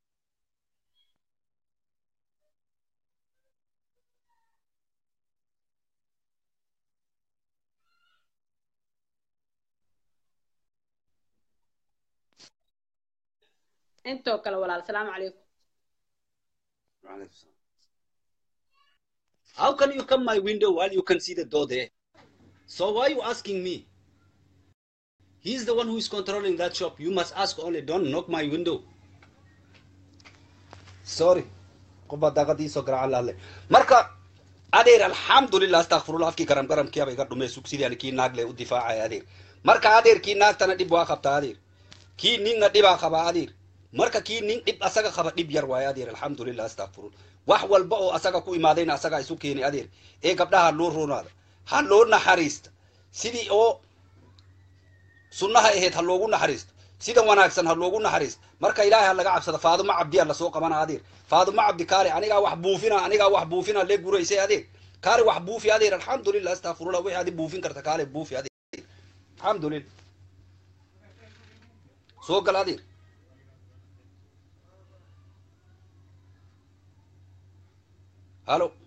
intoo kale walaal salaamu calaykum How can you come my window while you can see the door there? So why are you asking me? He's the one who is controlling that shop. You must ask only. Don't knock my window. Sorry. Qoba daqadiiso garaaca laale. Marka adeer alxamdulillah astakfirullah afkii garam garamkii abay ga dhumay sugsidii kii naagle u difaacay adeer. Marka adeer kii naagtana dhib waa qabta adeer. Kii ninna dhibaa qaba adeer. Marka kii nin dhib asaga qaba dhib yar waay adeer alxamdulillah astakfirullah. wax walba oo asaga ku imaadayna asaga isu keeni adeer ee gabdhaha loo roonaada ha loo naxariista sidii oo sunnaha ahayd ha loogu naxariisto sida wanaagsan ha loogu naxariisto marka ilaahay ha laga cabsada faadumo cabdiya lasoo qabana adeer faadumo cabdi kaale anigaa wax buufina anigaa wax buufina lee guraysay adeer kaale wax buufi adeer alxamdulillah astafurullah wixii adi buufin karta kaale buufi adeer alxamdulillah soo gal adeer halo